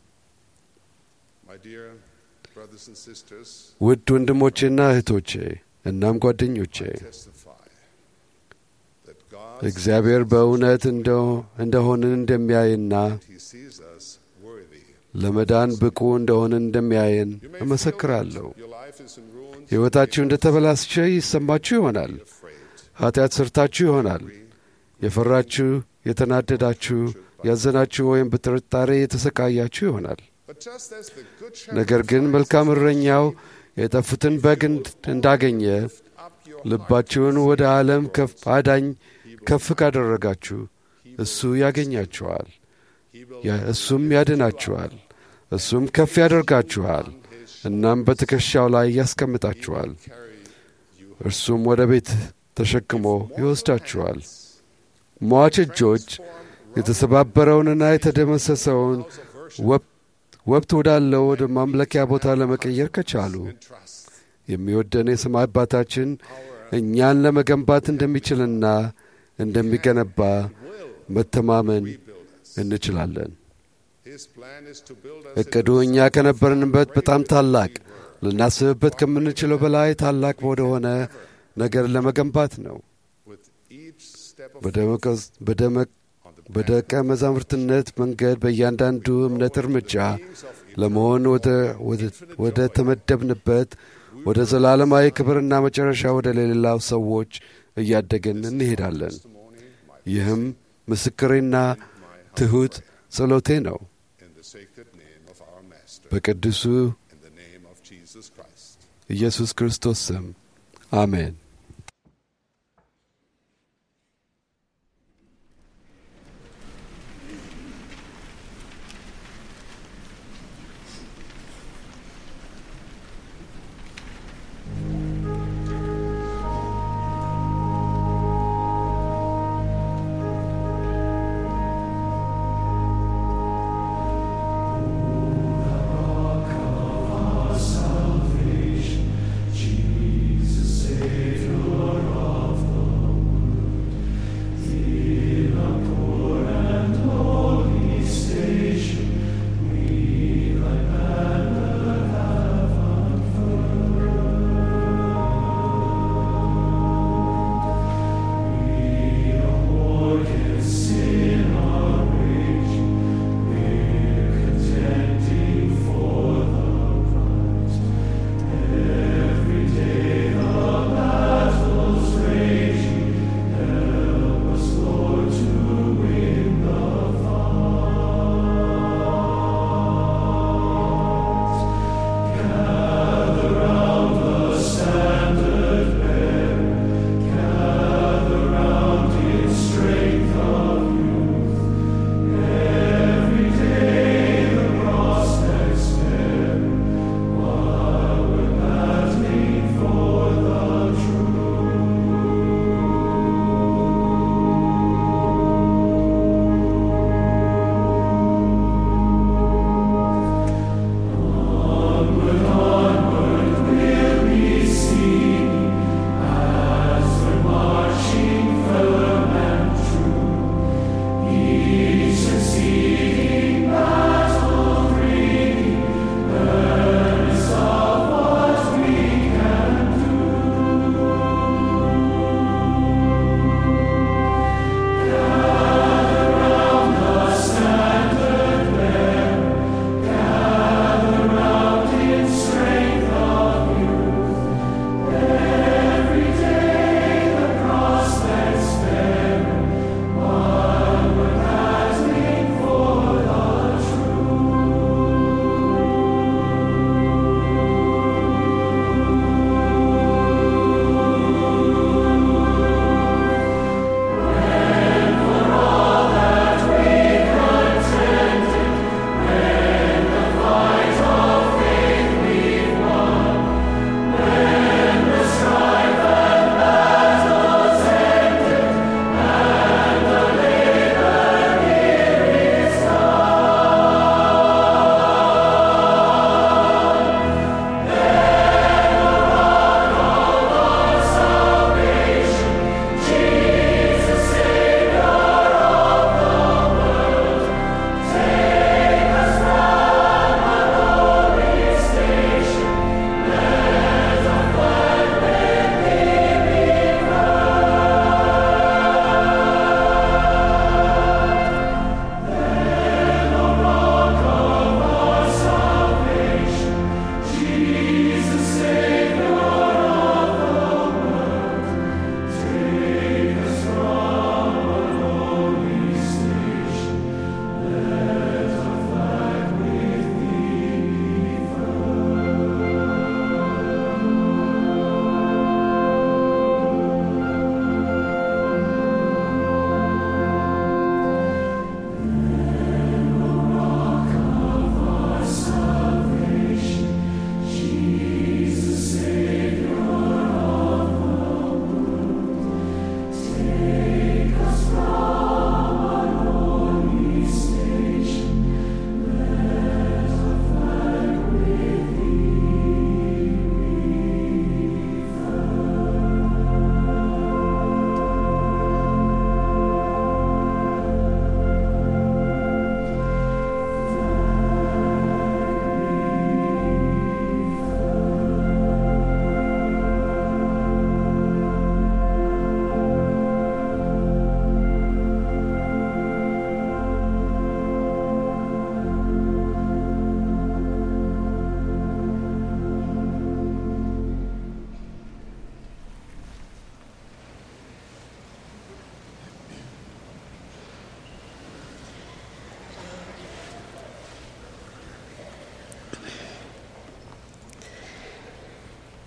my dear brothers and sisters ውድ ወንድሞቼና እህቶቼ እናም ጓደኞቼ testify that God እግዚአብሔር በእውነት እንደ- እንደሆንን እንደሚያይና he sees us worthy ለመዳን ብቁ እንደሆንን እንደሚያየን እመሰክራለሁ። your life is in ruins ሕይወታችሁ እንደ ተበላሸ ይሰማችሁ ይሆናል። ኃጢአት ሰርታችሁ ይሆናል። የፈራችሁ፣ የተናደዳችሁ፣ ያዘናችሁ ወይም በጥርጣሬ የተሰቃያችሁ ይሆናል። but just as the good shepherd ነገር ግን መልካም እረኛው የጠፉትን በግ እንድ- እንዳገኘ ልባችሁን ወደ ዓለም ከፍ አዳኝ ከፍ ካደረጋችሁ እሱ ያገኛችኋል፣ ያ- እሱም ያድናችኋል፣ እሱም ከፍ ያደርጋችኋል፣ እናም በትከሻው ላይ ያስቀምጣችኋል። እርሱም ወደ ቤት ተሸክሞ ይወስዳችኋል። ሟች እጆች የተሰባበረውንና የተደመሰሰውን ወብ- ወብት ወዳለው ወደ ማምለኪያ ቦታ ለመቀየር ከቻሉ የሚወደን የሰማይ አባታችን እኛን ለመገንባት እንደሚችልና እንደሚገነባ መተማመን እንችላለን። his plan is to build us እቅዱ እኛ ከነበርንበት በጣም ታላቅ ልናስብበት ከምንችለው በላይ ታላቅ ወደሆነ ነገር ለመገንባት ነው። with each step of በደመቀ- በደመ- በደቀ መዛሙርትነት መንገድ በእያንዳንዱ እምነት እርምጃ ለመሆን ወደ- ወደ- ወደ ተመደብንበት ወደ ዘላለማዊ ክብርና መጨረሻ ወደ ሌላው ሰዎች እያደግን እንሄዳለን። ይህም ምስክሬና ትሑት ጸሎቴ ነው። in the sacred name of our master በቅዱሱ in the name of Jesus Christ ኢየሱስ ክርስቶስ ስም አሜን።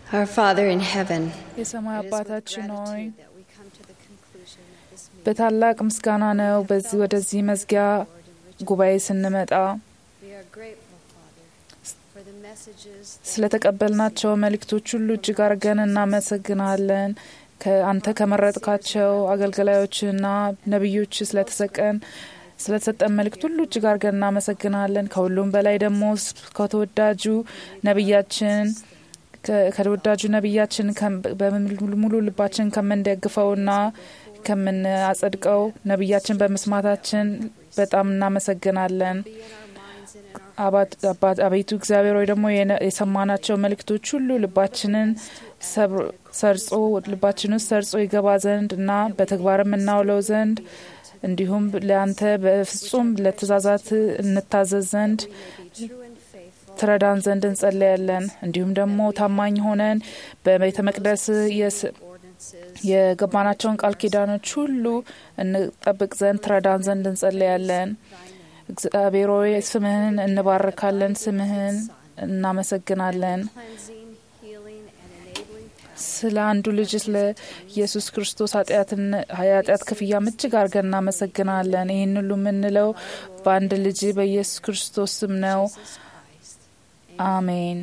Our Father in heaven, የሰማይ አባታችን ሆይ በታላቅ ምስጋና ነው በዚህ ወደዚህ መዝጊያ ጉባኤ ስንመጣ ስለተቀበልናቸው መልእክቶች ሁሉ እጅግ አድርገን እናመሰግናለን። ከአንተ ከመረጥካቸው አገልጋዮችና ነቢዮች ስለተሰቀን ስለተሰጠን መልእክት ሁሉ እጅግ አድርገን እናመሰግናለን። ከሁሉም በላይ ደግሞ ከተወዳጁ ነቢያችን ከተወዳጁ ነቢያችን በሙሉ ልባችን ከምንደግፈውና ከምናጸድቀው ነቢያችን በመስማታችን በጣም እናመሰግናለን። አቤቱ እግዚአብሔር ወይ ደግሞ የሰማናቸው መልእክቶች ሁሉ ልባችንን ሰርጾ ልባችን ውስጥ ሰርጾ ይገባ ዘንድ እና በተግባርም እናውለው ዘንድ እንዲሁም ለአንተ በፍጹም ለትእዛዛት እንታዘዝ ዘንድ ትረዳን ዘንድ እንጸለያለን። እንዲሁም ደግሞ ታማኝ ሆነን በቤተ መቅደስ የገባናቸውን ቃል ኪዳኖች ሁሉ እንጠብቅ ዘንድ ትረዳን ዘንድ እንጸለያለን። እግዚአብሔር ሆይ ስምህን እንባርካለን፣ ስምህን እናመሰግናለን። ስለ አንዱ ልጅ ስለ ኢየሱስ ክርስቶስ ኃጢአት ክፍያ እጅግ አድርገን እናመሰግናለን። ይህን ሁሉ የምንለው በአንድ ልጅ በኢየሱስ ክርስቶስ ስም ነው። አሜን።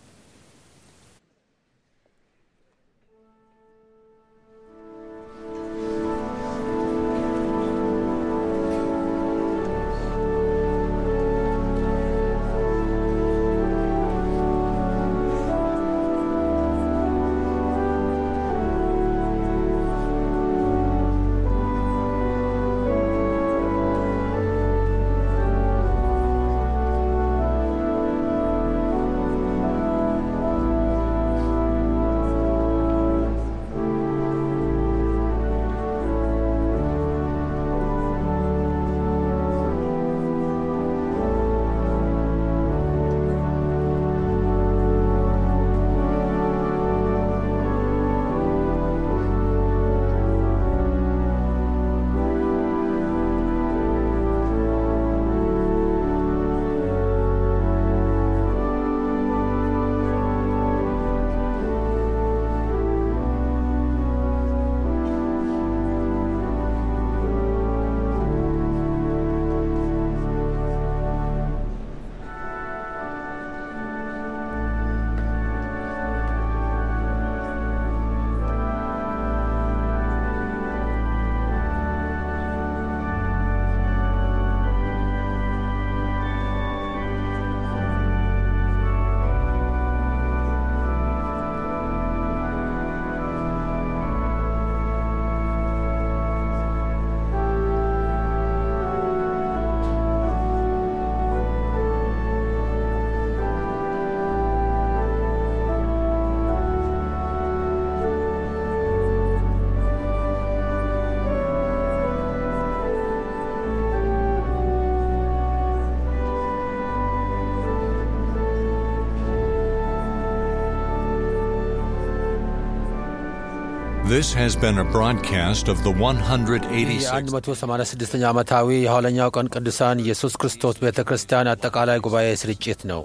This has been a broadcast of the 186th የ186ኛ ዓመታዊ የኋለኛው ቀን ቅዱሳን ኢየሱስ ክርስቶስ ቤተ ክርስቲያን አጠቃላይ ጉባኤ ስርጭት ነው።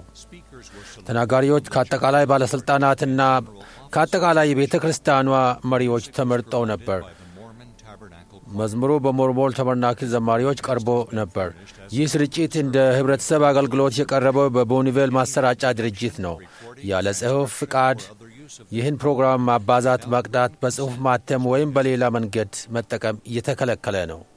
ተናጋሪዎች ከአጠቃላይ ባለሥልጣናትና ከአጠቃላይ የቤተ ክርስቲያኗ መሪዎች ተመርጠው ነበር። መዝሙሩ በሞርሞል ተበርናክል ዘማሪዎች ቀርቦ ነበር። ይህ ስርጭት እንደ ህብረተሰብ አገልግሎት የቀረበው በቦኒቬል ማሰራጫ ድርጅት ነው። ያለ ጽሑፍ ፍቃድ ይህን ፕሮግራም ማባዛት፣ መቅዳት፣ በጽሑፍ ማተም ወይም በሌላ መንገድ መጠቀም እየተከለከለ ነው።